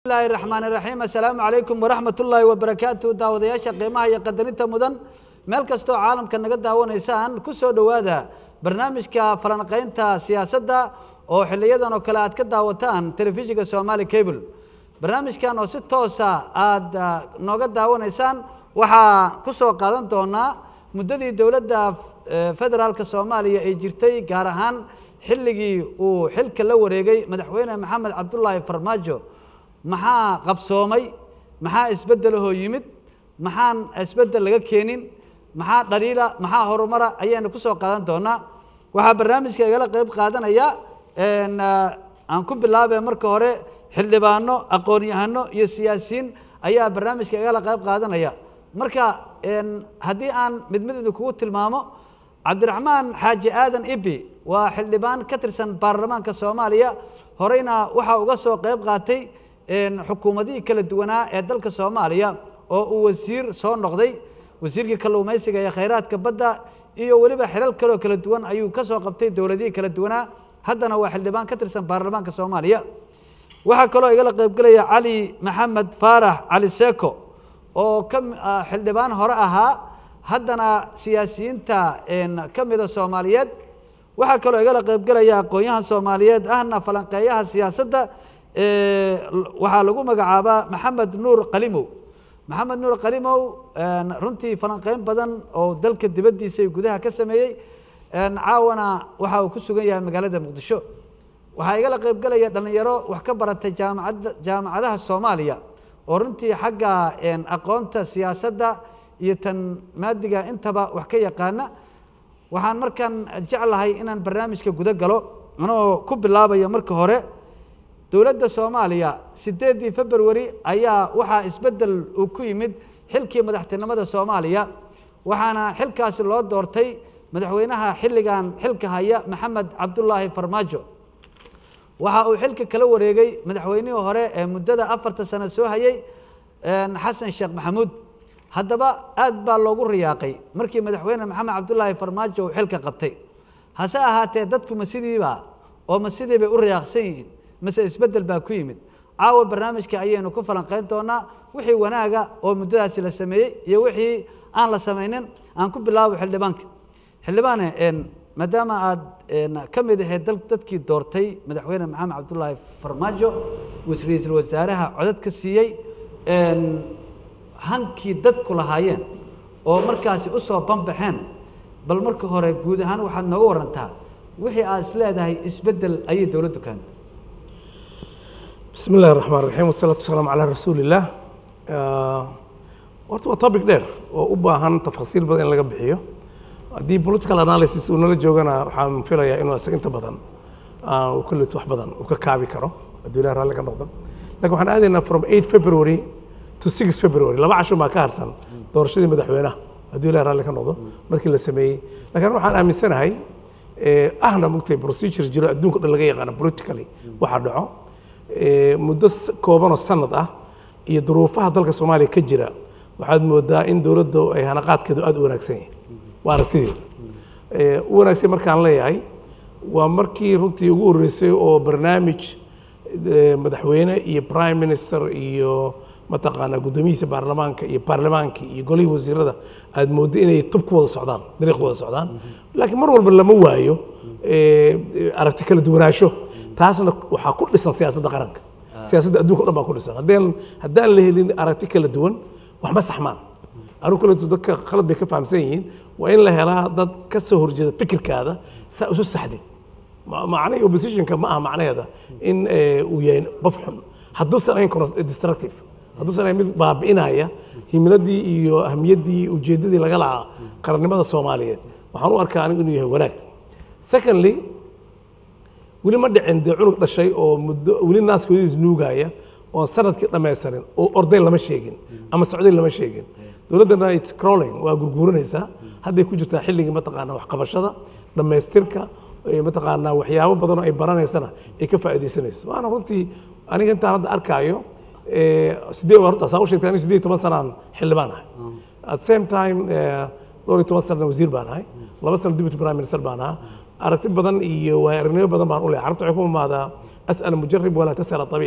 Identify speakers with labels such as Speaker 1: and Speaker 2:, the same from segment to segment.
Speaker 1: bismillahi raxmaani raxiim assalaamu calaykum waraxmat ullaahi wabarakaatu daawadayaasha qiimaha iyo qadarinta mudan meel kastoo caalamka naga daawanaysaan ku soo dhowaada barnaamijka falanqaynta siyaasadda oo xiliyadan oo kale aad ka daawataan telefishinka somaali cable barnaamijkan oo si toosa aada nooga daawanaysaan waxaa ku soo qaadan doonaa muddadii dowladda federaalka soomaaliya ay jirtay gaar ahaan xilligii uu xilka la wareegay madaxweyne maxamed cabdulaahi farmaajo maxaa qabsoomay maxaa isbeddelahoo yimid maxaan isbeddel laga keenin maxaa dhaliila maxaa horumara ayaynu ku soo qaadan doonaa waxaa barnaamijka igala qeyb qaadanaya aan ku bilaabay marka hore xildhibaano aqoon-yahano iyo siyaasiyiin ayaa barnaamijka igala qeyb qaadanaya marka haddii aan mid mid idinkugu tilmaamo cabdiraxmaan xaaji aadan ibi waa xildhibaan ka tirsan baarlamaanka soomaaliya horeyna waxaa uga soo qeyb qaatay xukuumadihii kala duwanaa ee dalka soomaaliya oo uu wasiir soo noqday wasiirkii kalluumaysiga ee khayraadka badda iyo weliba xilal kaloo kala duwan ayuu ka soo qabtay dowladihii kala duwanaa haddana waa xildhibaan ka tirsan baarlamaanka soomaaliya waxaa kaloo igala qeybgelaya cali maxamed faarax cali seko oo ka xildhibaan hore ahaa haddana siyaasiyiinta ka mida soomaaliyeed waxaa kaloo igala qeybgelaya aqoon-yahan soomaaliyeed ahna falanqeeyaha siyaasadda waxaa lagu magacaabaa maxamed nuur qalimow maxamed nuur qalimow runtii falanqeyn badan oo dalka dibaddiisa iyo gudaha ka sameeyey caawana waxa uu ku sugan yahay magaalada muqdisho waxaa igala qeybgelaya dhallinyaro wax ka baratay jaamacadda jaamacadaha soomaaliya oo runtii xagga aqoonta siyaasadda iyo tan maadiga intaba wax ka yaqaana waxaan markaan jeclahay inaan barnaamijka guda galo anoo ku bilaabaya marka hore dowladda soomaaliya sideeddii februari ayaa waxaa isbeddel uu ku yimid xilkii madaxtinimada soomaaliya waxaana xilkaasi loo doortay madaxweynaha xilligan xilka haya maxamed cabdulaahi farmaajo waxa uu xilka kala wareegay madaxweynihii hore ee muddada afarta sano soo hayay xasan sheekh maxamuud haddaba aad baa loogu riyaaqay markii madaxweyne maxamed cabdulaahi farmaajo uu xilka qabtay hase ahaatee dadku ma sidiiba oo ma sidii bay u riyaaqsan yihiin mase isbeddel baa ku yimid caawa barnaamijka ayaynu ku falanqeyn doonaa wixii wanaaga oo muddadaasi la sameeyey iyo wixii aan la samaynin aan ku bilaabo xildhibaanka xildhibaane maadaama aad ka mid ahayd dadkii doortay madaxweyne maxamed cabdulaahi farmaajo ra-iisul wasaaraha codad ka siiyey hankii dadku lahaayeen oo markaasi u soo banbaxeen bal marka hore guud ahaan waxaad nooga warantaa wixii aad is leedahay isbeddel ayay dowladdu keentay
Speaker 2: bismi illahi raxmaan raxiim wasalaatu wasalaamu calaa rasuulillaah horta waa topic dheer oo u baahan tafasiil badan in laga bixiyo haddii political analysis uu nala joogana waxaan filayaa inuu isaga inta badan kullit wax badan uu ka kaabi karo hadduu ilahi raalli ka noqdo lakin waxaan aadaynaa from eight february to six february laba casho baa ka harsan doorashadii madaxweynaha hadduu ilahi raalli ka noqdo markii la sameeyey lakin waxaan aaminsanahay ahna mugtay procedure jiro adduunka dhan laga yaqaano politically waxa dhaco muddo koobanoo sanad ah iyo duruufaha dalka soomaaliya ka jira waxaad moodaa in dowladda ay hanaqaadkeedu aada u wanaagsan yahay waa aragtideeda u wanaagsan markaan leeyahay waa markii runtii ugu horreysay oo barnaamij madaxweyne iyo prime minister iyo mataqaanaa guddoomiyihiisa baarlamaanka iyo baarlamaanka iyo golihii wasiirada aad mooddo inay tub ku wada socdaan dariiq ku wada socdaan laakiin mar walba lama waayo aragti kala duwanaansho taasna waxaa ku dhisan siyaasadda qaranka siyaasadda adduunka o dhan baa ku dhisan haddaan haddaan la helin aragti kala duwan wax ma saxmaan anigu kaleeto dadka khalad bay ka fahamsan yihiin waa in la helaa dad ka soo horjeeda fikirkaada saa isu saxdid macnaha oppositionka ma aha macnaheeda in uu yahay qof xun hadduusan ahayn destructive hadduusan ahayn mid baabi'inaya himiladii iyo ahmiyaddii ujeeddadii laga lahaa qarannimada soomaaliyeed waxaan u arkaa anigu inuu yahay wanaag secondly weli ma dhicin dee cunug dhashay oo muddo weli naaskoodiis nuugaya oon sanadkii dhammaysanin oo ordayn lama sheegin ama socdayn lama sheegin dowladdana its crawling waa gurguuranaysaa hadday ku jirtaa xilligii mataqaanaa waxqabashada dhammaystirka mataqaanaa waxyaabo badan oo ay baranaysana ay ka faa'iidaysanayso waana runtii aniga intaan hadda arkaayo sidee horta saa u sheegtay aniga siddeed iyo toban sanaan xildhibaan ahay at same time dhowr iyo toban sanana wasiir baan ahay laba sano deputy prime minister baan ahaa aragti badan iyo waaya aragnimo badan baan u leehay carabta waxay ku imaadaa as'al mujarib walaa tas'al tabiib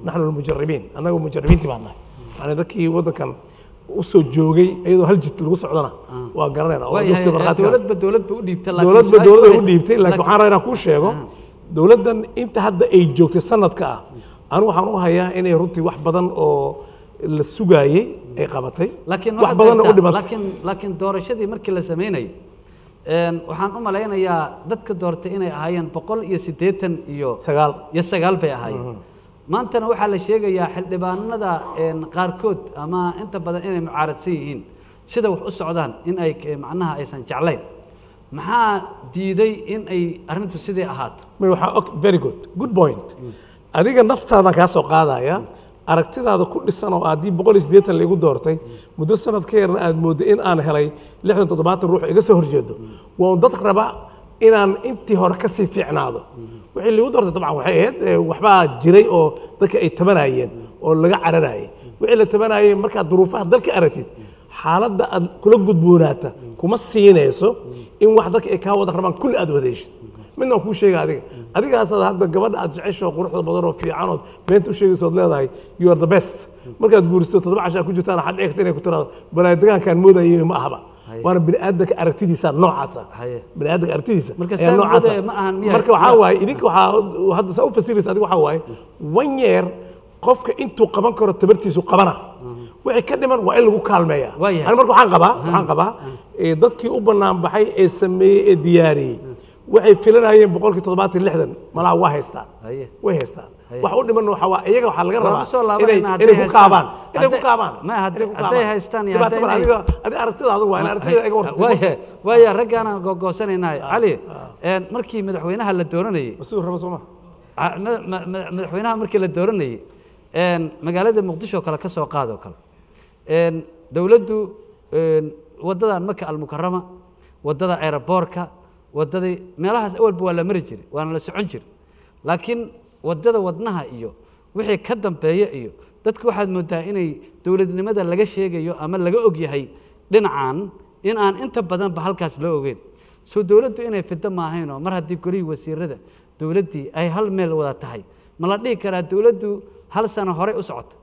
Speaker 2: naxnu almujaribiin annaga mujaribiintii baan nahay yani dadkii waddankan usoo joogay iyadoo hal jid lagu socdana waa garanayna oo
Speaker 1: waayahay
Speaker 2: joogtay markhaati ka-
Speaker 1: dowladba dowladba u dhiibta laakiin
Speaker 2: dowladba
Speaker 1: su-aasha
Speaker 2: dowladda
Speaker 1: waxay-
Speaker 2: u dhiibtay laakiin waxaan rabaa inaan kuu sheego dowladdan inta hadda ay joogtay sanadka ah anigu waxaan u hayaa inay runtii wax badan oo la sugaayey ay qabatay
Speaker 1: laakiin
Speaker 2: wax
Speaker 1: waxaad
Speaker 2: badanna u
Speaker 1: gartaa,
Speaker 2: dhimatay
Speaker 1: laakiin laakiin doorashadii markii la sameynayay een, waxaan u malaynayaa dadka doortay inay ahaayeen boqol iyo siddeetan iyo
Speaker 2: sagaal
Speaker 1: iyo sagaal bay ahaayeen maantana waxaa la sheegayaa xildhibaanada een, qaarkood ama inta badan inay mucaaradsan yihiin sida wax u socdaan in ay eh, macnaha aysan jeclayn maxaa diiday in ay arrintu sidii ahaato
Speaker 2: may waxaa og very good good point adiga naftaadan kaa soo qaadaya aragtidaada ku dhisan oo haddii boqol iyo siddeetan laigu doortay muddo sanad ka yarna aad mooddo in aan helay lixdan toddobaatan ruux iga soo horjeedo waa un dad raba inaan intii hore ka sii fiicnaado wixii laigu doortay dabcan waxay ahayd eh, waxbaa jiray oo dadka ay tabanayeen oo laga cararayay wixii la tabanayay markaad duruufaha dalka aragtid xaaladda aad kula gudboonaata kuma siinayso in wax dadka ay kaa wada rabaan kulli aad wadeeshid midna waan kuu sheega adiga adigaasaad hadda gabadha aad jecesho quruxda badan oo fiican ood beenta u sheegayso ood leedahay you are the best markaad guuristo toddoba cashaa ku jirtaan waxaad dhici karta inay ku tiraado balaa degaankaan moodayay ma ahaba waana bini aadanka aragtidiisa noocaasa
Speaker 1: Haye.
Speaker 2: bini aadanka aragtidiisa
Speaker 1: Marka
Speaker 2: ayaa
Speaker 1: saan
Speaker 2: noocaasa
Speaker 1: moodaya ma ahan miyaa-
Speaker 2: marka waxaa waaye idinka waxaa hadda saa u fasiraysa adiga waxaa waaye one year qofka intuu qaban karo tabartiisu qabana wixii ka dhiman waa in lagu kaalmeeya
Speaker 1: Waayahay.
Speaker 2: ani marka waxaan qabaa waxaan qabaa ee dadkii u bannaan baxay ee sameeyey ee diyaariyey waxay filanayeen boqolkii toddobaatan iyo lixdan malaha waa haystaan
Speaker 1: Haye.
Speaker 2: way haystaan
Speaker 1: Haye.
Speaker 2: wax u dhiman waxaa waa iyaga waxaa laga
Speaker 1: Waan
Speaker 2: rabaa
Speaker 1: ku soo
Speaker 2: inay
Speaker 1: laabanayna hadday
Speaker 2: inay ku
Speaker 1: haystaan.
Speaker 2: kaabaan inay ku
Speaker 1: Hadday-
Speaker 2: kaabaan
Speaker 1: ma, hadday-
Speaker 2: inay ku
Speaker 1: hadday
Speaker 2: kaabaan.
Speaker 1: haystaan iyo
Speaker 2: Dhibaato
Speaker 1: hadday
Speaker 2: male,
Speaker 1: inay-
Speaker 2: adiga adiga aragtidaadu waa in aragtida iga warsatay
Speaker 1: waaya waaya raggaanaan googoosanaynahay cali een, markii madaxweynaha la dooranayey
Speaker 2: masuu raba sooma
Speaker 1: Ah, ma- ma- ma- madaxweynaha markii la dooranayey een, magaalada muqdisho kale ka soo qaadoo kale een, dowladdu een, waddadan maka almukarama waddada aeroboorka waddadii meelahaas awalba waa la mari jiray waana la socon jiray laakiin waddada wadnaha iyo wixii ka dambeeya iyo dadku waxaad moodaa inay dowladnimada laga sheegayo ama laga og yahay dhinacan in aan inta badanba halkaas loo ogeyn soo dowladdu inay fido maahaynoo mar haddii golihii wasiirada dowladdii ay hal meel wada tahay ma la dhihi karaa dowladdu hal sano horey u socota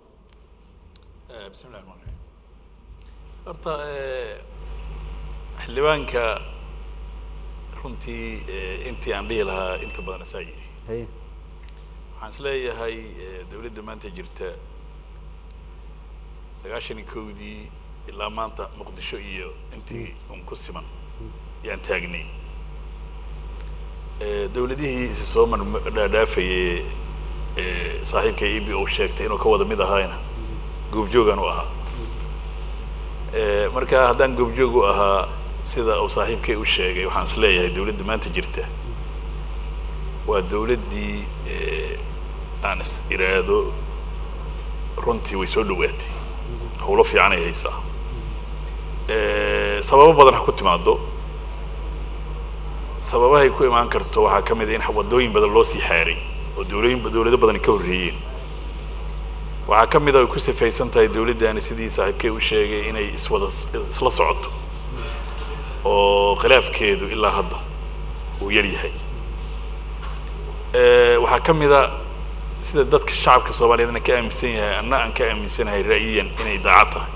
Speaker 3: بسم الله الرحمن الرحيم horta eh, xildhibaanka runtii eh, intii aan dhihi lahaa inta badan asaa yidhi
Speaker 1: haye
Speaker 3: waxaan is leeyahay eh, dowladda maanta jirta sagaashan iyo kowdii ilaa maanta muqdisho iyo intii un ku siman yaan taagnay Eh, dowladihii isi soo dhaadhaafayay eh, saaxiibka e b o sheegtay inuu ka wada mid ahaayna goobjoogan u ahaa Eh, marka haddaan goobjoog u ahaa sida uu saaxiibkay u sheegay waxaan is leeyahay dowladda maanta jirta waa dowladdii eh, aan is iraado runtii way soo dhawaatay howlo fiican ay haysaa Eh, sababo badan ha ku timaado sababahay ku imaan karto waxaa ka mid ah in wadooyin badan loo sii xaaray oo dowlooyin dowlado badan ka horreeyeen waxaa ka mid ah ay ku sifaysan tahay dowladdaani sidii saaxiibkay u sheegay inay iswada isla socoto oo khilaafkeedu ilaa hadda uu yar yahay Eh, waxaa ka mid a sida dadka shacabka soomaaliyeedna ka aaminsan yahay anna aan ka aaminsanahay ra'yiyan inay daacad tahay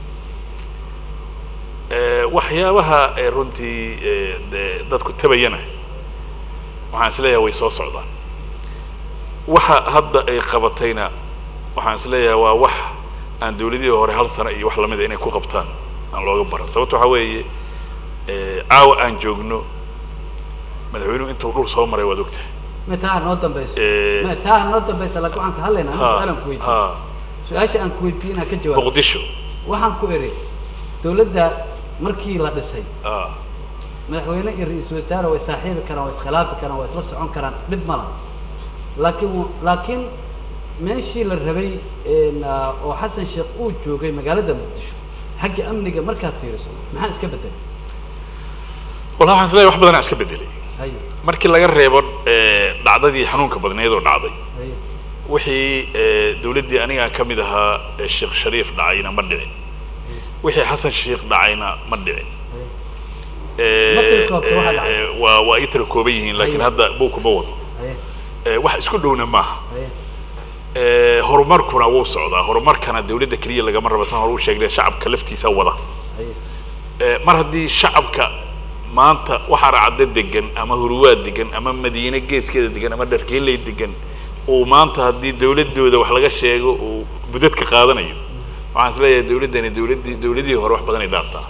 Speaker 3: Eh, waxyaabaha ee runtii eh, dee dadku tabayana waxaan is leeyahay way soo socdaan waxa hadda ay qabatayna waxaan is leeyahay waa wax aan dowladihii hore hal sano iyo wax lamida inay ku qabtaan aan looga baran sababto waxaa weeye eh, caawa aan joogno madaxweynuhu intuu dhul soo maray waad ogtahay
Speaker 1: ma taa noo dambayso
Speaker 3: Eh,
Speaker 1: ma taa noo dambaysa laakiin waxaan ka hadlaynaa
Speaker 3: Ha,
Speaker 1: su-aalan ku weydiin
Speaker 3: ha.
Speaker 1: su-aasha aan ku weydiin inaa ka jawaab
Speaker 3: muqdisho
Speaker 1: waxaan ku eri dowladda markii la dhisay
Speaker 3: ah,
Speaker 1: madaxweyne iyo ra-iisul wasaare way saaxiibi karaan way iskhilaafi karaan way isla socon karaan dhib ma laha laakiin w- laakiin meeshii la rabay een, ah, oo xasan sheekh uu joogay magaalada muqdisho xagga amniga markaad fiiriso maxaa iska bedelay
Speaker 3: wallahi waxaan is leeyahay wax badanaa iska bedelay
Speaker 1: haye
Speaker 3: markii laga reebo eh, dhacdadii xanuunka badneed oo dhacday
Speaker 1: haye
Speaker 3: wixii eh, dowladdii aniga ka mid ahaa ee sheekh shariif dhacayna ma dhicin wixii xasan sheekh dhacayna ma dhicin Eh,
Speaker 1: Ma tirkoobta waxa dhacay?
Speaker 3: eh, waa waa ii tira kooban yihiin laakiin
Speaker 1: Haye.
Speaker 3: hadda buuku ma wado
Speaker 1: haye
Speaker 3: Eh, wax isku dhowna maaha
Speaker 1: haye
Speaker 3: Eh, horumarkuna wuu socdaa horumarkana dawladda keliya lagama raba san hore u sheegnay shacabka laftiisa wada Eh, mar haddii shacabka maanta waxaa racda degan ama huruwaad degan ama madiine geeskeeda degan ama dhargeeley degan uu maanta haddii dawladooda wax laga sheego uu budadka qaadanayo waxaan isleeyahay dawladdani dawladdii dawladihii hore wax badan ay dhaaftaa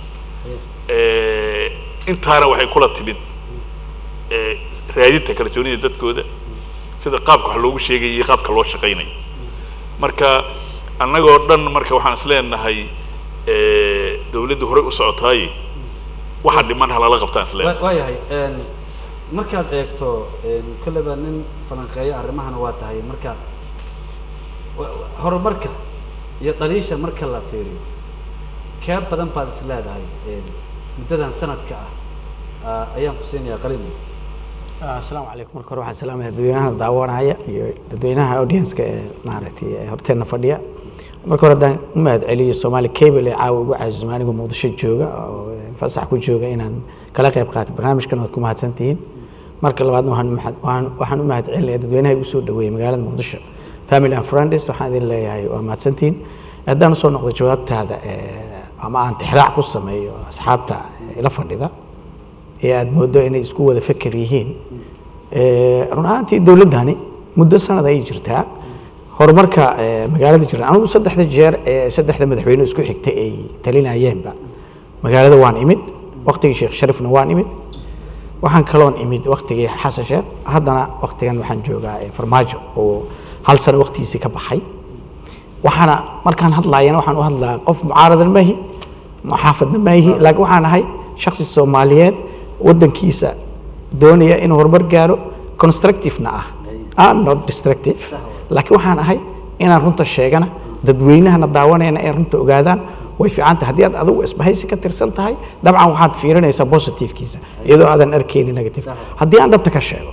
Speaker 3: Eh, intaana waxay kula timid eh, raadinta kalsoonida dadkooda sida qaabka wax loogu sheegay iyo qaabka loo shaqaynayo marka annagoo dhan marka waxaan isleenahay eh, dawladdu horey u socotaaye waxa dhiman halala qabtaan isleenahay
Speaker 1: Wa- waayahay een, markaad eegto een, kolleyba nin falanqeeyo arrimahana waa tahay marka wa- wa- horumarka iyo dhaliisha marka la fiiriyo kee badan baad is leedahay een, muddadan sanadka ah ah, ayaan ku siinayaa qalimo
Speaker 4: asalaamu calaykum marka hore waxaan salaamaya dadweynaha daawanaya iyo dadweynaha audienska ee maaragtay ee horteenna fadhiya marka hore haddaan u mahad celiyo soomaali cable ee caawa ugu casuuma anigoo muqdisho jooga oo fasax ku jooga inaan kala qayb qaato barnaamijkan waad ku mahadsantihiin marka labaadna waxaan mahad- waxaan- waxaan u mahad celinaya dadweynaha igu soo dhaweeyey magaalada muqdisho family and friends waxaan idin leeyahay waa mahadsantihiin haddaan usoo noqdo jawaabtaada ee, ama aan tixraac ku sameeyo asxaabta ila fadhida ee aada moodo inay isku wada feker yihiin Eh, run ahaantii dowladdani muddo sanad ayay jirtaa horumarka eh, magaalada jira anigu saddexda jeer ee saddexda madaxweyne isku xigtay ay talinayeenba magaalada waan imid waqtigii sheekh sharifna waan imid waxaan kaloon imid waqtigii xasan sheekh haddana waqtigan waxaan joogaa eh, farmaajo oo hal sano waqtigiisii ka baxay waxaana markaan hadlaayana waxaan u hadlaa qof mucaaradan maahi muxaafadna maahi laakiin waxaan ahay shakhsi soomaaliyeed waddankiisa doonaya inuu horumar gaaro constructive-na ah am not destructive laakiin waxaan ahay inaan runta sheegana dadweynahana daawanayana ay runta ogaadaan way fiican tahay haddii aad adigu isbahaysi ka tirsan tahay dabcan waxaad fiirinaysaa positive-kiisa iyadoo aadan arkaynin negative haddii aan dhabta ka sheego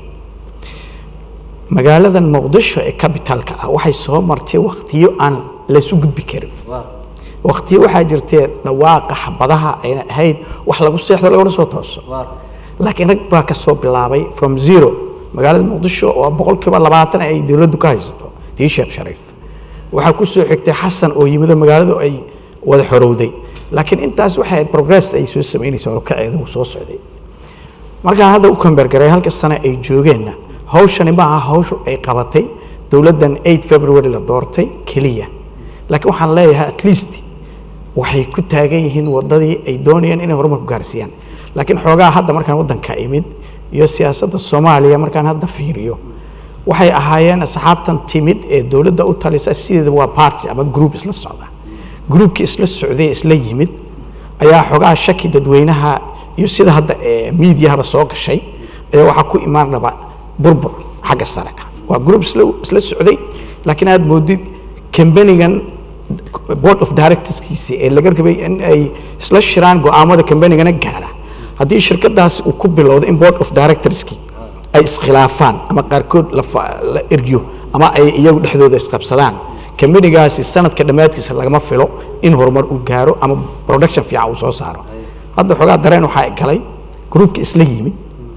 Speaker 4: magaaladan muqdisho ee capitalka ah waxay soo martay waqtiyo aan laysu gudbi karin waqtiyo waxaa jirtee dhawaaqa xabadaha ayna ahayd wax lagu seexdo laguna soo tooso laakiin rag baa ka soo bilaabay from zero magaalada muqdisho oo boqolkiiba labaatan ay dowladdu ka haysato tii sheekh shariif waxaa ku soo xigtay xasan oo yimido magaaladu ay wada xorowday laakiin intaas waxay ahayd progress ay soo samaynaysa horkaceeda uu soo socday markaan hadda u kambeergaray halka sane ay joogeenna hawshani ma aha hawshu ay qabatay dowladdan 8 february la doortay keliya laakiin waxaan leeyahay at least waxay ku taagan yihiin wadadii ay doonayeen inay horumar ku gaarsiiyaan laakiin xoogaa hadda markaan waddanka imid iyo siyaasadda soomaaliya markaan hadda fiiriyo waxay ahaayeen asxaabtan timid ee dowladda u talisa sideeda waa party ama group isla socda groupkii isla socday isla yimid ayaa xoogaa shaki dadweynaha iyo sida hadda ee miidiyahaba soo gashay ayaa waxaa ku imaan raba burbur xagga sare ah waa group isla isla socday laakiin aad moodid kambanigan board of directorskiisi ee laga rabay in ay isla shiraan go'aamada kambanigana gaara haddii shirkadaasi uu ku bilowdo in board of directorski ay iskhilaafaan ama qaarkood la fa- la eryo ama ay iyagu dhexdooda isqabsadaan kambanigaasi sanadka dhammaadkiisa lagama filo in horumar uu gaaro ama production fiican uu soo saaro hadda xoogaa dareen waxaa galay gruupka isla yimid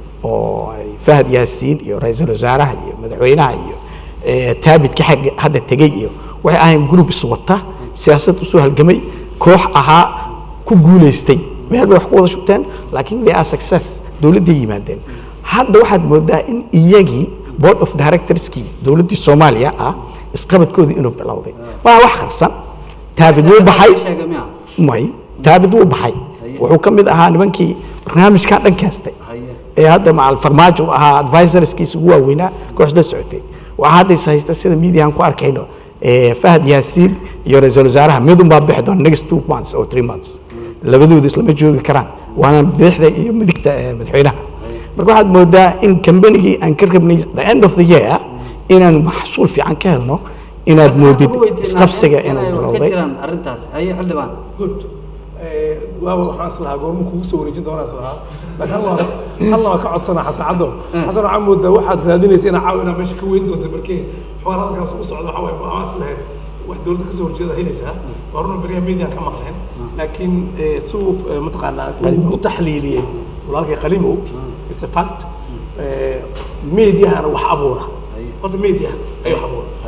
Speaker 4: oo ay fahad yaasiin iyo ra-iisul wasaaraha iyo madaxweynaha iyo eh, taabidka xagga hadda tegey iyo waxay ahayn group iswata siyaasad usoo halgamay koox ahaa ku guulaystay meel bay wax ku wada shubteen laakiin they are success dowladday yimaadeen hadda waxaad moodaa in iyagii board of directorskii dowladdii soomaaliya ah isqabadkoodii inuu bilowday waa wax qarsan taabid wuu baxay
Speaker 1: sheega miya
Speaker 4: may taabid wuu baxay wuxuu ka mid ahaa nimankii barnaamijkaa dhan kaastay ee hadda macal farmaajo uu ahaa advisorskiisa ugu waaweynaa koox la socotay waxaa hadda is haysta sida miidiyahan ku arkayno ee fahad yaasiin iyo ra-iisul wasaaraha midun baa bixi doona next two months or three months labadoodu islama joogi karaan waana bidixda iyo midigta ee madaxweynaha marka waxaad moodaa in kambanigii aan ka rabnay the end of the year inaan maxsuul fiican ka helno inaad moodid isqabsiga inuu
Speaker 1: ka
Speaker 4: bilowday
Speaker 1: jiraan arrintaas haye xildhibaan
Speaker 2: good Eh, waaba waxaan islahaa goorma kugu soo wareejin doonaa islahaa laakiin halla halla waa ka codsanaa xasan caddo xasan waxaa moodaa waxaad raadinaysa inaa caaw inaa meesha ka weyn doonta markii xoolaha halkaas u socda waxaa waaye waxaan islahayd wax dowladda kasoo horjeeda helaysaa waa runa beriyaha media ka maqleen laakiin eh, suu eh, mataqaanaa uu u taxliiliyey walaalkay qalimow it's a fact Eh, mediahana wax abuura horta media ayuu wax abuura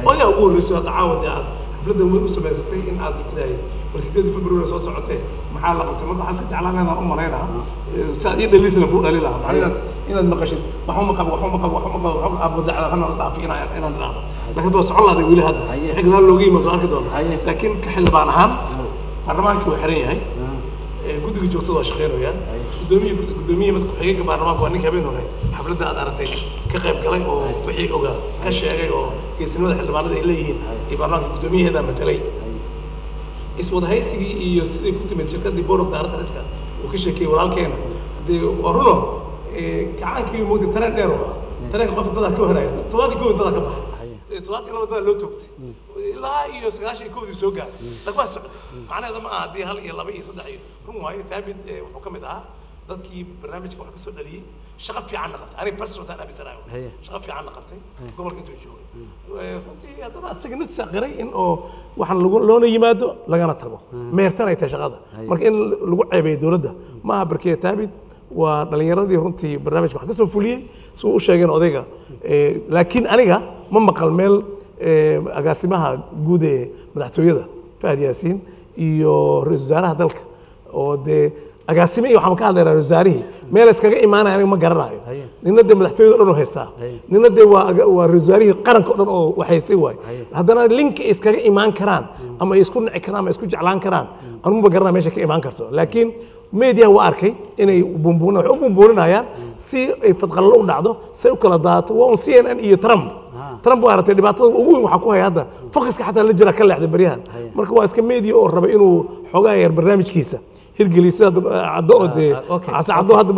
Speaker 2: oo ayaa ugu horreysay hadda caawa dee aad xafladda weyn u samaysatay in aad tirahay bal sideedii february soo socotee maxaa la qabtay marka waxaan iska jeclaan inaan u malaynaa si aad ii dhaliisna kuu dhali lahaa macnahaas inaad maqashid waxuma qabo waxuma qabo waxuma qabo waxuma qabo dacda hana la dhaafi inaan inaan idhaahdo laakiin hadda waa socon lahday weli hadda wixii gadaal looga yimaado arki doona laakiin ka xildhibaan ahaan baarlamaankii waa xiran yahay ee guddiga joogtada waa shaqeynayaan gudoomiye gudoomiye mid ku-xigeenka baarlamaanka waa ninka habeen hore xafladda aad aragtay ka qayb galay oo wixii ogaa ka sheegay oo geesinimada xildhibaanada ay leeyihiin iyo baarlamaanka gudoomiyaheedaa matelay iswadahaysigii iyo siday ku timid shirkadii board of directorska uu ka sheekeeyey walaalkeena dee waa runo gacaankii moogtay tareen dheer oo tareenka qofka dadaa ka horaya todobaadii kow dadaa ka baxay todobaadkii laba dadaa loo toogtay ilaa iyo sagaashan iyo kowdii soo gaaray laakiin waa socday macnaheeda ma aha haddii hal iyo laba iyo saddex iyo run waayo taabid wuxuu ka mid ahaa dadkii barnaamijka wax ka soo dhaliyey shaqo fiicanna qabtay aniga personal taan aaminsanayo shaqo fiicanna qabtay gobolka intuu joogay runtii haddana asaga naftiisa qiray in oo waxaan lagu loona yimaado lagana tago meertan ay tahay shaqada marka in lagu ceebeeyo dowladda ma aha barkeya taabid waa dhallinyaradii runtii barnaamijka wax ka soo fuliyey si uu u sheegeen odayga laakiin aniga ma maqal meel agaasimaha guud ee madaxtooyada fahad yaasiin iyo ra-iisul wasaaraha dalka oo dee agaasime iyo waxaan ka hadlaynaa wasaarihii meel iskaga imaanaya aniga ma garanayo nina dee madaxtooyada o dhan oo haystaa nina dee waa waa wasaarihii qaranka o dhan oo waxaystay waay haddana linka iskaga imaan karaan ama ay isku nici karaan ama isku jeclaan karaan anuma garanaya meesha ka imaan karto laakiin media waa arkay inay bumbuuna waxay u bumbuuninayaan si ay fadqallo u dhacdo say u kala daato waa un c n n iyo trump trump waa aragtay dhibaatada ugu weyn waxaa ku haya hadda focuska xataa la jira ka leexday baryahan marka waa iska media oo raba inuu xoogaa yar barnaamijkiisa hirgeliyo sida caddo oo dee case caddo hadda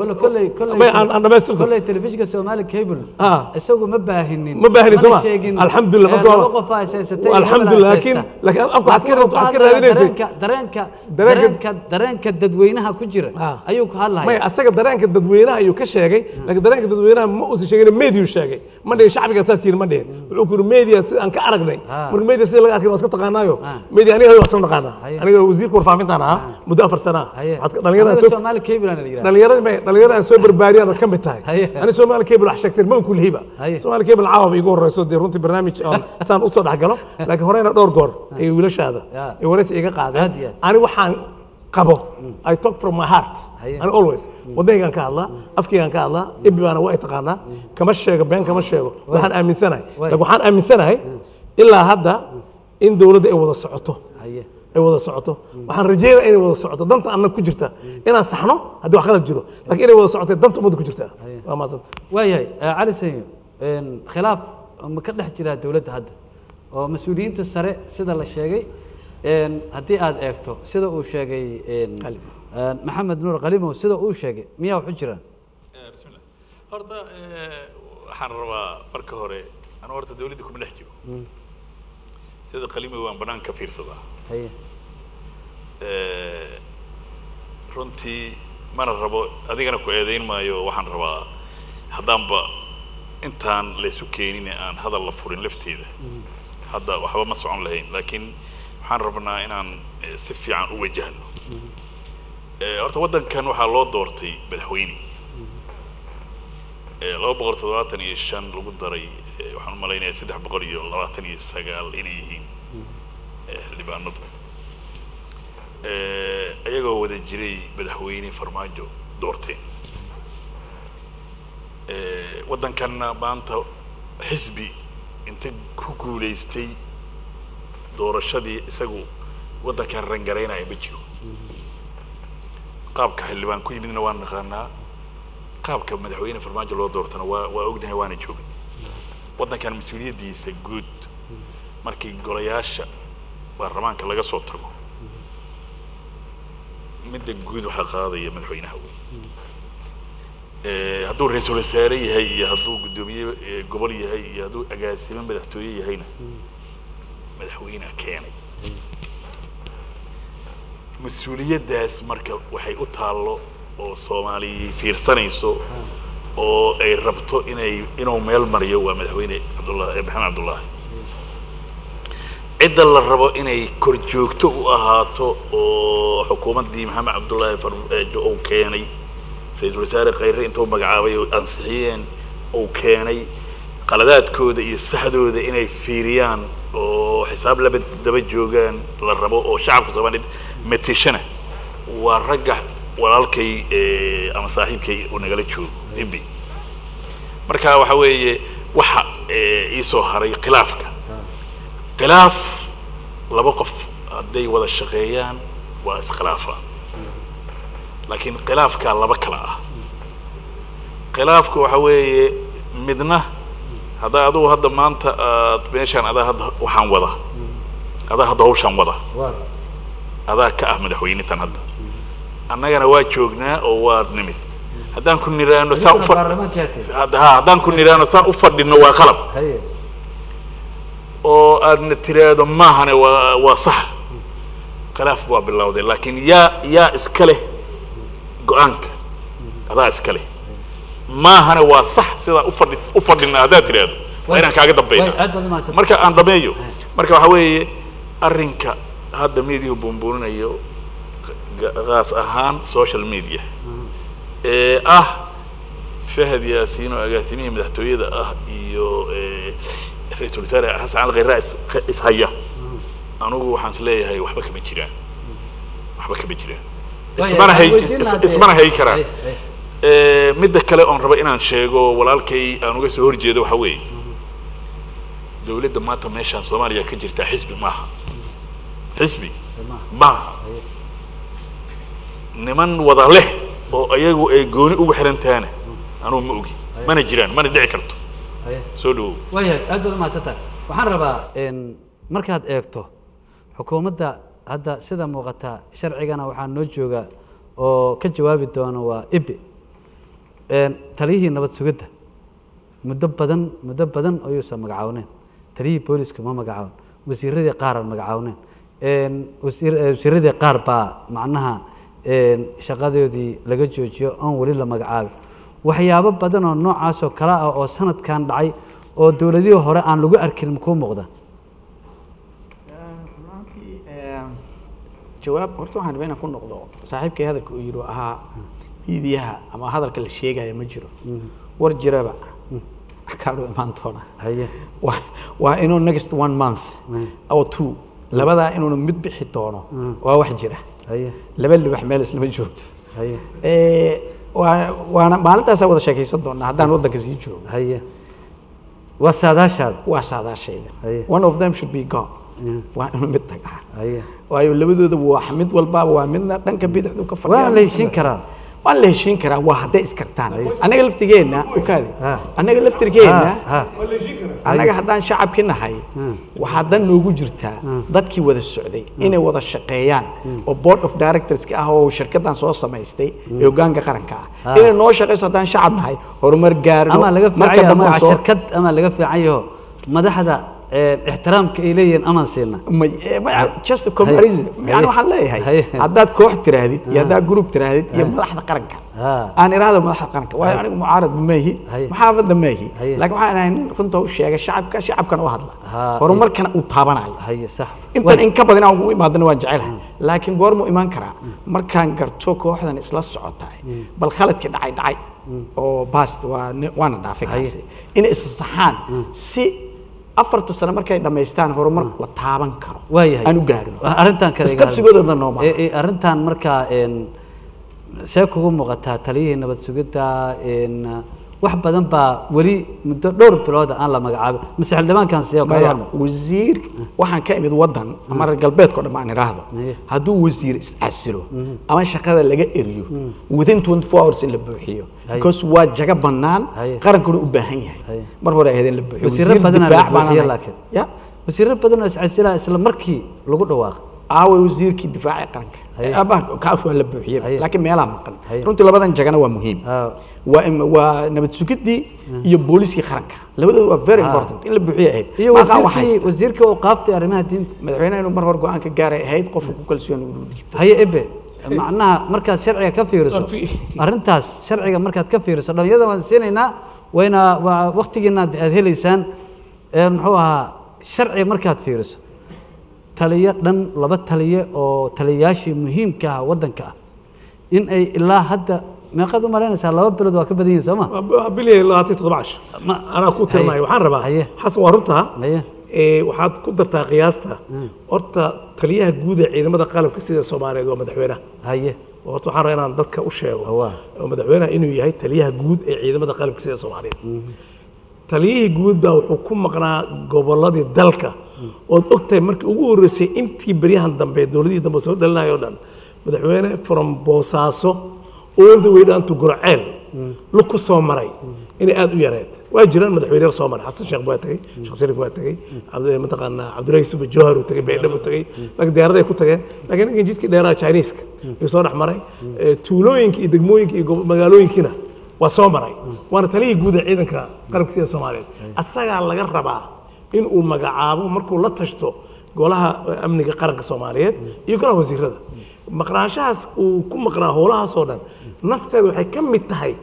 Speaker 2: aan dhamaystirto
Speaker 1: kolley telefishinka Somali Cable
Speaker 2: Ah.
Speaker 1: isagu ma baahinin
Speaker 2: ma baahinin
Speaker 1: mana
Speaker 2: soma
Speaker 1: sheegin,
Speaker 2: alxamdulillah
Speaker 1: eh,
Speaker 2: marka
Speaker 1: laba
Speaker 2: waa-
Speaker 1: qof aa haysaysatay,
Speaker 2: alxamdulillah
Speaker 1: hebel aa
Speaker 2: laakiin
Speaker 1: haysta.
Speaker 2: laakiin afka waxaad ka
Speaker 1: Wuxuu
Speaker 2: waxaad ka
Speaker 1: hadlayaa
Speaker 2: raadinaysay
Speaker 1: dareenka dareenka
Speaker 2: Dareenka-
Speaker 1: dareenka dareenka dadweynaha ku jira
Speaker 2: Ah.
Speaker 1: ayuu ku
Speaker 2: may
Speaker 1: hadlaya
Speaker 2: asaga dareenka dadweynaha ayuu ka sheegay laakiin dareenka dadweynaha ma uusan sheegin media sheegay ma dhihin shacbiga saas yiri ma dhihin wuxuu ku yiri media sida aan ka aragnay
Speaker 1: Ah.
Speaker 2: marka media sida laga arkay waa iska taqaanaayo
Speaker 1: Ah.
Speaker 2: media aniga waa isla naqaanaa
Speaker 1: Haye.
Speaker 2: aniga wasiirka warfaafintaan ahaa muddo afar sana ah
Speaker 1: haye
Speaker 2: waxaad ka- dhalinyarada
Speaker 1: Anaga
Speaker 2: soo
Speaker 1: Somali Cable aan la yiraahdaa
Speaker 2: dhalinyarada may dhalinyarada aan soo barbaariyaan ka mid tahay
Speaker 1: Haye.
Speaker 2: ani Somali Cable wax sheegteen ma ku lihiba
Speaker 1: Haye.
Speaker 2: Somali Cable caawa bay igu horeyso dee runtii barnaamij aan saan u soo dhaxgalo laakiin horeyna dhowr goor ay wiilashaada
Speaker 1: Ya.
Speaker 2: ay wareysi iga
Speaker 1: Aad
Speaker 2: qaadeen
Speaker 1: iyo aad.
Speaker 2: ani waxaan qabo I talk from my heart
Speaker 1: Haye.
Speaker 2: ani always wadnaygaan ka hadlaa afkaygaan ka hadlaa ibi baana waa ay taqaanaa kama sheego been kama sheego waxaan aaminsanahay
Speaker 1: Waay.
Speaker 2: laakiin waxaan aaminsanahay ilaa hadda in dowladda ay wada socoto
Speaker 1: haye
Speaker 2: ay wada socoto waxaan rajeynaya inay wada socoto danta annaga ku jirta inaan saxno haddii wax qalad jiro laakiin inay wada socotay danta ummadda ku jirta waa maasanta
Speaker 1: waayahay eh, cali sanyo een, khilaaf ma ka dhex jiraa dowladda hadda oo mas-uuliyiinta sare sida la sheegay een, haddii aad eegto sida uu sheegay een,
Speaker 2: Qalimo.
Speaker 1: een, maxamed nuur qalimow sida uu sheegay miyaa wax u jiraan
Speaker 3: بسم الله horta eh, waxaan rabaa marka hore anu horta dawladda kuma dhex jiro sida qalimi waan banaanka ka fiirsadaa
Speaker 1: haye
Speaker 3: Eh, runtii mana rabo adigana ku eedayn maayo waxaan rabaa haddaanba intaan laysu keenin ee aan hadal la furin lafteeda hadda waxba ma socon lahayn laakiin waxaan rabnaa inaan eh, si fiican u wajahno Eh, horta waddankan waxaa loo doortay madaxweyne Eh, laba boqol toddobaatan iyo shan lagu daray eh, waxaan u malaynayaa saddex boqol iyo labaatan iyo sagaal inay yihiin eh, xildhibaanadu Eh, iyagoo wada jiray madaxweyne farmaajo doorteen Eh, waddankanna maanta xisbi inta ku guulaystay doorashadii isagu waddankan rangaraynaya ma jiro qaabka xildhibaan ku yimidna waan naqaanaa qaabka madaxweyne farmaajo loo doortana waa waa ognahay waana joogin waddankan mas-uuliyaddiisa guud markii golayaasha baarlamaanka laga soo tago midda guud waxaa qaadaya madaxweynaha wey Eh, hadduu ra-iisul wasaare yahay iyo hadduu guddoomiye eh, gobol yahay iyo hadduu agaasimo madaxtooye yahayna madaxweynaha keenay mas-uuliyaddaas marka waxay u taallo oo soomaali fiirsanayso oo ay rabto inay inuu meel mariyo waa madaxweyne cabdullahi eh, maxamed cabdullaahi cidda la rabo inay kor joogto u ahaato oo xukuumaddii maxamed cabdullaahi farmaajo uu keenay ra-iisul wasaare khayre intuu magacaabay oo ansixiyeen uu keenay qaladaadkooda iyo saxdooda inay fiiriyaan oo xisaab laba daba joogaan la rabo oo shacabka soomaaliyeed matishana waa ragga walaalkay eh, ama saaxiibkay oo nagala joogo imbi marka waxa weeye waxa eh, ii soo haray khilaafka khilaaf laba qof hadday wada shaqeeyaan waa iskhilaafa laakiin khilaafkaa laba kala ah khilaafku waxa weeye midna haddaa adugu hadda maanta aad meeshaan adaa hadda waxaan wada adaa hadda hawshaan wada adaa ka ah madaxweynitan hadda annagana waa joognaa oo waa nimid haddaan ku niraano saa ufa
Speaker 1: baarlamaanka yaatay.
Speaker 3: Hadda- ha, haddaan ku niraano saa u fadhino waa qalab
Speaker 1: haye
Speaker 3: oo aadna tiraahdo maahane waa waa sax khilaaf waa bilowday laakiin yaa yaa iska leh go-aanka adaa iska leh maahane waa sax sidaa u fadhi u fadhina haddaad tiraahdo waa inaan kaaga
Speaker 1: way
Speaker 3: dambayna
Speaker 1: aad baad umahadsan
Speaker 3: marka aan dhameeyo marka waxa weeye arrinka hadda mediahu buunbuuninayo ga- gaas ahaan social media ee ah fahad yaasiin oo agaasimihii madaxtooyada ah iyo eh, ra-iisul wasaare xasan cali khayra is- ishaya anugu waxaan is leeyahay waxba kama jiraan waxba kama jiraan ismana hay is- ismana hay karaan Eh, midda kale oon raba inaan sheego walaalkay aan uga soo horjeedo waxa weeye dowladda maanta meeshaan soomaaliya ka jirtaa xisbi maaha xisbi maaha niman wada leh oo ayagu ay gooni ugu xiran tahana anugu ma ogi mana jiraan mana dhici karto soo dhawow
Speaker 1: waayahay aad baad umahadsantahay waxaan rabaa n markaad eegto xukuumadda hadda sida muuqata sharcigana waxaa noo jooga oo ka jawaabi doona waa ibi n taliyihii nabad sugidda muddo badan muddo badan ayuusan magacawneen taliyihii booliska ma magacaawn wasiiradii qaar aan magacawneen n wasiir eh, wasiiradii qaar baa macnaha n shaqadoodii laga joojiyo oon weli la magacaabin waxyaabo badan oo noocaas oo kale ah oo sanadkan dhacay oo dowladihii hore aan lagu arkin makuu muuqda
Speaker 4: runtii jawaab horta waxaan rabaa inaan ku noqdo saaxiibkay hadalka uu yidhi oo ahaa miidiyaha ama hadalka la sheegaya ma jiro war jiraba kaadhu imaan doona
Speaker 1: haye
Speaker 4: waa waa inuu next one month or two labadaa inuuna mid bixi doono waa wax jira
Speaker 1: haye
Speaker 4: laba libax meel islama joogto
Speaker 1: haye
Speaker 4: Eh, waa- waana maalintaasaa wada sheekaysan doonaa haddaan waddanka sii joogo
Speaker 1: haye waa saadaashaada
Speaker 4: waa saadaashayda
Speaker 1: Haye.
Speaker 4: one of them should be gone waa inuu mid tagaa
Speaker 1: haye
Speaker 4: waayo labadooda waa mid walbaaba waa midna dhanka bidixdu ka fadhiya
Speaker 1: waa la heshiin karaa
Speaker 4: waa la heshiin karaa waa hadday iskartaan annaga laftigeenna ukaadi
Speaker 1: Ha.
Speaker 4: annaga laftirkeenna
Speaker 1: ha
Speaker 4: annaga haddaan shacabki nahay waxaa dan noogu jirtaa dadkii wada socday inay wada shaqeeyaan oo board of directorska ah oo shirkaddan soo samaystay ee hogaanka qaranka ah inay noo shaqeyso haddaan shacab nahay horumar gaarno
Speaker 1: ama laga
Speaker 4: marka
Speaker 1: fiican yahay
Speaker 4: dambe aan
Speaker 1: magaca
Speaker 4: soo
Speaker 1: shirkad ama laga fiican yaho madaxda eh, ixtiraamka ay leeyihiin amaan siina
Speaker 4: Ma- eh, ma- just a comparison
Speaker 1: Haye.
Speaker 4: yani waxaan leeyahay
Speaker 1: Haye.
Speaker 4: haddaad koox tiraahdid iyo haddaad group tiraahdid iyo madaxda qaranka
Speaker 1: Ha.
Speaker 4: aan iraahdo madaxda qaranka waayo anigu mucaarad ma maahi
Speaker 1: Haye.
Speaker 4: maxaafadda maahi
Speaker 1: Haye.
Speaker 4: laakiin waxaan ahay nin runta u sheega shacabka shacabkana u hadla
Speaker 1: Ha.
Speaker 4: horumarkana uu taabanayo
Speaker 1: haye sax
Speaker 4: intan in ka badan aan ugu imaadana waan jecelahay laakiin goormuu imaan karaa markaan garto kooxdan isla socotahay bal khaladkii dhacay dhacay oo bast waa ne- waana dhaafay kaasi inay is saxaan si afarta sano markay dhammaystaan horumar la taaban karo
Speaker 1: waayahay
Speaker 4: aan u gaarino
Speaker 1: arrintan kale
Speaker 4: isqabsigoodana nooma
Speaker 1: Eh, eh, arrintan markaa een, see kugu muuqataa taliyihii nabad sugidda een, wax badan baa weli muddo dhowr bilooda aan la magacaabin mase xildhibaankan siya kaga
Speaker 4: maya
Speaker 1: hadlo
Speaker 4: wasiir waxaan ka imid wadan ama reer galbeedka o dhan aan idhaahdo
Speaker 1: Aye.
Speaker 4: hadduu wasiir iscasilo ama shaqada laga eriyo within 24 hours in la buuxiyo
Speaker 1: Aye.
Speaker 4: because waa jago bannaan
Speaker 1: Aye.
Speaker 4: qarankuna u baahan
Speaker 1: Aye.
Speaker 4: yahay mar hore ahayd in la buuxiyo
Speaker 1: Wasiirro badanaa la
Speaker 4: baan
Speaker 1: buuxiyo
Speaker 4: ahay.
Speaker 1: laakiin.
Speaker 4: ya
Speaker 1: wasiirro badan oo iscasilaa isla markii lagu dhawaaqay
Speaker 4: aaway wasiirkii difaaca qaranka
Speaker 1: Aye.
Speaker 4: abaha kaas waa la buuxiyey
Speaker 1: Aye.
Speaker 4: laakiin meelaa maqan
Speaker 1: Aye.
Speaker 4: runtii labadan jagana waa muhiim
Speaker 1: Ah.
Speaker 4: waa im- waa nabad sugidii iyo booliskii qaranka labadooda waa very important in la buuxiyo ahayd
Speaker 1: iyo
Speaker 4: Maaqa wax
Speaker 1: wasiirkii
Speaker 4: haysta.
Speaker 1: wasiirkii oo qaaftay arrimaha diinta
Speaker 4: madaxweynaha inuu mar hore go-aan ka gaaray ahayd qofka ku kalsoon inuu dhiibto
Speaker 1: haye ebe macnaha markaad sharciga ka fiiriso
Speaker 2: Waa fi-
Speaker 1: arrintaas sharciga markaad ka fiiriso dhalinyarada waan siinaynaa wayna waa waktigiina aad aad helaysaan ee muxuu ahaa sharciga markaad fiiriso taliyo dhan laba taliye oo taliyayaashii muhiimka ah waddanka ah in ay ilaa hadda meeqaad u malaynaysaa laba bilood waa ka badan yihiin soo ma
Speaker 2: waa bilyan labaatan iyo toddoba casho
Speaker 1: Ma-
Speaker 2: anaa ku tirinayo
Speaker 1: Haye.
Speaker 2: waxaan rabaa
Speaker 1: Haye.
Speaker 2: xasan waa runtaa
Speaker 1: Haye.
Speaker 2: ee, waxaad ku dartaa qiyaasta horta taliyaha guud ee ciidamada qalabka sida soomaaliyeed waa madaxweynaha
Speaker 1: haye
Speaker 2: horta waxaan rabaa inaan dadka u sheego
Speaker 1: Waa.
Speaker 2: oo madaxweynaha inuu yahay taliyaha guud ee ciidamada qalabka sida soomaaliyeed taliyihii guud baa wuxuu ku maqnaa gobolladii dalka ood ogtahay markii ugu horreysay intii beryahan dambe dowladihii dambe soo dhalinayoo dhan madaxweyne from boosaaso all the way down to gurceel lug ku soo maray inay aad u yareed waa jiraan madaxweyneyaal soo maray xasan sheekh waa tegey sheekh shariif waa tegey cabdi- mataqaanaa cabdulahi suba jawhar uu tegey baydhabo tegey laakiin diyaaraday ku tageen laakiin ninkan jidkii dheeraa chinese-ka ayuu soo dhex maray Eh, tuulooyinka iyo degmooyinka iyo gob- magaalooyinkiina waa soo maray waana taliyii guud ee ciidanka qalabka sida soomaaliyeed asagaa laga rabaa in uu magacaabo markuu la tashto golaha eh, amniga qaranka soomaaliyeed iyo golaha wasiirada maqnaanshahaas uu ku maqnaa howlahaasoo dhan nafteeda waxay ka mid tahay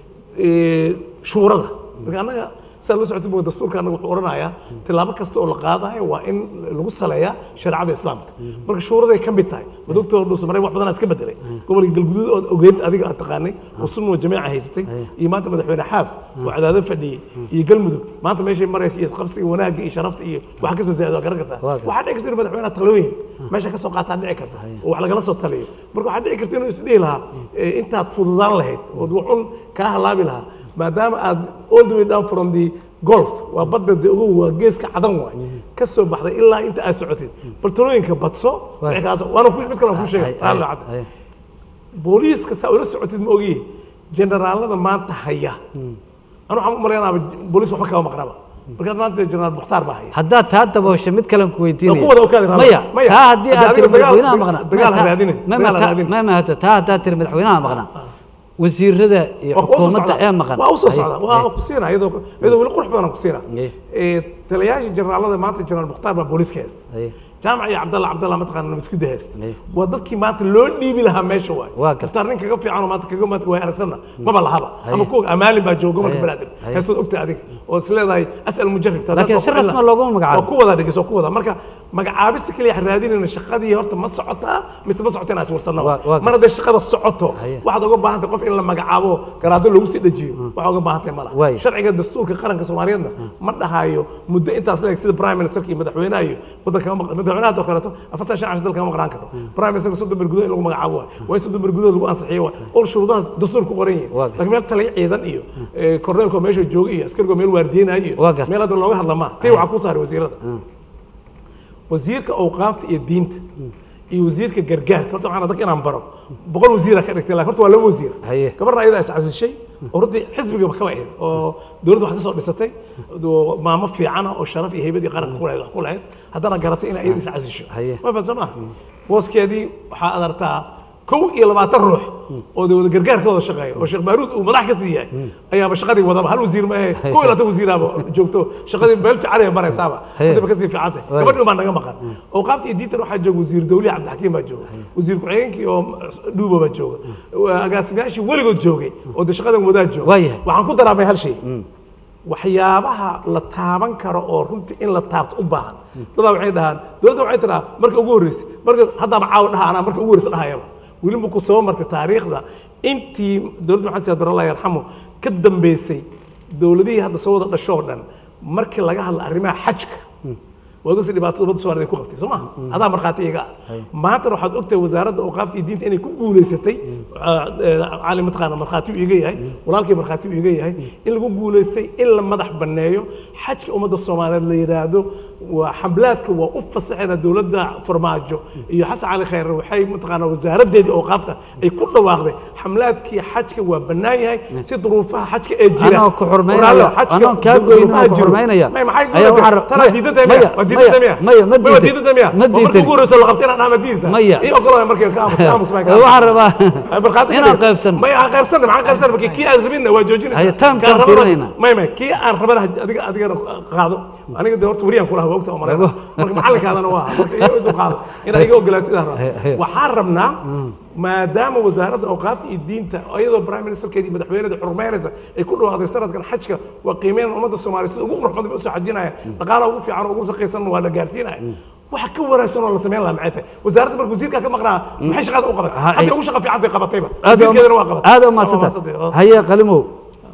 Speaker 2: eh, shuurada marka annaga sidaad la socotay buu dastuurka annaga wuxuu odhanayaa tilaabo kasta oo la qaadayo waa in lagu saleeyaa shareecada islaamka marka shuuraday ka mid tahay madogtoo dhuusa maray wax badanaa iska bedelay gobolka galguduud ood ogeed adiga aad taqaanay oo sunwa jamiica haysatay iyo maanta madaxweyne xaaf oo cadaado fadhiyey iyo galmudug maanta meeshay maraysa iyo qabsiga wanaagga iyo sharafta iyo waxa kasoo zaada waa garan kartaa
Speaker 1: Waa garta.
Speaker 2: waxaa dhici karta inuu madaxweynaha talooyin meesha ka soo qaataa dhici karta oo wax lagala soo taliyo marka waxaa dhici karta inuu isdhihi lahaa eh, intaad fududaan lahayd ood waxun kaa halaabi lahaa maadaama aad all the way down from the golf waa badda de ogow waa geeska cadan waay ka soo baxday ilaa inta aad socotid bal talooyinka badso
Speaker 1: Waay.
Speaker 2: wixii kaas- waana ku- mid kale aan kuu sheegay
Speaker 1: Haye,
Speaker 2: raalli
Speaker 1: haye,
Speaker 2: cadda.
Speaker 1: haye.
Speaker 2: booliiska saa ula socotid ma ogiye generaalada maanta haya anu waxaan u malaynaaba booliis waxba kama maqnaba markaad maanta generaal mukhtaar baa haya
Speaker 1: haddaad taa daboosho mid kalen ku weydiinaya
Speaker 2: Waa kuwada okaadi rabaa.
Speaker 1: maya
Speaker 2: Maya.
Speaker 1: taa haddii
Speaker 2: Haddii
Speaker 1: aad
Speaker 2: adiga
Speaker 1: tiri
Speaker 2: dagaal-
Speaker 1: madaxweynaha
Speaker 2: dagaal-
Speaker 1: maqnaa
Speaker 2: dagaal ha
Speaker 1: Ma-
Speaker 2: raadinin,
Speaker 1: ma-
Speaker 2: dagaal ha
Speaker 1: ma-
Speaker 2: raadinin.
Speaker 1: ma mahato taa haddaad tiri madaxweynaha maqnaa wasiirada iyo
Speaker 2: waa usoo
Speaker 1: xukuumadda
Speaker 2: socdaa
Speaker 1: ee maqan
Speaker 2: waa usoo
Speaker 1: Haye,
Speaker 2: socdaa
Speaker 1: haye.
Speaker 2: waa ku siina iyadoo iyadoo weli qurux badan aan ku siina
Speaker 1: Haye.
Speaker 2: ee taliyayaasha generaalada maanta generaal mukhtaar baa booliiska haysta
Speaker 1: Haye.
Speaker 2: jaamac iyo cabdalla cabdalla mataqaana nabadgudda haysta
Speaker 1: Haye.
Speaker 2: waa dadkii maanta loo dhiibi lahaa meesha waay
Speaker 1: Waa gartay.
Speaker 2: mukhtaar nin kaga fiican oo maanta kaga maanta waa aragsanna maba lahaba
Speaker 1: Haye.
Speaker 2: ama kuwa amaalin baa jooga gobolka
Speaker 1: Haye.
Speaker 2: banaadir
Speaker 1: Haye.
Speaker 2: haystaad ogta adiga oo is leedahay asal mujarrib taa
Speaker 1: Laakiin
Speaker 2: dadka
Speaker 1: si
Speaker 2: waa ku
Speaker 1: rasmi
Speaker 2: cilaa.
Speaker 1: looguma magacaabo.
Speaker 2: waa ku wada dhigis waa ku wada marka magacaabista keliya ha raadinayna shaqadii horta ma socotaa mise ma socota inaa iswarsanno
Speaker 1: Waa- waa
Speaker 2: mar hadday shaqada socoto
Speaker 1: Haye.
Speaker 2: waxaad uga baahan tahay qof in la magacaabo garaado lagu sii dhajiyo waxaa uga baahan tahay ma
Speaker 1: Waay.
Speaker 2: laha sharciga dastuurka qaranka soomaaliyeedna ma dhahayo muddo intaas leeg sida prime ministerka iyo madaxweynaha iyo waddanka kama maqan madaxweynaha oo kaleeto afartan shan cash dalka kama maqnaan karo prime ministerka soddon ber gudahood in lagu magacaabo waay waa in soddon ber gudahood lagu ansixiyo waay ol shuruudahaas dastuur ku qoran yihiin
Speaker 1: Waa gartay.
Speaker 2: laakiin meel taliya ciidan iyo eh, korneelkoo meesha jooga iyo askarigoo meel waardiyeenayo iyo
Speaker 1: Waa gartay.
Speaker 2: meel hadda looga hadla maaha tii waxaa ku saaray wasiirada wasiirka awqaafta iyo diinta iyo wasiirka gargaarka horta waxaan dadka inaan baro boqol wasiira ka dhigtay laakiin horta waa laba wasiir
Speaker 1: Haye.
Speaker 2: gabarna ayadaa is casishay oo runtii xisbigaba kaba ahayd oo dowladda wax ka soo dhisatay oo maamo fiicana oo sharaf iyo heybad iyo qaranka ku lahayd wax ku lahayd haddana garatay inay iyada is casisho
Speaker 1: Haye.
Speaker 2: ma fahamsan maaha booskeedii waxaa ad artaa kow iyo labaatan ruux oo de wada gargaar ka wada shaqeeya oo sheekh baaruud uu madax ka sii yahay ayaaba shaqadii wadaba hal wasiir ma ahe kow iyo labaatan wasiiraaba joogto shaqadii meel fiican ay maraysaaba
Speaker 1: Haye.
Speaker 2: hadaba kasii fiicantay
Speaker 1: Waay.
Speaker 2: gabadhi baa naga maqan awqaafta iyo diintan waxaa jooga wasiir dawlihi cabdixakiim baa jooga wasiir ku-xigeenkii oo dhuuba baa jooga agaasimayaashii weligood joogay oo de shaqadan wadaa jooga
Speaker 1: Waayahay.
Speaker 2: waxaan ku daraamay hal shay waxyaabaha la taaban karo oo runtii in la taabto u baahan dadaa waxay dhahaan dowladda waxay tiraa marka ugu horreysay marka haddaaba caawa dhaha anaa marka ugu horreysa dhahayaba weli ma ku soo martay taariikhda intii dowladda maxamed siyaad bare allah yarxamo ka dambeysay dowladihii hadda soo wada dhashoo dhan markii laga hadla arrimaha xajka waad ogtay dhibaatada ummadda Soomaaliyeed ay ku qabtay soo maaha adaa markhaati iga ah maantana waxaad ogtahay wasaaradda awqaafta iyo diinta inay ku guulaysatay cali mataqaana markhaati uu iga yahay walaalkii markhaati uu iga yahay in lagu guulaystay in la madax banneeyo xajka ummadda Soomaaliyeed la yiraahdo waa xamlaadka waa u fasaxayna dowladda farmaajo iyo xasan cali khayre waxay mataqaana wasaaraddeedii awqaafta ay ku dhawaaqday xamlaadkii xajka waa bannaan yahay si duruufaha xajka ee jira
Speaker 1: anoo ku xurmaynaya
Speaker 2: Walaalo, xajka
Speaker 1: anoo kaa goynin
Speaker 2: duruufaha
Speaker 1: oo ku
Speaker 2: jiro.
Speaker 1: xurmaynaya
Speaker 2: May, maxay ku
Speaker 1: ayaa
Speaker 2: leedahay?
Speaker 1: waxaan ra-
Speaker 2: Tana
Speaker 1: maya,
Speaker 2: diidada
Speaker 1: maya,
Speaker 2: miya? Waa diidada
Speaker 1: maya,
Speaker 2: miya?
Speaker 1: maya, ma
Speaker 2: Waa
Speaker 1: diiday.
Speaker 2: diidada miya?
Speaker 1: Ma
Speaker 2: Waa markii
Speaker 1: diiday.
Speaker 2: ugu horreysa la qabtay inaan aamadiisa.
Speaker 1: Maya.
Speaker 2: Ii ogolaaday markii ka aamus- aamus baan ka
Speaker 1: waxaan rabaa
Speaker 2: Ay, markhaati
Speaker 1: inaan
Speaker 2: ka dhig.
Speaker 1: qaybsano
Speaker 2: Maya, aan qaybsanno, maxaan qaybsanno? Markii kii aad rabinna waa joojinaysaa.
Speaker 1: Haye, taamkaan
Speaker 2: Kaan rabana-
Speaker 1: fiirinayna.
Speaker 2: Maya, maya, kii aan rabana adiga- adigana qaado. Aniga dee horta wariyaan kulahaa, waa ogtahay oo malaynaa. Marka macalinkaadana waa aha. Marka iyo intuu qaado. Inaad iga ogolaatid aan rabaa.
Speaker 1: Haye, haye.
Speaker 2: waxaan rabnaa maadaama wasaaradda awqaafta iyo diinta iyadoo prime ministerkeeda iyo madaxweynada xurmeynaysa ay ku dhawaaqday sanadkan xajka waa qiimeyn ummadda soomaaliya sida ugu qurux badan bay usoo xajinaya dhaqaalaha ugu fiican oo ugu shaqaysan waa la gaarsiinaya waxa ka wanaagsan oo la samayn lahaa maxay tahay wasaaradda marka wasiirka ka maqnaa maxay shaqada u qabatay
Speaker 1: Ha, ay-
Speaker 2: hadday ugu shaqa fiican tay qabatayba
Speaker 1: aad
Speaker 2: wasiirkeedana waa qabatay
Speaker 1: aad u
Speaker 2: Waa
Speaker 1: mahadsanta
Speaker 2: mahadsantay. Oo.
Speaker 1: haye qalimow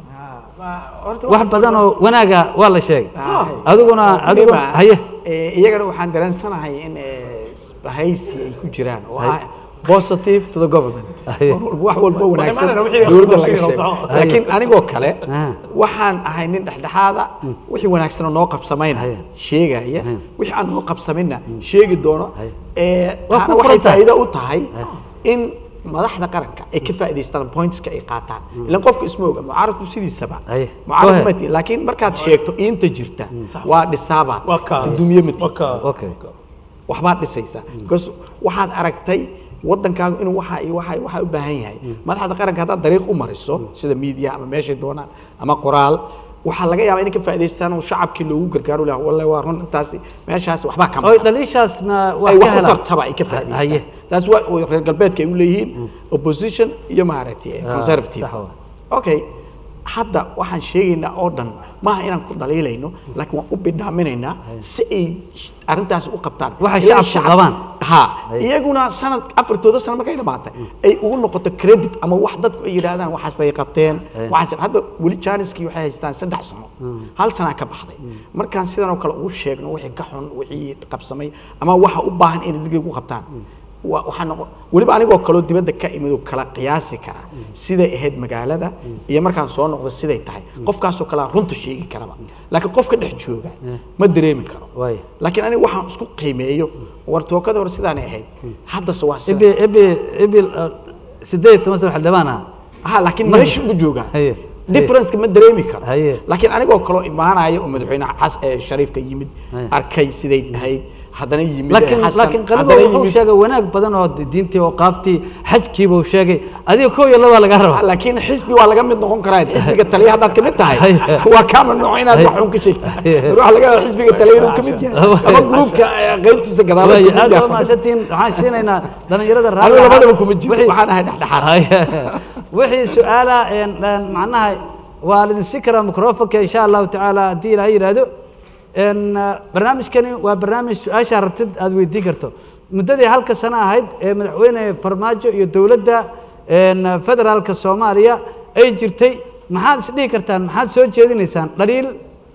Speaker 4: horta
Speaker 1: wax badan oo wanaaga waa la sheegay
Speaker 4: Ah.
Speaker 1: adiguna adiguna
Speaker 4: Weliba,
Speaker 1: haye
Speaker 4: eh, iyagana waxaan dareensanahay in eh, isbahaysi ay ku jiraan oo
Speaker 1: Hay.
Speaker 4: ah positive to the government
Speaker 1: Hay.
Speaker 4: wax walba wanaagsan
Speaker 2: imaanayna wixii
Speaker 4: dowladda
Speaker 2: la
Speaker 4: laga
Speaker 2: sheegay
Speaker 4: sheego
Speaker 2: oo
Speaker 1: Hay.
Speaker 4: laakiin anigoo kale
Speaker 1: Ah.
Speaker 4: waxaan ahay nin dhexdhexaada wixii wanaagsan oo noo qabsamayna
Speaker 1: Hay.
Speaker 4: sheegaya wixii aan noo qabsamayna sheegi doono
Speaker 1: Hay.
Speaker 4: Eh,
Speaker 1: Waa
Speaker 4: taana
Speaker 1: ku
Speaker 4: waxay
Speaker 1: furan tahay.
Speaker 4: faa'iido u tahay in madaxda qaranka ay ka faa'iidaystaan pointska ay qaataan ilan qofka isma oga mucaaradku sidiisaba
Speaker 1: Hay.
Speaker 4: mucaarad
Speaker 1: Go ahead.
Speaker 4: ma tihi laakiin markaad sheegto inta jirta waa dhisaabaad
Speaker 2: waa kaa
Speaker 4: dudumiye ma tihi
Speaker 2: waa kaa
Speaker 1: okay
Speaker 4: waxbaad dhisaysaa because waxaad aragtay waddankaagu inuu waxa iyo waxa iyo waxa u baahan yahay madaxda qaranka haddaad dariiq u mariso sida media ama meeshay doonaan ama qoraal waxaa laga yaabaa inay ka faa'idaystaan oo shacabkii loogu gargaaro lahaa wallahi waa run intaasi meeshaasi waxbaa ka
Speaker 1: oy
Speaker 4: maqan
Speaker 1: dhaliishaasna waa
Speaker 4: ay
Speaker 1: ka
Speaker 4: wax u
Speaker 1: helaan
Speaker 4: tartaba ay ka
Speaker 1: haye
Speaker 4: faa'idaystaan taas waa oo reer galbeedka ay u leeyihiin opposition iyo maaragtay
Speaker 1: Ah,
Speaker 4: conservative
Speaker 1: sax waa.
Speaker 4: okay hadda waxaan sheegaynaa oo dhan maaha inaan ku dhaliilayno laakiin waan u bidhaaminaynaa si ay arrintaasi u qabtaan
Speaker 1: Waxay
Speaker 4: Ilaa
Speaker 1: shacabku
Speaker 4: shacab-
Speaker 1: qabaan.
Speaker 4: ha
Speaker 1: Ay.
Speaker 4: iyaguna sanad afartooda sano markay dhamaatay ay ugu noqoto credit ama wax dadku ay yidhaahdaan waxaas bay qabteen
Speaker 1: Ay.
Speaker 4: waxaas hadda weli janiskii waxay haystaan saddex sano hal sanaa ka baxday markaan sidan oo kale ugu sheegno wixii ka xun wixii qabsamay ama waxa u baahan inay dadka ugu qabtaan wa- waxaa noqo weliba anigoo kaloo dibadda ka imid oo kala qiyaasi kara siday ahayd magaalada iyo markaan soo noqdo siday tahay qofkaasoo kalea runta sheegi karaba laakiin qofka dhex jooga ma dareemi karo
Speaker 1: waay
Speaker 4: laakiin aniga waxaan isku qiimeeyo war tookada hore sidaanay ahayd haddase waa sida
Speaker 1: ibi ibi ibi uh, sideed iyo toban sano xildhibaan ah
Speaker 4: ha laakiin
Speaker 1: Ma-
Speaker 4: meesha ugu jooga
Speaker 1: Haye.
Speaker 4: differenceka ma dareemi karo
Speaker 1: Haye.
Speaker 4: laakiin anigoo kaloo imaanaya oo madaxweynaha xas ee shariifka yimid
Speaker 1: Haye.
Speaker 4: arkay siday ahayd haddana yimid
Speaker 1: laakiin
Speaker 4: xasan
Speaker 1: laakiin qalibo
Speaker 4: haddana
Speaker 1: wuxuu
Speaker 4: yimid
Speaker 1: sheegay wanaag badan oo diintii oo qaaftii xajkiiba uu sheegay adiga kow iyo labaa laga
Speaker 4: Ah,
Speaker 1: rabaa
Speaker 4: laakiin xisbi waa laga mid noqon karaa xisbiga taliya haddaad kamid tahay
Speaker 1: Haye.
Speaker 4: waa kaa mamnuuc inaad
Speaker 1: Haye.
Speaker 4: wax xun ka sheegtid
Speaker 1: Haye.
Speaker 4: waxa laga yaabaa xisbiga taliya inuu kamid yahay ama gruubka eh, qaybtiisa gadaala
Speaker 1: Waay,
Speaker 4: kamid
Speaker 1: aad waa
Speaker 4: yahay
Speaker 1: mahadsantihiin waxaan siinaynaa dhalinyarada
Speaker 4: anigu
Speaker 1: raalli
Speaker 4: labadaba
Speaker 1: ahaa.
Speaker 4: kuma jiro
Speaker 1: Wixii-
Speaker 4: waxaan ahay dhexdhexaad
Speaker 1: Haye. wixii su-aala een, een, macnaha waa lidin si karaa microfonka insha allahu tacaala haddii ilaahay yidhaahdo een, uh, barnaamijkani waa barnaamij su-aashaa rabtid aad weydiin karto muddadii halka sano ahayd ee madaxweyne farmaajo iyo dowladda een, federaalka soomaaliya ay jirtay maxaad isdhihi kartaan maxaad soo jeedinaysaan dhaliil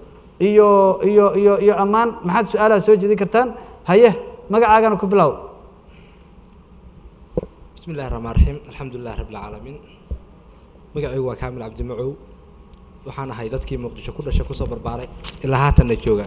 Speaker 1: iyo iyo iyo iyo ammaan maxaad su-aalaha soo jeedin kartaan haye magacaagana ku bilow
Speaker 5: بسم الله الرحمن الرحيم الحمد لله رب العالمين magacaygu waa kaamil cabdi macow waxaan ahay dadkii muqdisho ku dhashay kusoo barbaaray ilaa haatanna jooga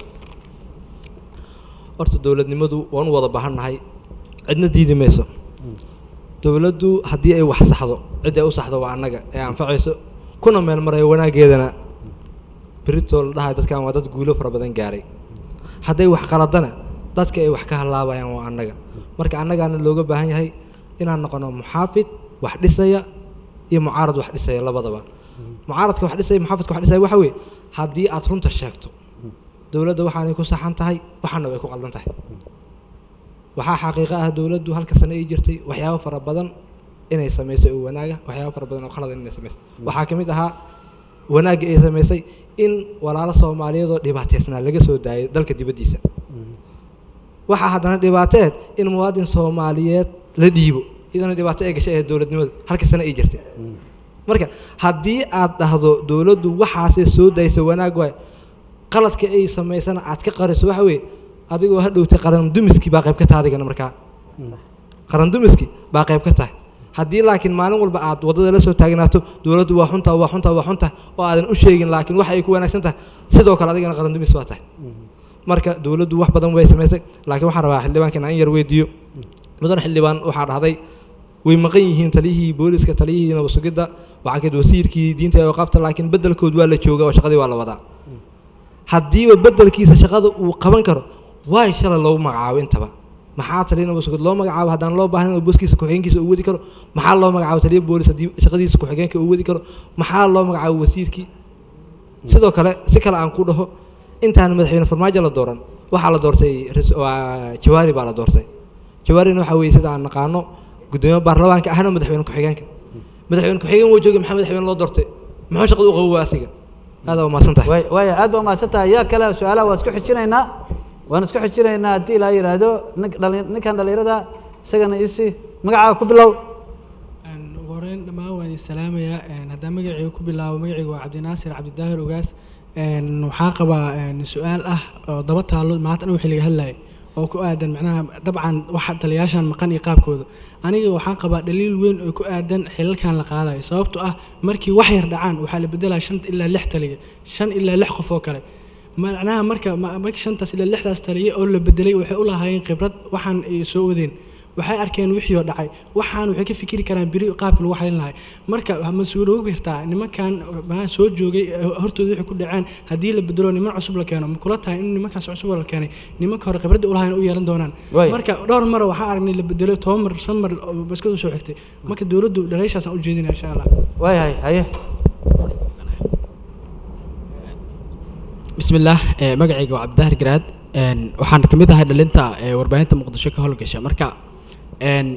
Speaker 5: horta dowladnimadu waan u wada baahannahay cidna diidi mayso dowladdu haddii ay wax saxdo cid ay u saxdo waa annaga ee anfacayso kuna meel marayo wanaaggeedana berito la dhahayo dadkan waa dad guulo fara badan gaaray hadday wax qaladana dadka ay wax ka halaabayaan waa annaga marka annagaana looga baahan yahay inaan noqono muxaafid wax dhisaya iyo mucaarad wax dhisaya labadaba mucaaradka wax dhisaya muxaafidka wax dhisaya waxa weeye haddii aad runta sheegto dowladda waxaanay ku saxan tahay waxaana way ku qaldan tahay waxaa xaqiiqo ah dowladdu halka sano ay jirtay waxyaabo fara badan inay samaysay oo wanaaga waxyaabo fara badan oo khalad inay samaysay waxaa ka mid ahaa wanaagga ay samaysay in walaalo soomaaliyeed oo dhibaataysnaa laga soo daayay dalka dibaddiisa waxaa haddana dhibaateed in muwaadin soomaaliyeed la dhiibo iyadana dhibaato ay gashay ahayd dowladnimada halka sano ay jirtay marka haddii aad dhahdo dowladdu waxaasay soo daysa wanaag waay qaladka ay samaysana aad ka qariso waxa weeye adigoo ha dhowtay qaran dumiskii baa qayb ka tahay adigana markaa qaran dumiskii baa qayb ka tahay haddii laakiin maalin walba aad waddada la soo taagnaato dowladdu waa xunta waa xunta waa xunta oo aadan u sheegin laakiin waxa ay ku wanaagsan tahay sidoo kale adigana qaran dumis waa tahay marka dowladdu wax badan way samaysay laakiin waxaan rabaa xildhibaankan in yar weydiiyo mudan xildhibaan waxaa dhahday way maqan yihiin taliyihii booliska taliyihii nabad sugidda waxaa kayd wasiirkii diinta ee waqaafta laakiin beddelkood waa la jooga oo shaqadii waa la wadaa haddiiba beddelkiisa shaqada uu qaban karo waay shalay loogu magacaabo intaba maxaa taliya nabad sugid loo magacaabo haddaan loo baahnayn oo booskiisa ku-xigeenkiisa uu wadi karo maxaa loo magacaabo taliya boolis haddii shaqadiisa ku-xigeenka uu wadi karo maxaa loo magacaabo wasiirkii sidoo kale si kale aan ku dhaho intaan madaxweyne farmaajo la dooran waxaa la doortay rais- waa jawaari baa la doortay jawaarina waxaa weeye sida aan naqaano gudoomiye baarlamaanka ahna madaxweyne ku-xigeenka madaxweyne ku-xigeen wuu joogay maxaa madaxweyne loo doortay muxuu shaqada u qabo waa asiga aad waa mahadsan tahay
Speaker 1: waay waaya aad baa mahadsan tahay yaa kale su-aalaha waa isku xijinaynaa waan isku xijinaynaa haddii ilaa yidhaahdo nin- dhali- ninkan dhalinyarada isagana isi magacaaga ku bilow
Speaker 6: Een, ugu horeyn dhammaan waan idin salaamayaa Een, haddaan magacayga ku bilaabo magacayga waa cabdinaasir cabdidaahir ogaas Een, waxaan qabaa een, su-aal ah oo daba taalo maanta dhan wixii laga hadlayay oo ku aadan macnaha dabcan waxa taliyaashan maqan iyo qaabkooda aniga waxaan qabaa dhaliil weyn oo ku aadan xilalkan la qaadayo sababtoo ah markii wax yar dhacaan waxaa la bedelaya shan ilaa lix taliya shan ilaa lix qof oo kale macnaha marka ma- markii shantaas ilaa lixdaas taliye oo la bedelay waxay u lahaayeen khibrad waxaan ay soo wadeen waxay arkeen wixii oo dhacay waxaan waxay ka fikiri karaan beri qaabka lagu xalin lahay marka ma suuroobi kartaa nimankan maxaa soo joogay eh, hortooda wixii ku dhaceen haddii la bedelo niman cusub la keeno ma kula tahay in nimankaas cusub oo la keenay nimanka hore khibradda u lahayn u yeelan doonaan
Speaker 1: Waay.
Speaker 6: marka dhowr mar waxaa aragnay la bedelo toban mar shan mar oo baskadu soo xigtay marka dowladdu dhaleyshaasaan u jeedinaya insha allah
Speaker 1: waayahay haye
Speaker 7: bismillaah eh, magacayga waa cabdidahir garaad een, waxaan ka mid ahay dhalinta eh, warbaahinta muqdisho ka howlgasha marka een,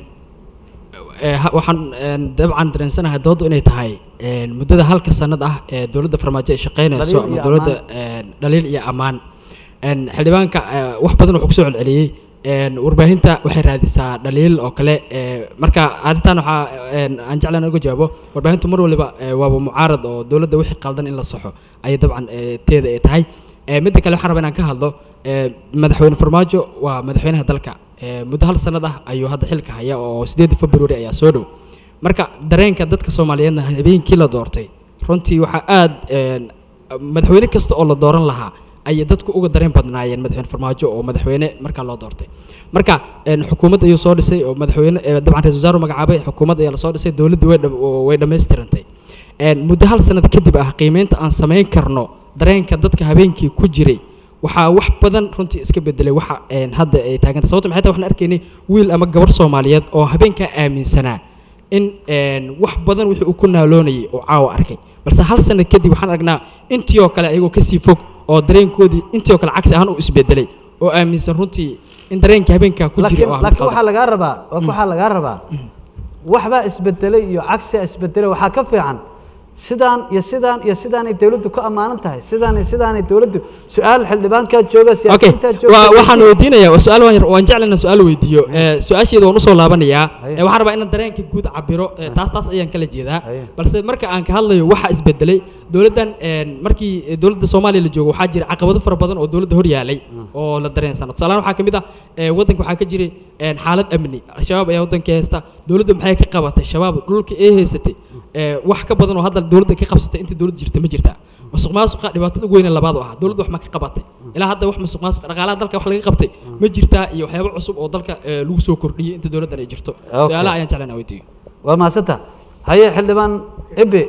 Speaker 7: eh, ha- waxaan een, dabcan dareensanahay doodu inay tahay een, muddada halka sanad ah ee dowladda farmaajo ay shaqaynayso
Speaker 1: Dhaliil
Speaker 7: ama
Speaker 1: iyo
Speaker 7: dowladda een, dhaliil iyo ammaan een, xildhibaanka eh, wax badan wuxuu kusoo celceliyey een, warbaahinta waxay raadisaa dhaliil oo kale eh, marka arrintan waxaa een, aan jeclaan uga jawaabo warbaahintu mar waliba eh, waaba mucaarad oo dowladda wixii qaldan in la saxo ayay dabcan eh, teeda ay tahay Eh, midda kale waxaan rabaa inaan ka hadlo eh, madaxweyne farmaajo waa madaxweynaha dalka Eh, muddo hal sanad ah ayuu hadda xilka haya oo sideedii february ayaa soo dhow marka dareenka dadka soomaaliyeedna habeenkii la doortay runtii waxaa aad een, madaxweyne kasta oo la dooran lahaa ayay dadku uga dareen badnaayeen madaxweyne farmaajo oo madaxweyne markaa loo doortay marka een, xukuumad ayuu soo dhisay oo madaxweyne eh, dabcan ra-iisul wasaare magacaabay xukuumad ayaa lasoo dhisay dowladdii way dham- way dhammaystirantay Een, muddo hal sanad kadib ah qiimeynta aan samayn karno dareenka dadka habeenkii ku jiray waxaa wax badan runtii iska bedelay waxa een, hadda ay taaganta sababta maxay tahay waxaan arkaynay wiil ama gabar soomaaliyeed oo habeenkaa aaminsanaa in een, wax badan wixii uu ku naaloonayay oo caawa arkay balse hal sanad kadib waxaan aragnaa intii oo kale ayagoo kasii fog oo dareenkoodii intii oo kale cagsi ahaan u isbedelay oo aaminsan runtii in dareenkii habeenkaa ku jiray
Speaker 1: laakiin
Speaker 7: oo ah
Speaker 1: laakiin
Speaker 7: mid
Speaker 1: waxaa lagaa rabaa waxaa lagaa rabaa waxbaa isbedelay iyo cagsia isbedelay waxaa ka fiican sidaan iyo sidaan iyo sidaanay dowladdu ku ammaanan tahay sidaan iyo sidaanay dowladdu su-aal xildhibaankaa jooga
Speaker 7: okay
Speaker 1: siyaasiyiintaa jooga
Speaker 7: waa waxaan weydiinayaa waa su-aal waan yar- waan jeclana su-aal weydiiyo Eh, su-aasheeda waan usoo laabanayaa
Speaker 1: Haye.
Speaker 7: Eh, waxaan rabaa inaan dareenka guud cabiro Eh, taas taas ayaan kala jeedaa
Speaker 1: Haye.
Speaker 7: balse marka aan ka hadlayo waxa isbedelay dowladdan een, markii eh, dowladda soomaaliya la joogo waxaa jira caqabado fara badan oo dowladda hor yaalay oo la dareensano tusaalahaan waxaa ka mid ah eh, waddanka waxaa ka jiray een, xaalad amni al-shabaab ayaa waddanka haysta dowladda maxay ka qabatay shabaab dhulka ay haysatay eh, wax ka badan oo hadda dowladda ka qabsatay intii dowladda jirta ma jirtaa musuq maasuqa dhibaatada ugu weyne labaad oo ah dowladda wax ma ka qabatay ilaa hadda wax musuq maasuq dhaqaalaha dalka wax laga qabtay ma jirtaa iyo waxyaabo cusub oo dalka eh, lagu soo kordhiyey inta dowladdan ay jirto
Speaker 1: Okay.
Speaker 7: su-aalaha ayaan jeclaan weydiiyo
Speaker 1: waa mahadsanta haye xildhibaan ibi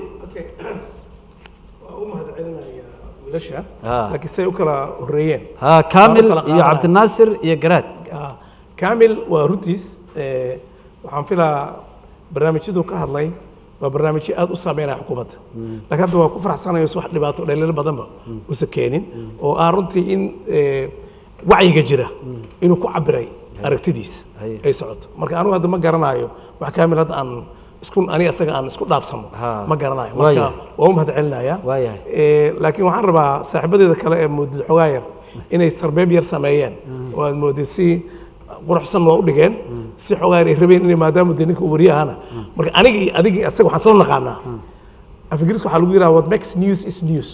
Speaker 2: waa u mahadcelinayaa wiilasha
Speaker 1: Ah.
Speaker 2: laakiin say u kala horreeyeen
Speaker 1: ha kaamil
Speaker 2: Waa u kala
Speaker 1: iyo
Speaker 2: qaadanaya.
Speaker 1: cabdinaasir iyo garaad
Speaker 2: Ah, kamil waa runtiis eh, waxaan filaa barnaamijyadu ka hadlay waa barnaamijyo aad u saameynaya xukuumadda laakiin hadda waa ku faraxsanayo wax dhibaato dhaliilo badanba usa keenin oo ah runtii in eh, wacyiga jira inuu ku cabiray aragtidiisa
Speaker 1: Haye.
Speaker 2: ay socoto marka anigu hadda ma garanayo wax kamil hadda aan isku ani asaga aan isku dhaafsano
Speaker 1: Ha.
Speaker 2: ma garanayo
Speaker 1: Waayahay.
Speaker 2: marka waa u mahadcelinayaa
Speaker 1: Waayahay.
Speaker 2: Eh, laakiin waxaan rabaa saaxiibadeeda kale ee moodid xogaa yar inay sarbeeb yar sameeyeen oo aad moodid si quruxsan waa u dhigeen si xogaa yar ay rabeen inay maadaama dee ninka uu wariye ahana marka aniga iyo adigii asaga waxaan soo naqaanaa af ingiriiska waxaa lagu yidhaha what makes news is news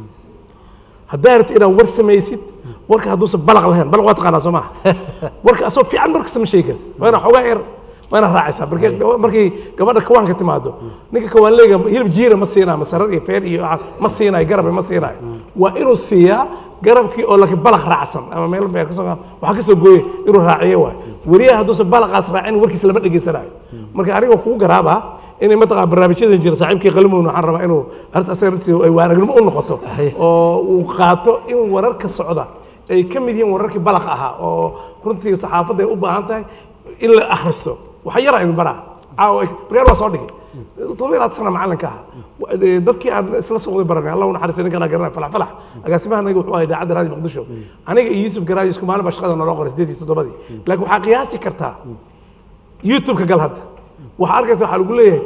Speaker 2: haddaa rabto inaad war samaysid warka hadduusan balaq lahayn balaq waa taqaanaa soo maha warka asoo fiican mar kasta ma sheegi kartid waa inaa xogaa yar waa inaad raacaysaa markii gaba- markii gabadha kawaanka timaado ninka kawaanleega hilib jiira ma siinaayo masarar iyo feer iyo waxa ma siinaayo garab ma siinaayo waa inuu siiyaa garabkii oo laakiin balaq raacsan ama meel beer kasoo waxaa kasoo gooye inuu raaciyo waay wariyaha hadduusan balaqaas raacin warkiisa lama dhegeysanayo marka aniga kugu garaabaa inay mataqaa barnaamijyadan jira saaxiibkii qalimown waxaan rabaa inuu aris asaga naftiisa ay waanagnimo u noqoto oo uu qaato in wararka socda ay ka mid yihiin wararkii balaq ahaa oo runtii saxaafadda ay u baahan tahay in la akhristo waxa yara idin baraa caawa markaan waa soo dhigay todoba ilaad sana macalinka aha dadkii aan isla socday baranay allah u naxariista ninkaan garanay falax falax agaasimahanagi wuxuu ahaa idaacadda raadi muqdisho aniga iyo yuusuf garaaji isku maalin baa shaqada naloo qoray sideed iyo toddobadii laakiin waxaa qiyaasi kartaa youtube-ka gal hadda waxaa arkaysa waxaa lagu leeyahay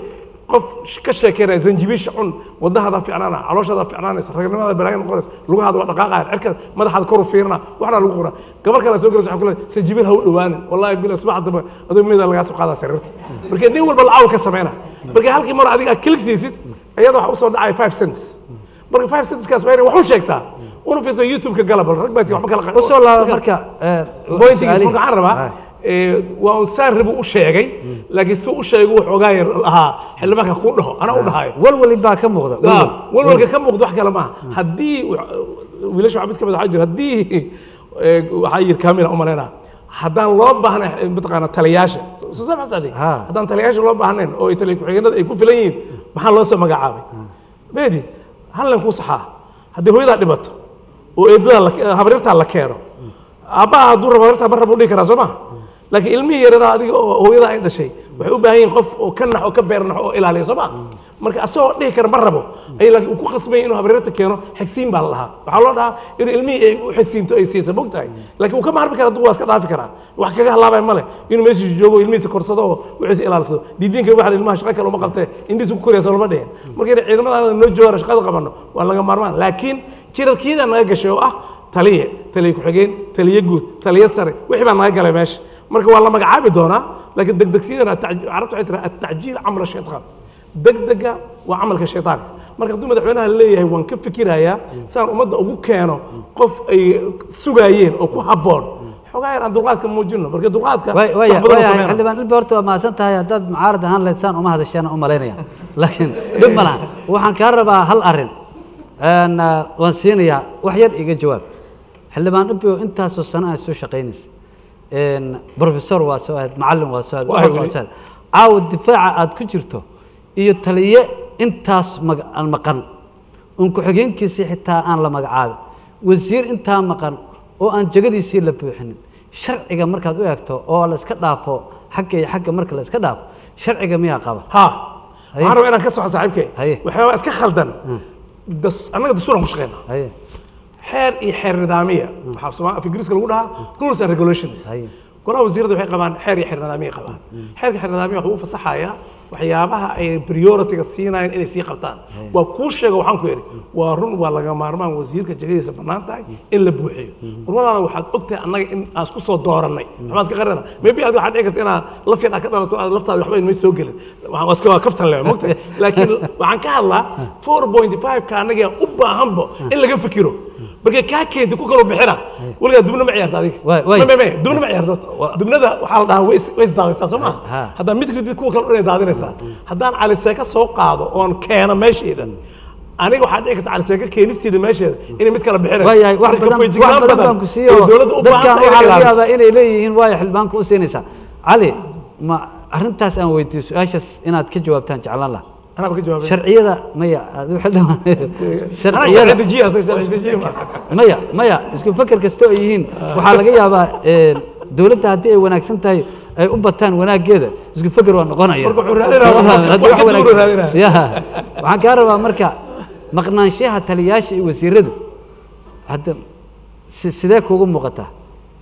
Speaker 2: qof sh- ka sheekeynaya zanjibiisha cun wadnahaada ficnaana calooshaada ficnaanaysa ragnimada balaayo noqonaysa lugahaada waa dhaqaaqaya cirka madaxaada koru fiirina waxna lagu qoraa gabar kale soo gelaysa waxaa ku leedahay zanjibiil ha u dhawaanin wallahi bila subax dambe adoo meeda lagaa soo qaadaa sariirta marka nin walba lacag ka sameyna marka halkii mar adiga aad kilig siisid iyada waxa usoo dhacaya five cents marka five centskaas waa inay wax u sheegtaa una fiirso youtube-ka gala bal rag baa tii waxba kala
Speaker 1: usoo laaba marka eh,
Speaker 2: bointigiis
Speaker 1: su'aalihi.
Speaker 2: marka waxaan rabaa
Speaker 1: Hai.
Speaker 2: ee, waa un saan rabu u sheegay laakiin si u sheegay wuxuu ogaa yar ahaa xildhibaanka kuu dhaho anaa u dhahayo
Speaker 1: walwali baa ka muuqda walwal.
Speaker 2: walwalka ka muuqda wax kale maaha haddii wiilasha waxaa mid ka mid waxaa jira haddii ee, waxaa yiri kamila umaleynaa haddaan loo baahnayn eh, mataqaana taliyaasha soo saa maxaa
Speaker 1: Ha.
Speaker 2: haddaan taliyaasha loo baahnayn oo ay taliya ku-xigeenada ay ku filan yihiin maxaa loo soo magacaabay beedi hallan kuu saxaa haddii hooyadaa dhibato oo eedada la- habaryartaa la keeno aabbaha hadduu rabo habaryartaa mar raba u dhihi karaa soo ma laakiin ilmihii yaradaa adiga oo hooyadaa ay dhashay waxay u baahan yihiin qof oo ka nax oo ka beer nax oo ilaaliya soo ma marka asagoo dhihi kara ma rabo ay laakiin uu ku khasbay inuu habaryarta keeno xigsiin baa la dhahaa waxaa loo dhahaa inuu ilmihii ay u xigsiinto ay siisa mogtahay laakiin uu ka maarmi kara waa iska dhaafi karaa wax kaga halaabaya male inuu meeshiisa joogo oo ilmihiisa korsado oo wixiisa ilaalsado diidiinka waxaa ilmaha shaqa kale uma qabtee indhihiisa ku koraysa lama dhihin marka inay ciidamada noo joogaan shaqada qabanno waa laga maarmaan laakiin jirarkiyada naga gashay oo ah taliye taliye ku-xigeen taliye guud taliye sare wixii baa naga galay meesha marka waa la magacaabi doonaa laakiin degdegsiyadana atac- carabtu waxay tiraa atacjiil camala shaytaan degdega waa camalka shaytaanka marka hadduu madaxweynaha leeyahay waan ka fikirayaa saan ummadda ugu keeno qof ay sugaayeen oo ku habboon xogaa yar aan dulqaadka muujino marka dulqaadka
Speaker 1: way
Speaker 2: wax
Speaker 1: way
Speaker 2: badan oo
Speaker 1: way
Speaker 2: sameynaa.
Speaker 1: xildhibaan ilba horta waa mahadsan tahay haddaad mucaarad ahaan lahayd saan uma hadasheen u malaynaya laakiin dhib ma laha waxaan kaa rabaa hal arrin Een, ah, waan siinayaa wax yar iga jawaab xildhibaan ibio intaasoo sano aan soo shaqaynaysa Een, professor waa soo ahayd macallin waa soo ahayd
Speaker 2: Waa
Speaker 1: wax waa
Speaker 2: weli.
Speaker 1: soo ahayd caawa difaaca aad ku jirto iyo taliye intaas maga- aan maqan un ku-xigeenkiisii xitaa aan la magacaabin wasiir intaa maqan oo aan jegadiisii la buuxinin sharciga markaad u eegto oo la iska dhaafo xagga iyo xagga marka la iska dhaafo sharciga miyaa qaba
Speaker 2: ها
Speaker 1: Haye.
Speaker 2: waxaan rabaa inaan ka soxo saaxiibkay
Speaker 1: Haye.
Speaker 2: waxyaabaa iska khaldan Das- annaga dastuuran ku shaqeynaa
Speaker 1: haye
Speaker 2: xeer iyo xeer nidaamiya waxaa Soomaa- af ingiriiska lagu dhahaa rules and regulations
Speaker 1: Haye.
Speaker 2: golaha wasiirada waxay qabaan xeer iyo xeer nidaamiya qabaan xeerka xeer nidaamiya wuxuu u fasaxayaa waxyaabaha ay priority-ga siinayaan inay sii qabtaan waa kuu sheega waxaan ku yidhi waa run waa laga maarmaan wasiirka jegadiisa bannaan tahay in la buuxiyo warwalaala waxaad ogtahay annaga in aan isku soo doorannay waxbaan iska qarina maybe adiga waxaad dhici karta inaad laf yar aad ka dhalato aad laftaada waxba inmay soo gelin Waxaan- waa iska waa kaftan leeyahay mogtahay laakiin waxaan ka hadlaa 4.5 ka annaga u baahanbo in laga fikiro marka kaa keenta ku kaloo bixina weligaa dubna ma ciyaarta adiga
Speaker 1: Waay- waay.
Speaker 2: Ma- ma- ma- dubna ma ciyaarto
Speaker 1: Wa-
Speaker 2: dubnada waxaa la dhahaa way is- way isdaadaysaa soo
Speaker 1: Ha.
Speaker 2: maha haddaan mid ridid kuwa kale inay daadinaysaa haddaan caliseeka soo qaado oon keeno meesheeda aniga waxaa dhici karta caliseeka keenisteeda meesheeda inay mid kala bixinayso
Speaker 1: waayahay wax
Speaker 2: Marka
Speaker 1: badan wax
Speaker 2: feejignaan
Speaker 1: badan baan ku siiyo
Speaker 2: oo dowladda u
Speaker 1: dadkan
Speaker 2: baahan tahay
Speaker 1: waxaa
Speaker 2: inay
Speaker 1: laga
Speaker 2: ilaaliso
Speaker 1: yaabaa inay leeyihiin waayo xildhibaanka u siinaysaa cali ma arrintaas aan weydiiyo su-aashaas inaad ka jawaabtaan jeclaan laha
Speaker 2: anaa ka jawaabay
Speaker 1: sharciyada maya adigu xildhibaan
Speaker 2: anaa
Speaker 1: sharciyada
Speaker 2: sharci dejiya asaga sharci dejiya ma
Speaker 1: maya maya isku feker kasta oo yihiin waxaa laga yaabaa een, dowladda haddii ay wanaagsan tahay ay u bataan wanaaggeeda isku feker waa noqonaya
Speaker 2: Marka wuxuu raadinaya
Speaker 1: Soo fahmay? Haddii
Speaker 2: wax
Speaker 1: wax
Speaker 2: ka duwan
Speaker 1: wanaagsan-
Speaker 2: raadinaya.
Speaker 1: Ya. waxaan kaa rabaa marka maqnaanshaha taliyaasha iyo wasiiradu hadda si- sidee kuugu muuqataa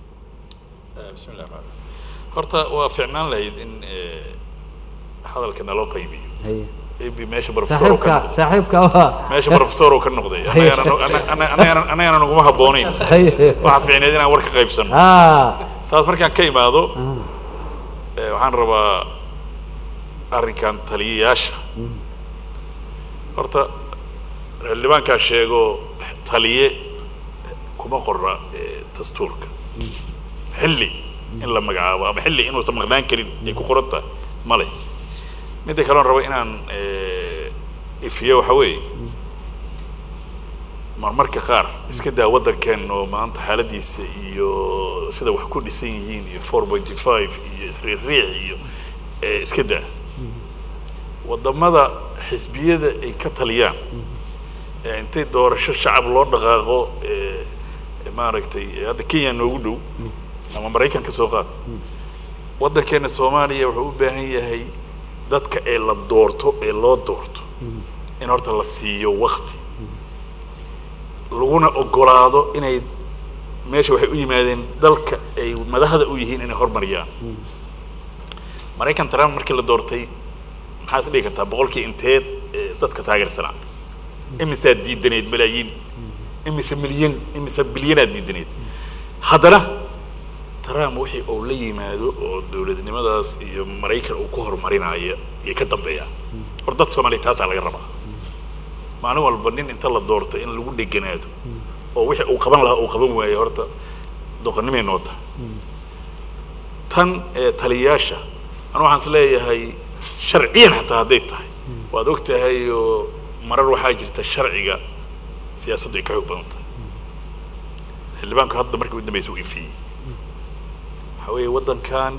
Speaker 3: بسم الله الرحمن الرحيم horta waa fiicnaan lahayd in eh, hadalka naloo qaybiyo
Speaker 1: Haye.
Speaker 3: ab meesha professor uu ka
Speaker 1: saaxiibka
Speaker 3: noqday
Speaker 1: saaxiibka waa
Speaker 3: meesha professor uu ka noqday
Speaker 1: Haye.
Speaker 3: Annagana- anna- anna- annagana annagana naguma habboonayn
Speaker 1: Haye.
Speaker 3: waxaa fiicneed inaan war ka qaybsano
Speaker 1: ah
Speaker 3: taas markaan ka imaado eh, waxaan rabaa arrinkan taliyayaasha horta xildhibaankaa sheego taliye kuma qorra eh, dastuurka xilli in la magacaabo ama xilli inuusan maqnaan karin ay ku qoran tahay male midda kale oon rabo inaan eh, ifiyo waxa weeye marmarka qaar iska daa waddankeen oo maanta xaaladiisa iyo sida wax ku dhisan yihiin iyo four pointy five iyo isriiriic iyo eh, iska daa waddamada xisbiyada ay ka taliyaan ee intay doorasho shacab loo dhaqaaqo ee maaragtay ee hadda kenya noogu dhow ama maraykan ka soo qaad waddankeena soomaaliya wuxuu u baahan yahay dadka ee la doorto ee loo doorto in horta la siiyo wakti laguna ogolaado inay meesha waxay u yimaadeen dalka ay madaxda u yihiin inay hormariyaan maraykan trump markii la doortay maxaa is dhihi kartaa boqolkii inteed ee, dadka taageersanaa imisaad diidaneed malaayiin imise milyan imise bilyanaad diidaneed haddana trump wixii uu la yimaado oo dowladnimadaas iyo maraykan uu ku horumarinaayo iyo ka dambeeya hor dad soomaaliya taasaa laga rabaa maalin walba nin inta la doorto in lagu dheganaado oo wixii uu qaban lahaa uu qaban waayo horta doqonnimay noo tahay tan ee taliyayaasha anu waxaan is leeyahay sharciyan xataa hadday tahay waad og tahay oo marar waxaa jirta sharciga siyaasaddu ay ka xoog badan tahay xildhibaanku hadda markii u dambaysa u ifiyey waxaa weeye waddankan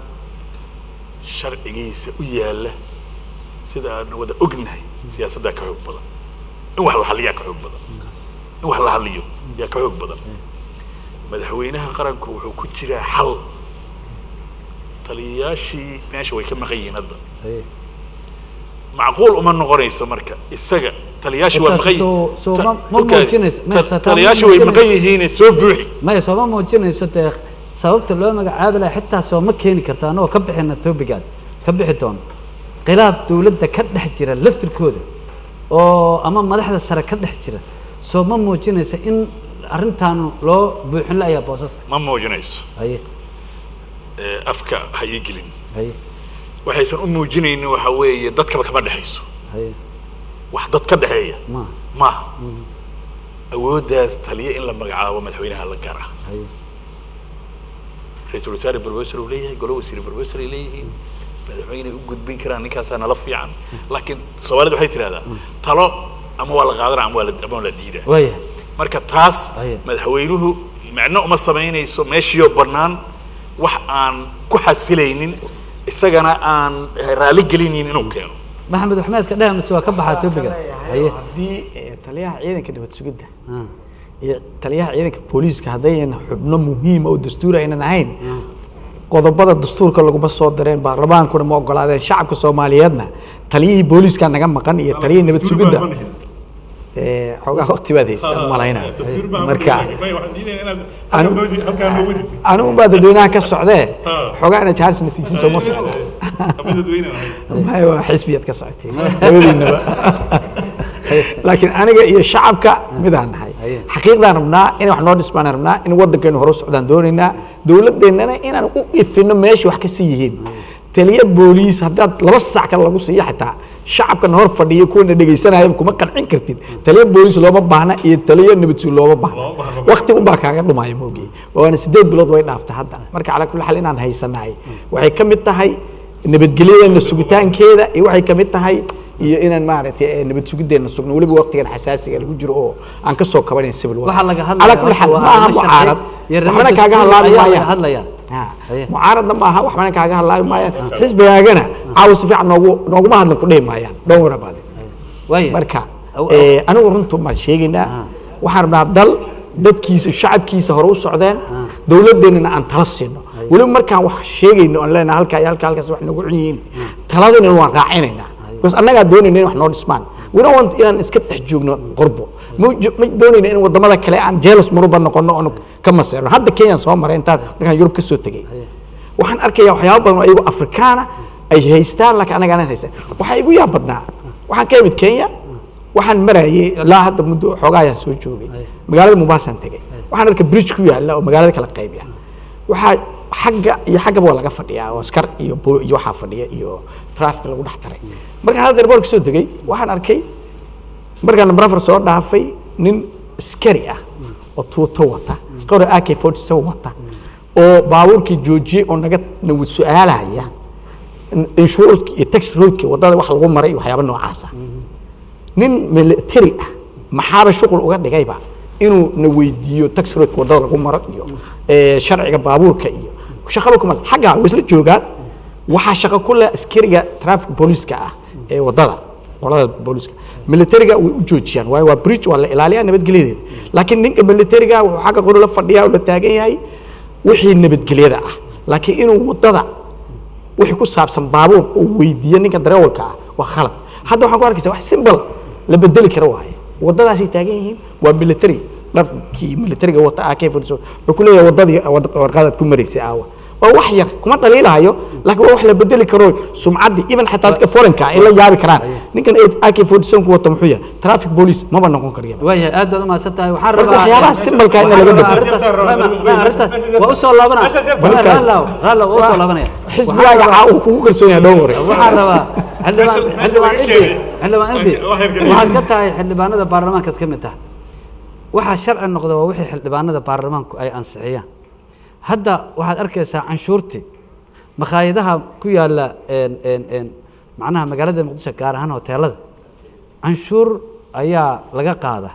Speaker 3: sharcigiisa u yaalla sida aan wada ognahay siyaasaddaa ka xoog badan in wax la halliyaa ka xoog badan in wax la halliyo yaa ka xoog badan madaxweynaha qaranku wuxuu ku jiraa xal taliyayaashii meesha way ka maqan yihiin hadda macquul uma noqonayso marka isaga taliyayaashii waa maqan
Speaker 1: Soo- soo
Speaker 3: yihiin
Speaker 1: ma- ma
Speaker 3: Ta-
Speaker 1: muujinayso-
Speaker 3: ta-
Speaker 1: ma- taa ma
Speaker 3: taliyayaashii way maqan
Speaker 1: muujinayso.
Speaker 3: yihiin soo buuxi
Speaker 1: maya sooma muujinayso dee sababta loo magacaabi laha xitaa sooma keeni karta anagoo ka bixina topigaas ka bixi doono khilaaf dowladda ka dhex jira laftirkooda oo ama madaxda sare ka dhex jira sooma muujinaysa in arrintaanu loo buuxin la'ayaa boosaska
Speaker 3: ma muujinayso
Speaker 1: haye
Speaker 3: ee, afka ha ii gelin
Speaker 1: haye
Speaker 3: waxaysan u muujinaynin waxa weeye dadkaba kama dhexayso
Speaker 1: haye
Speaker 3: wax dad ka dhexeeya
Speaker 1: ma
Speaker 3: maaha awooddaas taliya in la magacaabo madaxweynaha la gara
Speaker 1: haye
Speaker 3: ra-iisul wasaare professor uu leeyahay golo wasiir professor ay leeyihiin madaxweyne u gudbin karaan ninkaasaa nala fiican laakiin soomaalida waxay tidhahdaa talo ama waa la qaadana ama waa la ama waa la diidaa
Speaker 1: waayahay
Speaker 3: marka taas
Speaker 1: Aye.
Speaker 3: madaxweynuhu macno uma samaynayso meeshiioo bannaan wax aan ku xasilaynin isagana aan raalli gelinaynin inuu keeno
Speaker 1: maxamed waxmeed ka dheh mise waa ka baxaa topiga haye
Speaker 4: haddii eh, taliyaha ciidanka nabad sugidda
Speaker 1: Ah.
Speaker 4: iyo taliyaha ciidanka booliiska haddaynan xubno muhiima oo dastuur aynan ahayn qodobada dastuurka laguma soo dareen baarlamaankuna ma ogolaadeen shacabka soomaaliyeedna taliyihii booliiska naga maqan iyo taliyihii nabad sugidda Eh, xoogaa waqti baad haystaa malayna marka anigu baa dadweynaha ka socdee xoogaa ina jaarisna siisin sooma fiicna maya waa xisbiyaad ka socotay labadiinaba laakiin aniga iyo shacabka midaan nahay xaqiiqdaan rabnaa in wax noo dhisbaan rabnaa in waddankeenu hore u socdaan doonaynaa dowladeennana inaan u ifino meesha wax ka sii yihiin taliya booliis haddaad laba saac kale lagu siiyo xitaa shacabkan hor fadhiya kuwana dhegaysanaya kuma qancin kartid taliya booliis looma baahna iyo taliya nabadsuul looma baahna waqti unbaa kaaga dhumaya moogii waana sideed bilood way dhaafta hadda marka calaa kulli xaal inaan haysanahay waxay ka mid tahay nabadgelyadeena sugitaankeeda iyo waxay ka mid tahay iyo inaan maaragtay eh, nabad sugiddeena sugno weliba waqtigan xasaasiga lagu jiro oo aan ka soo kabanayn civil war
Speaker 1: Waxaa laga hadlayaa
Speaker 4: calaa kulli xaal
Speaker 1: waa
Speaker 4: ma aha
Speaker 1: arrimo sharci
Speaker 4: mucaarad
Speaker 1: iyo arrimo
Speaker 4: waxbana kaaga
Speaker 1: dastuuri
Speaker 4: halaabi
Speaker 1: ayaa laga
Speaker 4: maayaan
Speaker 1: hadlayaa.
Speaker 4: Ha.
Speaker 1: Haye.
Speaker 4: mucaaradna maaha waxbana kaaga halaabi maayaan xisbigaagana caawa si fiican noogu nooguma hadlan ku dhihi maayaan don't worry about it
Speaker 1: waayahay
Speaker 4: marka
Speaker 1: Aw-
Speaker 4: eh, anigu runtu baan sheegaynaa waxaan rabnaa dal dadkiisa shacabkiisa hore u socdeen dowladeennana aan tala siino weliba markaan wax sheegayno aan leenahay halkaa iyo halkaa halkaas wax nagu xun yihiin taladina waan raacinaynaa because annagaa doonayna in wax noo dhismaan we don't want inaan iska dhex joogno qorbo ma jo- ma doonayna in wadamada kale aan jealous muruba noqono oon ka maseerno hadda kenyaan soo maray intaan markaan yurub ka soo tegey waxaan arkayaa waxyaaba badan oo iyagu afrikaana ay haystaan laakiin anaga aanan haysan waxaa igu yaab badnaa waxaan ka imid kenya waxaan marayay ilaa hadda muddo xoogaa ayaan soo joogay magaalada mombasaan tegay waxaan arkay bridge ku yaalla oo magaalada kala qaybiya waxaa xagga iyo xaggaba waa laga fadhiyaa oo askar iyo bo- iyo waxaa fadhiya iyo traffic lagu dhex taray markaan hadda airport ka soo degay waxaan arkay markaan number soo dhaafay nin askari ah oo tuuto wata qori ak 47 wata oo baabuurkii joojiyey oo naga nagu su-aalaya insurance iyo tax roadki wadada wax lagu maray iyo waxyaaba noocaasa nin military ah maxaaba shuqul uga dhigayba inuu na weydiiyo tax roadka wadada lagu maro iyo eh, sharciga baabuurka iyo shaqaba kuma leh. xaggaa way isla joogaan waxaa shaqo ku leh askariga traffic booliiska ah ee wadada qolada booliiska militariga way u joojiyaan waayo waa bridge waa la ilaaliyaa nabadgelyadeeda laakiin ninka militariga wuxuu xagga qori la fadhiyaa oo la taagan yahay wixii nabadgelyada ah laakiin inuu wadada wixii ku saabsan baabuur uu weydiiyo ninka dareewalka ah waa khalad hadda waxaan ku arkaysa wax simple la bedeli kara waaye wadadaasay taagan yihiin waa military dharkii militariga wata ak fadhiso wuxuu ku leeyahay wadadii wad- warqadaad ku maraysay aawa waa wax yar kuma dhaliilahayo laakiin waa wax la bedeli karo sumcaddii even xataa dadka foreign-ka ay la yaabi karaan ninkan ak forty seven ku wata muxuu yahay traffic police maba noqon kariya
Speaker 1: waayahay aad baad umahadsan tahay waxaan
Speaker 4: Marka
Speaker 1: rabaa
Speaker 4: waxyaabaha simbalka in laga bedelo.
Speaker 1: waa usoo laabanaya raalaw raalaw waa usoo laabanaya
Speaker 4: xisbigaaga caa uu kugu kalsoon yahay dhowr
Speaker 1: waxaan rabaa xildhibaan xildhibaan ilbi xildhibaan ilbi waxaad ka tahay xildhibaanada baarlamaankaad ka mid tahay waxaa sharci noqda waa wixii xildhibaanada baarlamaanku ay ansixiyaan hadda waxaad arkaysaa canshuurtii makhaayadaha ku yaala een een een macnaha magaalada muqdisho gaar ahaan hoteelada canshuur ayaa laga qaada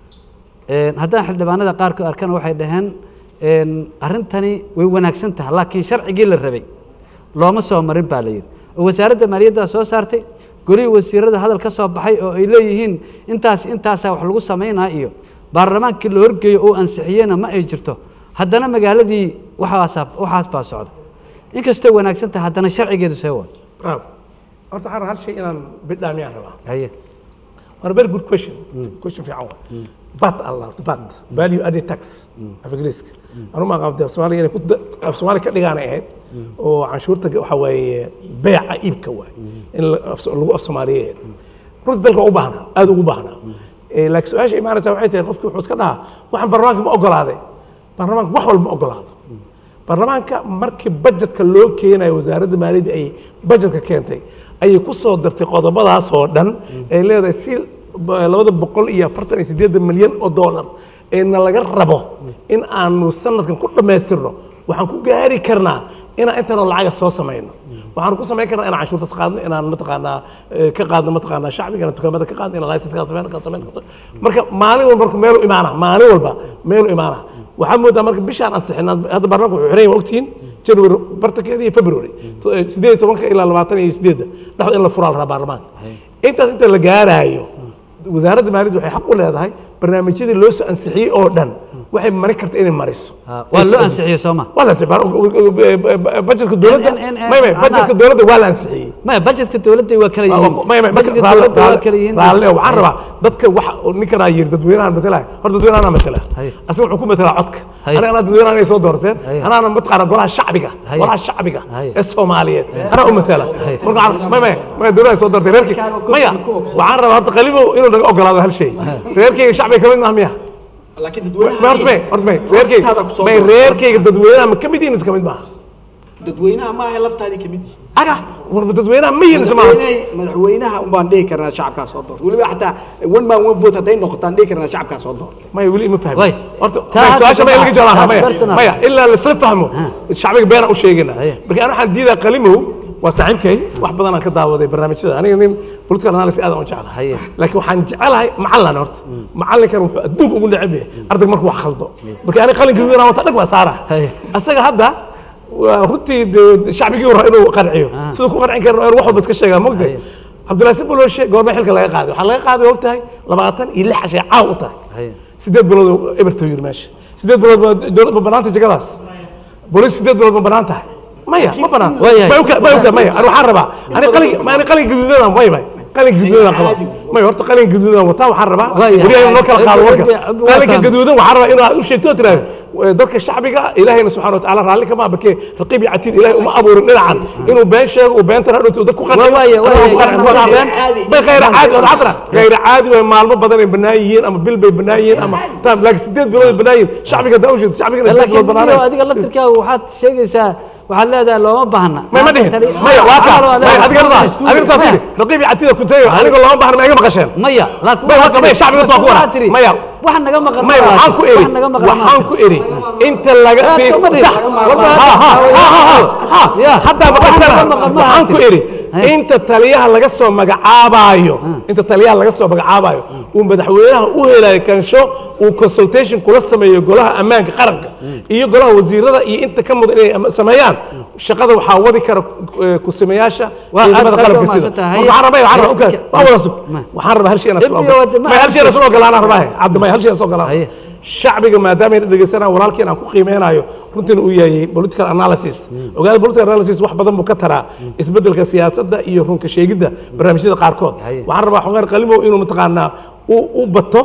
Speaker 1: Een, haddaan xildhibaanada qaarkood arkana waxay dhaheen een, arrintani way wanaagsan tahay laakiin sharcigii la rabay looma soo marin baa la yidhi oo wasaaradda maaliyadda soo saartay golihii wasiirada hadal ka soo baxay oo ay leeyihiin intaas intaasaa wax lagu samaynaa iyo baarlamaankii la horgeeyo oo ansixiyena ma ay jirto haddana magaaladii waxaasa waxaas baa socda inkastoo wanaagsan tahay haddana sharcigeedu see waa
Speaker 2: bravo horta waxaan rabaa hal shay inaan bidhaamiyaan rabaa
Speaker 1: haye
Speaker 2: One very good question. Question fiican waa. VAT Allah, horta VAT. Value added tax. Af Ingiriiska. Anu ma qabtay af Soomaaliya inay ku da- af Soomaaliya ka dhigaan ay ahayd oo canshuurta waxa waaye beeca iibka waay in la- af- lagu af Soomaaliyeed. Runta dalka waa u baahnaa, aad ugu baahnaa. Eh, laakiin su-aasha imaanaysa waxay tahay qofkii wuxuu iska dhahaa waxaan baarlamaanka ma ogolaaday. Baarlamaanka wax walba ma ogolaado. baarlamaanka markii bajetka loo keenayo wasaaradda maaliyadda ay bajetka keentay ayay ku soo dartay qodobadaas oo dhan ay leedahay si ba- labada boqol iyo afartan iyo siddeedan milyan oo doolar eena laga rabo in aanu sanadkan ku dhammaystirno waxaan ku gaari karnaa inaan intanoo lacaga soo samayno waxaan ku samayn karnaa inaan canshuurtas qaadno inaan mataqaanaa eh, ka qaadno mataqaanaa shacbiga inaan dukaamada ka qaadno inaan license ka samayno ka samayno ka- marka maalin walba marka meelu imaana maalin walba meelu imaana waxaa moodaa marka bishaan ansixinaa hadda baarlamaanka wuxuu xiran yahay waa ogtihiin january bartankeeda iyo february To- eh, sideed iyo tobanka ilaa labaatan iyo sideedda dhexda in la furaa la rabaa baarlamaanka intaas inta la gaaraayo wasaaradda maaliyadda waxay xaq u leedahay barnaamijyadii loo soo ansixiyey oo dhan waxay mari karta inay mariso
Speaker 1: waa loo ansixiyey soo ma
Speaker 2: waa la ansixiyey bajetka dowladda
Speaker 1: in- in-
Speaker 2: may may
Speaker 1: macnaha-
Speaker 2: bajetka dowladda waa la ansixiyey
Speaker 1: maya bajetka dowladda waa kala yihiin
Speaker 2: may may
Speaker 1: bajetka dowladda waa kala yihiin
Speaker 2: raalle waxaan rabaa dadka waxa ninkanaa yiri dadweynahan matala hor dadweynahan matala
Speaker 1: Haye.
Speaker 2: asiga wuxuu ku matalaa codka
Speaker 1: Haye.
Speaker 2: aniga anaa dadweynahan inay soo doorteen
Speaker 1: Haye.
Speaker 2: anaana mataqaana golaha shacbiga
Speaker 1: Haye.
Speaker 2: golaha shacbiga
Speaker 1: Haye.
Speaker 2: ee soomaaliyeed anaa u matala
Speaker 1: Haye.
Speaker 2: marka waxaan- may may may dowladda soo doortay reerkii maya waxaan rabaa horta qalimo inuu naga ogolaado hal shay reerkayga shacbiga kamid maaha miya
Speaker 4: laakiin
Speaker 2: may horta may horta may reerkayga may reerkayga dadweynaha ma kamid yihiin mise kamid maaha
Speaker 4: dadweynaha ma ahay laftaadii kamid yihiin
Speaker 2: aga warba dadweynaha ma yihiin mise maaha
Speaker 4: madaxweyne madaxweynaha unbaan dhihi karnaa shacabkaa soo doorta weliba xataa one man one vote hadday noqotaan dhihi karnaa shacabkaa soo doorta
Speaker 2: maya weli ima fahmin
Speaker 1: Way.
Speaker 2: horta
Speaker 1: Taa
Speaker 2: maya,
Speaker 1: hadda
Speaker 2: su-aasha maya
Speaker 1: ka
Speaker 2: laga jawaabaha
Speaker 1: taas
Speaker 2: maya
Speaker 1: personal.
Speaker 2: maya ilaa laisla fahmo shacbiga beenaan u sheegayna
Speaker 1: Haye.
Speaker 2: marka ana waxaan diidaa qalimow waa saaxiibkay wax badan aan ka daawaday barnaamijyada aniga nin political analysis aad aan u jeclahay
Speaker 1: Haye.
Speaker 2: laakiin waxaan jecelahay macallan horta macallinkan wuxuu adduunka ugu neceb yahay ardayga markuu wax khaldo marka aniga qalin gaduudan wata dhag waa saara
Speaker 1: Haye.
Speaker 2: asaga hadda waa runtii dee shacbigii hore inuu qanciyo siduu ku qancin karin wax walba iska sheegaa mogtahay
Speaker 1: Haye.
Speaker 2: cabdullaahi siboloshe goorma xilka laga qaaday waxaa laga qaaday og tahay labaatan iyo lix cashay caaw u tahay
Speaker 1: Haye.
Speaker 2: sideed bilood oo eberto yiri meesha sideed bilood ma dowlad ma banaanta jagadaas booliis sideed bilood ma banaan tahay maya ma banaan
Speaker 1: Waayahay.
Speaker 2: may uka may uka maya ani waxaan rabaa ani qalin ma ani qalin gaduudan may may qalin gaduudan qaba may horta qalin gaduudan wataa waxaan rabaa
Speaker 1: Waayahay.
Speaker 2: wariyaha noo kala qaado warka
Speaker 1: Waa fahmay.
Speaker 2: qalinka gaduudan waxaan rabaa inaad u sheegto oo tiraahdo eh, dadka shacbiga ilaahayna subxaana wa tacaala raalli kama bakee raqiib iyo catiid ilaahay uma abuurin dhinacan inuu been sheego uu beentana hadhowto dad ku qanciyo
Speaker 1: Waayahay, waayahay.
Speaker 2: Anaa ku qancin, waa been. bay khayr caadi oo cadra khayr caadi way maalmo badan ay banaan yihiin ama bil bay banaan yihiin ama taam laakiin sideed bilood ay banaan yihiin shacbiga daawsheed shacbiga sideed
Speaker 1: laakiin
Speaker 2: bilood
Speaker 1: biyo
Speaker 2: banaan
Speaker 1: adiga laftirkaaga waxaad sheegaysaa waxaad leedahay looma baahna
Speaker 2: ما ما دهن مايا واقع مايا هذيك رضا هذيك رضا فيني رقيبي عتيده كنت ايوه انا اقول لهم بحر ما يقبل قشين
Speaker 1: maya laakiin
Speaker 2: Maya,
Speaker 1: waxaad
Speaker 2: waa- maya,
Speaker 1: tiri-
Speaker 2: shacbiga soo kuwara.
Speaker 1: waxaad tiri,
Speaker 2: Maya.
Speaker 1: waxaan naga maqan
Speaker 2: ما waxaan ku eri
Speaker 1: waxaan naga maqan
Speaker 2: waxaan ku eri inta laga
Speaker 1: Yaa,
Speaker 2: fiir
Speaker 1: kama dhihin.
Speaker 2: صح
Speaker 1: Walba
Speaker 2: ha ha ha ha ha
Speaker 1: Ya.
Speaker 2: hadda ma
Speaker 1: Waxaan
Speaker 2: qasana
Speaker 1: naga maqan ma
Speaker 2: waxaan
Speaker 1: aha
Speaker 2: ku
Speaker 1: tiri.
Speaker 2: eri
Speaker 1: Hey.
Speaker 2: inta taliyaha laga soo magacaabayo inta taliyaha laga soo magacaabayo uu madaxweynaha u helayo kansho uu consultation kula sameeyo golaha ammaanka qaranka iyo golaha wasiirada iyo inta ka mudan inay ama- sameeyaan shaqada waxaa wadi kara eh, ku-sameeyaasha
Speaker 1: Waa
Speaker 2: ciidamada
Speaker 1: aad
Speaker 2: qalabka
Speaker 1: baad
Speaker 2: sida
Speaker 1: mahadsantahay.
Speaker 2: Marka waxaan rabaa waxaan rabaa okay, waa wada sug
Speaker 1: Ma.
Speaker 2: waxaan rabaa hal shay inaan
Speaker 1: Ibni wad- ma-
Speaker 2: ma hal shay inaan soo ogolaanaan rabaa cabdi may hal shay inaan soo
Speaker 1: Haye.
Speaker 2: ogolaanaan shacbiga maadaama ay dhegeysanayaan walaalkiin aan ku qiimeynayo runtiina uu yahay political analysis ogaada political analysis wax badan buu ka taraa isbeddelka siyaasadda iyo runka sheegidda barnaamijyada qaarkood
Speaker 1: Haye.
Speaker 2: waxaan rabaa xogaan qalimow inuu mataqaanaa u u bato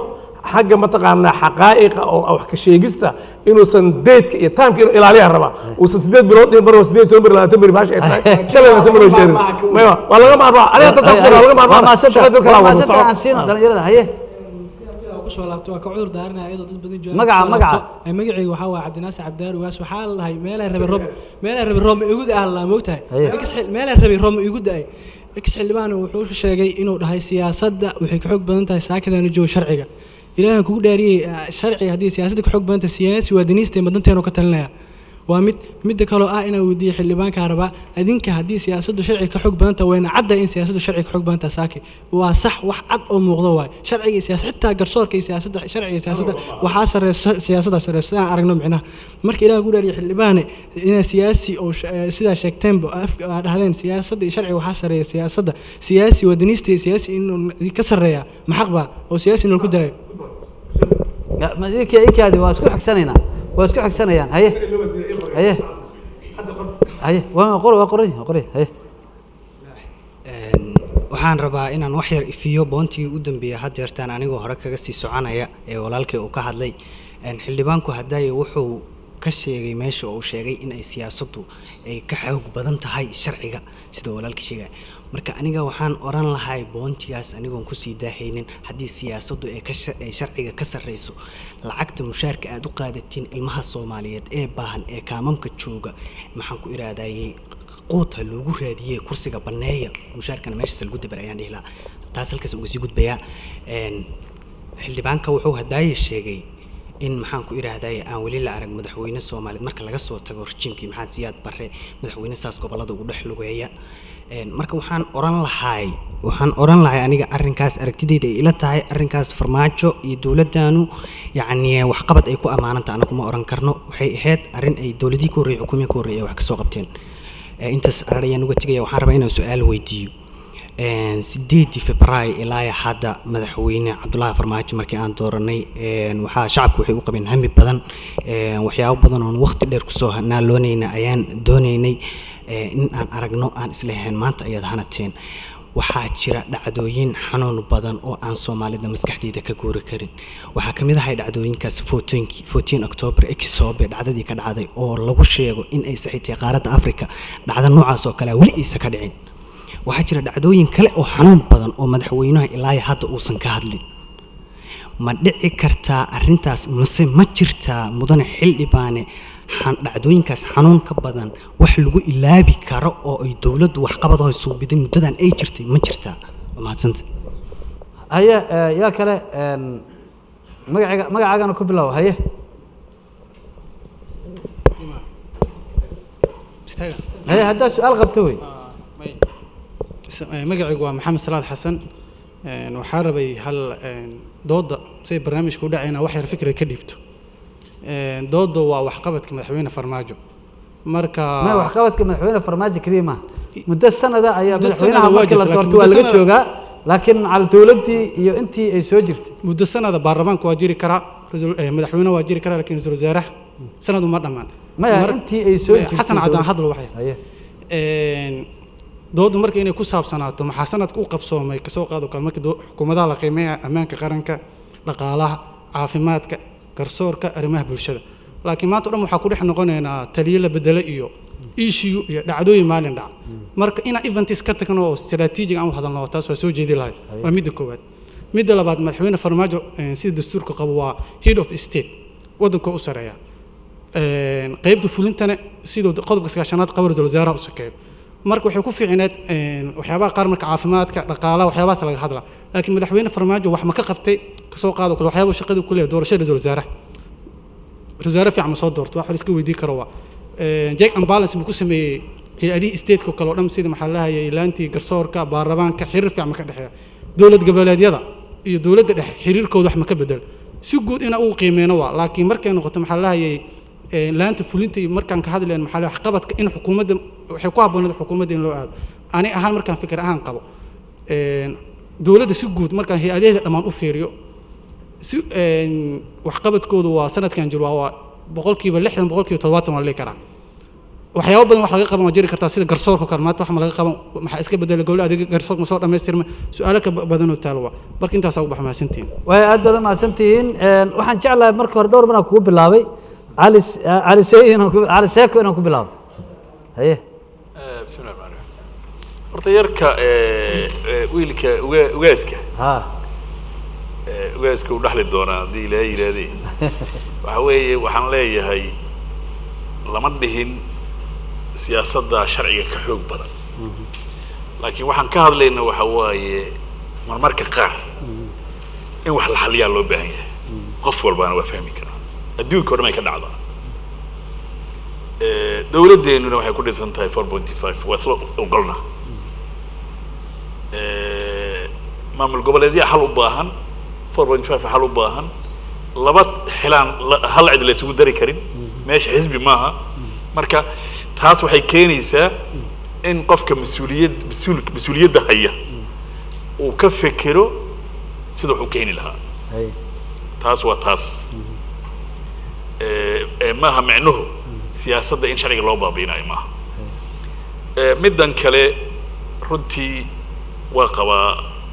Speaker 2: xagga mataqaanaa xaqaa'iqa oo wax ka sheegista inuusan deedka iyo taamka inuu ilaaliyaa rabaa uusan sideed bilood dhihin bar sideed toban beri labaatan beri baashi ay tahay shalayna sama loo sheegin maya waa laga maarmaa aniga dadka waa laga maarmaa shalay dadka laa wada
Speaker 1: maasanta aan
Speaker 2: soco
Speaker 1: siino dhalinyarada haye
Speaker 6: kusoo laabto waa ka cudur daaranaya iyadoo dad badan joogaan
Speaker 1: Magaca-
Speaker 6: kusoo
Speaker 1: magaca?
Speaker 6: laabto. Ee, magacayga waxaa waaye cabdinaasir cabdidaar ugaas waxaa la lahay meelay rabay roob meelay rabay roob ma igu da la moogtahay
Speaker 1: Haye.
Speaker 6: Ex xil- meelay rabay roob ma igu da-ay ex xildhibaan wuxuu sheegay inuu dhahay siyaasadda waxay ka xoog badan tahay saakadaan joogo sharciga ilaahan kugu dhaariyey ah, sharciga haddii siyaasadda ka xoog badan tahay siyaasi waa daniista madanteenu ka talinaya waa mid midda kaloo ah inaan weydiiyo xildhibaankaa rabaa adinka haddii siyaasaddu sharciga ka xoog badan tahay wayna cadda in siyaasaddu sharciga ka xoog badan tahay saaki waa sax wax cad oo muuqdo waay sharciga iyo siyaasad xitaa garsoorka iyo siyaasadda sharciga iyo siyaasadda waxaa sareysa siyaasadda sareysa sidaan aragno micnaha marka ilaah ku dhaariyo xildhibaane inaa siyaasi oo sh- eh, sidaa sheegteenba oo afka aad dhahdeen siyaasadda iyo sharciga waxaa sareeya siyaasadda siyaasi wadaniista iyo siyaasi inuu ka sarreeya maxaq baa oo siyaasi inuu ku daayo
Speaker 1: Ya, ma idinka ikaadi waa isku xigsanaynaa waa isku xigsanayaan haye haye haye waa qor waa qoray waa qoray haye
Speaker 8: Een, waxaan rabaa inaan wax yar ifiyo boontigii u dambeeyay had jeertaan anigoo hore kaga sii soconaya ee walaalkay uu ka hadlay Een, xildhibaanku hadaaye wuxuu ka sheegay meesha uu sheegay in ay siyaasaddu ay ka xoog badan tahay sharciga sida walaalkii sheegaya marka aniga waxaan oran lahay boontigaas anigoon kusii daahaynin haddii siyaasaddu ay ka sha- ay sharciga ka sarreyso lacagta mushaarka aad u qaadatiin ilmaha soomaaliyeed ee baahan ee kaamamka jooga maxaan ku iraadayey quud ha loogu raadiyey kursiga banneeya mushaarkana meeshaas lagu dabar ayaan dhihi lahaa taas halkaas uga sii gudbayaa Een, xildhibaanka wuxuu hadaaye sheegay in maxaan ku iraahdaye aan weli la arag madaxweyne soomaaliyeed marka laga soo tago rejiimkii maxamed siyaad barre madaxweyne saas gobolada ugu dhex lugeeya Een, marka waxaan oran lahay waxaan oran lahay aniga arrinkaas aragtidayda ay ila tahay arrinkaas farmaajo iyo dowladdaanu yacni waxqabad ay ku ammaananta anagu ma oran karno waxay ahayd arrin ay dowladii ka horreeyay xukuumiyii ka horreeyay ay wax kasoo qabteen Ee, intaas arar ayaan uga tegaya waxaan rabaa inaan su-aal weydiiyo Een, sideedii februaayo ilaa hadda madaxweyne cabdulaahi farmaajo markii aan dooranay een, waxaa shacabku waxay u qabeen hami badan een, waxyaabo badan oon waqti dheer kusoo naaloonayna ayaan doonaynay ee, in aan aragno aan isleheen maanta ayaad hanateen waxaa jira dhacdooyin xanuun badan oo aan soomaalida maskaxdeeda ka guuri karin waxaa ka mid ahay dhacdooyinkaas footooyinkii 14 october ee kisoobe dhacdadii ka dhacday oo lagu sheego in ay saxiitay qaaradda africa dhacdo noocaas oo kale ah weli aysa ka dhicin waxaa jira dhacdooyin kale oo xanuun badan oo madaxweynaha ilaa hadda uusan ka hadlin ma dhici kartaa arrintaas mase ma jirtaa mudane xildhibaane xan- dhacdooyinkaas xanuun ka badan wax lagu ilaabi karo oo ay dowladdu waxqabadoo suubiday muddadan ay jirtay ma jirtaa waa mahadsanta
Speaker 1: haye eh, yaa kale een, magaciga magacaagana ku bilow haye haye haddaa su-aal qabto wey
Speaker 9: magacaygu waa maxamed salaad xasan Een, waxaa rabay hal een, dooda say barnaamijka u dhacayna wax yar fikra ka dhiibto Een, dooda waa waxqabadka madaxweyne farmaajo marka
Speaker 1: ma waxqabadka madaxweyne farmaajo keliya maaha muddo sanada ayaa
Speaker 9: Muddo
Speaker 1: madaxweynaha
Speaker 9: sanada waa
Speaker 1: markii la
Speaker 9: jirta,
Speaker 1: doortay waa
Speaker 9: laakiin
Speaker 1: laga
Speaker 9: muddo
Speaker 1: joogaa laakiin macal dowladdii iyo intii ay soo jirtay
Speaker 9: muddo sanada baarlamaanka waa jiri karaa ra'iisul- eh, madaxweyne waa jiri karaa laakiin ra-iisul wasaaraha sanadu ma dhammaan
Speaker 1: maya
Speaker 9: Mar-
Speaker 1: intii ay soo
Speaker 9: maya,
Speaker 1: jirtay
Speaker 9: xasan cadaan
Speaker 1: dowladda.
Speaker 9: hadlo waxay
Speaker 1: haye
Speaker 9: Een, doodu marka inay ku saabsanaato maxaa sanadka u qabsoomay kasoo qaado kale markii doo- xukuumadaha la qiimeeya ammaanka qaranka dhaqaalaha caafimaadka garsoorka arrimaha bulshada laakiin maanta o dhan waxaa ku dhex noqonaynaa taliye la bedelo iyo issue iyo dhacdooyin maalin dhaca marka inaan eventis ka tagno oo strategic aan u hadalno taas waa soo jeedi lahay waa midda koowaad midda labaad madaxweyne farmaajo een, sida dastuurka qabo waa head of state waddanka u sareeya Een, qaybta fulintana sidoo qodobka sagaashanaad qaba ra-iisul wasaaraha u sakeeyo marka waxay ku fiicneed een, waxyaabaha qaar marka caafimaadka dhaqaalaha waxyaabahaas laga hadla laakiin madaxweyne farmaajo wax ma ka qabtay kasoo qaado kale waxyaaba shaqada ku leeyahay doorashada ra-iisul wasaaraha ra-iisul wasaare fiican ma soo doorto wax la iska weydii karo waa Een, check and balance buu ku sameeyey hay-adihii stateka kale oo dhan sida maxaa la lahayay ilaantii garsoorka baarlamaanka xiriir fiican ma ka dhexeeya dowlad goboleedyada iyo dowladda dhexe xiriirkooda wax ma ka bedel si guud ina uu qiimeyno waa laakiin markay noqoto maxaa la lahayay ee, laanta fulinta iyo markaan ka hadlayn maxaa la waxqabadka in xukuumadda waxay ku habboonayd xukuumadda in loo aado ani ahaan markaan fikir ahaan qabo een, dowladda si guud markaan hay-adaheeda dhammaan u fiiriyo si een, waxqabadkoodu waa sanadkan jiro waa- waa boqolkiiba lixdan boqolkiiba toddobaatan waa la dhihi karaa waxyaabo badan wax laga qaban waa jiri kartaa sida garsoorka oo kale maanta wax ma laga qaban maxaa iska bedelay gobol adeega garsoorka ma soo dhammaystirma su-aalo ka ba- badanoo taalo waa marka intaasaa ugu baxa mahadsantihiin
Speaker 1: way aad baad mahadsantihiin waxaan jeclahay marka hore dhowr banaan kugu bilaabay cali s- cali seey inaan ku cali seeko inaan ku bilaabo haye
Speaker 3: bismi llahi rahmaan rahiim horta yarka ee, ee, wiilka uga- ugaaska
Speaker 1: ha
Speaker 3: ee, ugaaska u dhaxli doonaa haddii ilaahay yidhaahdee waxa weeye waxaan leeyahay lama dhihin siyaasadda sharciga ka xoog badan laakiin waxaan ka hadlayna waxa waaye marmarka qaar in wax la xaliyaa loo baahan yahay qof walbaana waa fahmi karaa adduunka o dhan ay ka dhacdaa Eh, dowladdeenuna waxay ku dhisan tahay four pointy five waa isla ogolna Eh, maamul goboleedyaa xal u baahan four point five xal u baahan laba xilaan la- hal cid la isugu dari karin meesha xisbi maaha marka taas waxay keenaysaa in qofka mas-uuliyad mas-uul mas-uuliyadda haya uu ka fekero sida wax u keeni lahaa
Speaker 1: haye
Speaker 3: taas waa taas Eh, eh, maaha micnuhu siyaasadda in sharciga loo baabiinayo maaha Eh, middan kale runtii waa qabaa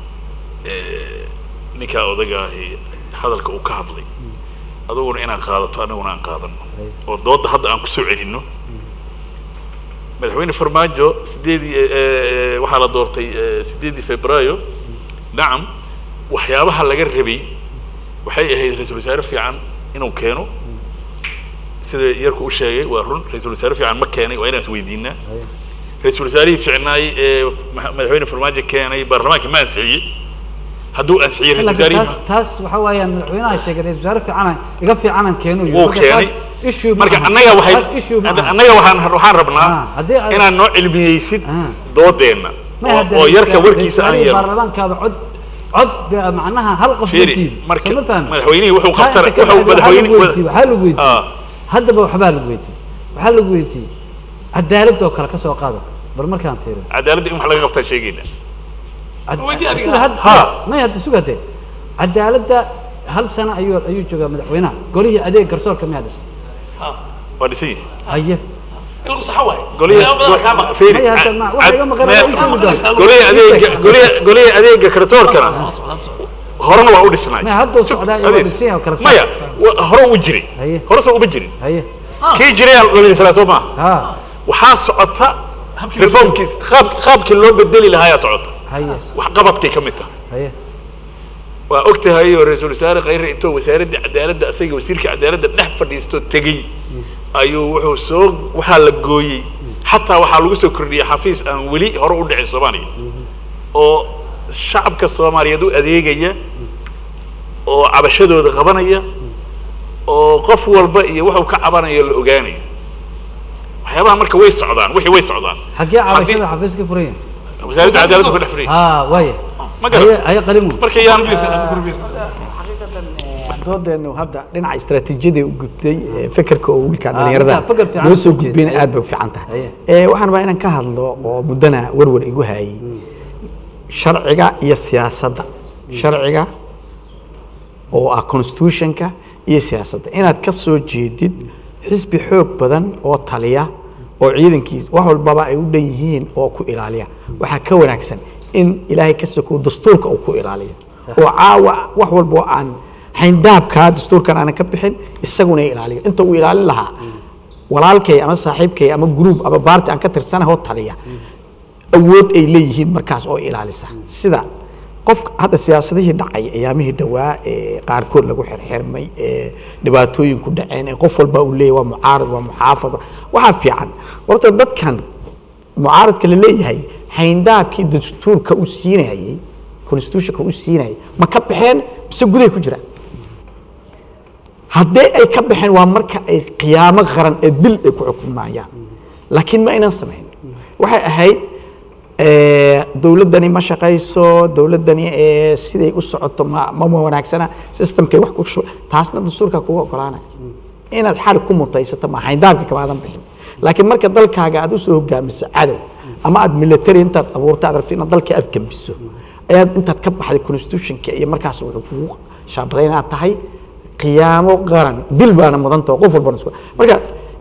Speaker 3: eh, ninkaa odaga ahi hadalka uu ka hadlay aduguna inaan qaadato anaguna aan qaadano oo doodda hadda aan kusoo celinno madaxweyne farmaajo sideedii eh, eh, waxaa la doortay eh, sideedii februaayo nacam waxyaabaha laga rabay waxay ahayd ra-iisul wasaare fiican inuu keeno sida yarku u sheegay waa run ra-iisul wasaare fiican ma keenay waa inaan isweydiinaa ra-iisul wasaarihii fiicnaay ee ma- madaxweyne farmaajo keenay baarlamaanka ma ansixiyey hadduu ansixiyey ra-isul
Speaker 1: laakiin
Speaker 3: wasaarihii
Speaker 1: taas taas waxa weeyaan madaxweynaha sheegay ra-isul wasaare fiican iga fiicanan keenu yiri.
Speaker 3: wuu
Speaker 1: Marka
Speaker 3: keenay
Speaker 1: taas issue ma
Speaker 3: marka
Speaker 1: aha.
Speaker 3: annaga waxay
Speaker 1: Taas issue ma aha.
Speaker 3: annaga waxaan waxaan rabnaa
Speaker 1: Ah, haddii ay-
Speaker 3: inaad noo cilmiyeysid
Speaker 1: Ah.
Speaker 3: doodeenna
Speaker 1: Ma
Speaker 3: oo-
Speaker 1: haddana
Speaker 3: oo yarka
Speaker 1: ra-isul
Speaker 3: warkiisa aan
Speaker 1: wasaarihii
Speaker 3: yeelno
Speaker 1: baarlamaankaaba cod cod ba- macnaha hal qof
Speaker 3: Fiiri,
Speaker 1: weydiiyey.
Speaker 3: marka
Speaker 1: Soo ma fahmi?
Speaker 3: madaxweynihii wuxuu
Speaker 1: Taa
Speaker 3: qabtana-
Speaker 1: inta ka
Speaker 3: wuxuu
Speaker 1: bacdi waxaa lagu
Speaker 3: madaxweyne-
Speaker 1: weydiiyey, waxaa lagu weydiiyey
Speaker 3: Ah.
Speaker 1: haddaba waxbaa lagu weydiiyey waxaa lagu weydiiyey cadaalad oo kale ka soo qaado bal markaan fiiriyo
Speaker 3: cadaaladda in wax laga qabtaa sheegayna
Speaker 1: Cad- sida had-
Speaker 3: Ha.
Speaker 1: may hadda sugate cadaaladda hal sano ayuu ayuu joogaa madaxweynaha golihii adeeg garsoorka miyaa dhisan
Speaker 3: waa dhisan yahay
Speaker 1: haye
Speaker 10: in lagu saxo waayo
Speaker 3: golihii
Speaker 10: Waxyaabo badan kaa maqan.
Speaker 3: fiiri,
Speaker 1: Maya, hadda ma- waxa iga maqan
Speaker 3: maya-
Speaker 1: waa u sheegi doonaa.
Speaker 3: golihii adeega golihii golihii adeega garsoorkana horena waa u dhisnay
Speaker 1: Maya, hadduu socdaa iyo waa
Speaker 3: Hadiis.
Speaker 1: dhisan yahay oo kala saar.
Speaker 3: maya wa- hore u jiray
Speaker 1: Haye.
Speaker 3: hore soo uma jirin
Speaker 1: haye
Speaker 3: kii jiray aa la dhislaa soo maaha
Speaker 1: ha
Speaker 3: waxaa socota reformkiis qaab qaabkii loo bedeli lahaa ayaa socota
Speaker 1: haye
Speaker 3: wax qabadkay ka mid tahay
Speaker 1: haye
Speaker 3: waa og tahay oo ra-iisul wasaare khayre intoo wasaaradda cadaaladda asaga wasiirka cadaaladda dhex fadhiisto tegey ayuu wuxuu soo waxaa la gooyey xataa waxaa lagu soo kordhiyey xafiis aan weli hore u dhicin soomaaliya oo shacabka soomaaliyeed u adeegaya oo cabashadooda qabanaya oo qof walba iyo wuxuu ka cabanayo la ogaanayo waxyaabaha marka way socdaan wixii way socdaan
Speaker 1: xaggee
Speaker 3: Haddii-
Speaker 1: cabashada xafiis ka furan yahay
Speaker 3: wasaaradda cadaaladda ku dhex fadhiya
Speaker 1: ha waaye
Speaker 3: ma garat
Speaker 1: haye haye qalimu
Speaker 3: marka yaan
Speaker 4: doodeenu hadda dhinaca istaraatiijiyada u gudtay ee fekerka oo wiilkaan
Speaker 1: Ah,
Speaker 4: dhalinyarada
Speaker 1: intaa feker fiican
Speaker 4: noo soo
Speaker 1: soo jeeda.
Speaker 4: gudbeen aad bay u fiican tahay
Speaker 1: Haye.
Speaker 4: ee waxaan rabaa inaan ka hadlo oo muddana warwar igu hayay sharciga iyo siyaasadda sharciga oo ah constitutionka iyo siyaasadda inaad ka soo jeedid xisbi xoog badan oo taliya oo ciidankiis wax walbaba ay u dhan yihiin oo ku ilaaliya waxaa ka wanaagsan in ilaahay ka sokow dastuurka uu ku ilaaliyo oo caawa wax walba oo aan xayndaabkaa dastuurkan aanan ka bixin isaguna ilaaliyo inta uu ilaalin lahaa walaalkay ama saaxiibkay ama gruub ama baarti aan ka tirsanahoo taliya awood ay leeyihiin markaas oo ilaalisa sida qof hadda siyaasadihii dhacay ayaamihii dhowaa ee qaarkood lagu xirxirmay ee dhibaatooyinku dhaceen ee qof walba uu leeyahy waa mucaarad waa muxaafad waxaa fiican horta dadkan mucaaradka la leeyahay xayndaabkii dastuurka u siinayay constitutionka u siinayay ma ka baxeen mise guday ku jiraan haddii ay ka baxeen waa marka ay qiyaamo qaran ee dil ay ku xukumayaan laakiin ma aynan samayn waxay ahayd eh, dowladdani ma shaqayso dowladdani eh, siday u socoto ma ma wanaagsana systemkay wax ku shu taasna dastuurka kugu ogolaanaya inaad xarig ku mutaysato ma xayndaabka kamaadan bixin laakiin marka dalkaaga aad usoo hogaamiso cadow ama aad military intaad abuurto aad rabto inaad dalka afgambiso ayaad intaad ka baxday constitutionka iyo markaas wuxuu kugu shaabaday inaad tahay qiyaamo qaran dil baana mudanta qof walbana isku marka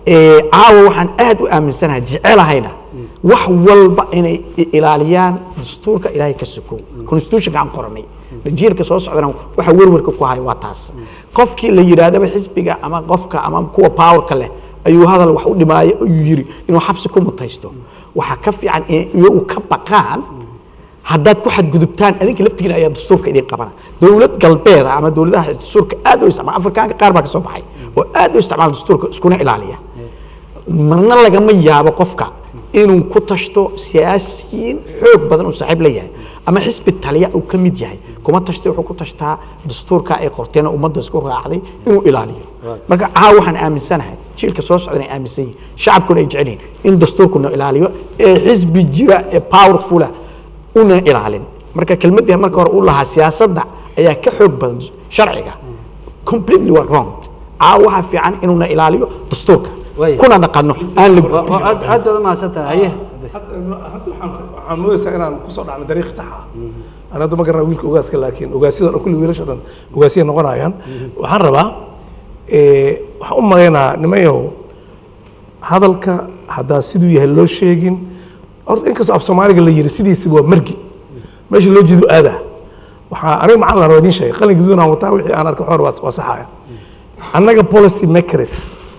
Speaker 4: ee, caawa waxaan aad u aaminsanahay jecelahayna wax walba inay i- ilaaliyaan dastuurka ilaahay ka sokow constitutionka aan qoranay jiilka soo socdana waxa werwerka ku haya waa taas qofkii la yidhaahdaba xisbiga ama qofka ama kuwa powerka leh ayuu hadal wax u dhimaayo ayuu yiri inuu xabsi ku mutaysto waxaa ka fiican in iyagu ka baqaan haddaad ku xadgudubtaan adinka laftigiina ayaa dastuurka idin qabana dowlad galbeeda ama dowladaha dastuurka aad u isticmaala afrikaanka qaar baa ka soo baxay oo aad u isticmaala dastuurka iskuna ilaaliya marna lagama yaabo qofka inuu ku tashto siyaasiyiin xoog badan uu saaxiib la yahay ama xisbi taliya uu ka mid yahay kuma tashtay wuxuu ku tashtaa dastuurka ay qorteen oo ummadda isku raacday inuu ilaaliyo marka caawa waxaan aaminsanahay jiilka soo socdan ay aaminsan yihiin shacabkuna ay jecel yihiin in dastuurkuna ilaaliyo ee xisbi jira ee powerfula una ilaalin marka kelmaddii marka hore uu lahaa siyaasadda ayaa ka xoog badan sharciga completely waa wrong caawa waxaa fiican inuuna ilaaliyo dastuurka
Speaker 1: Way.
Speaker 4: kuna dhaqanno aan la
Speaker 1: Waa- waa aad aad baad u mahadsantahay haye
Speaker 2: waxaan moodaysaa inaan kusoo dhacno dariiq sax ah aan hadda ma garana wiilka ogaaska laakiin ogaasyada dhan kulli wiilasha dhan ogaasiyay noqonayaan waxaan rabaa eh, waxaan u malaynaa nimayow hadalka haddaan siduu yahay loo sheegin horta inkastoo af soomaaliga la yiri sidiisiba waa margi meesha loo jeedo aadaa waxaa aniga macalin aan idiin sheegay qalin gaduud aan wataa wixii aan arkay xoor waa waa saxaya annaga policy makers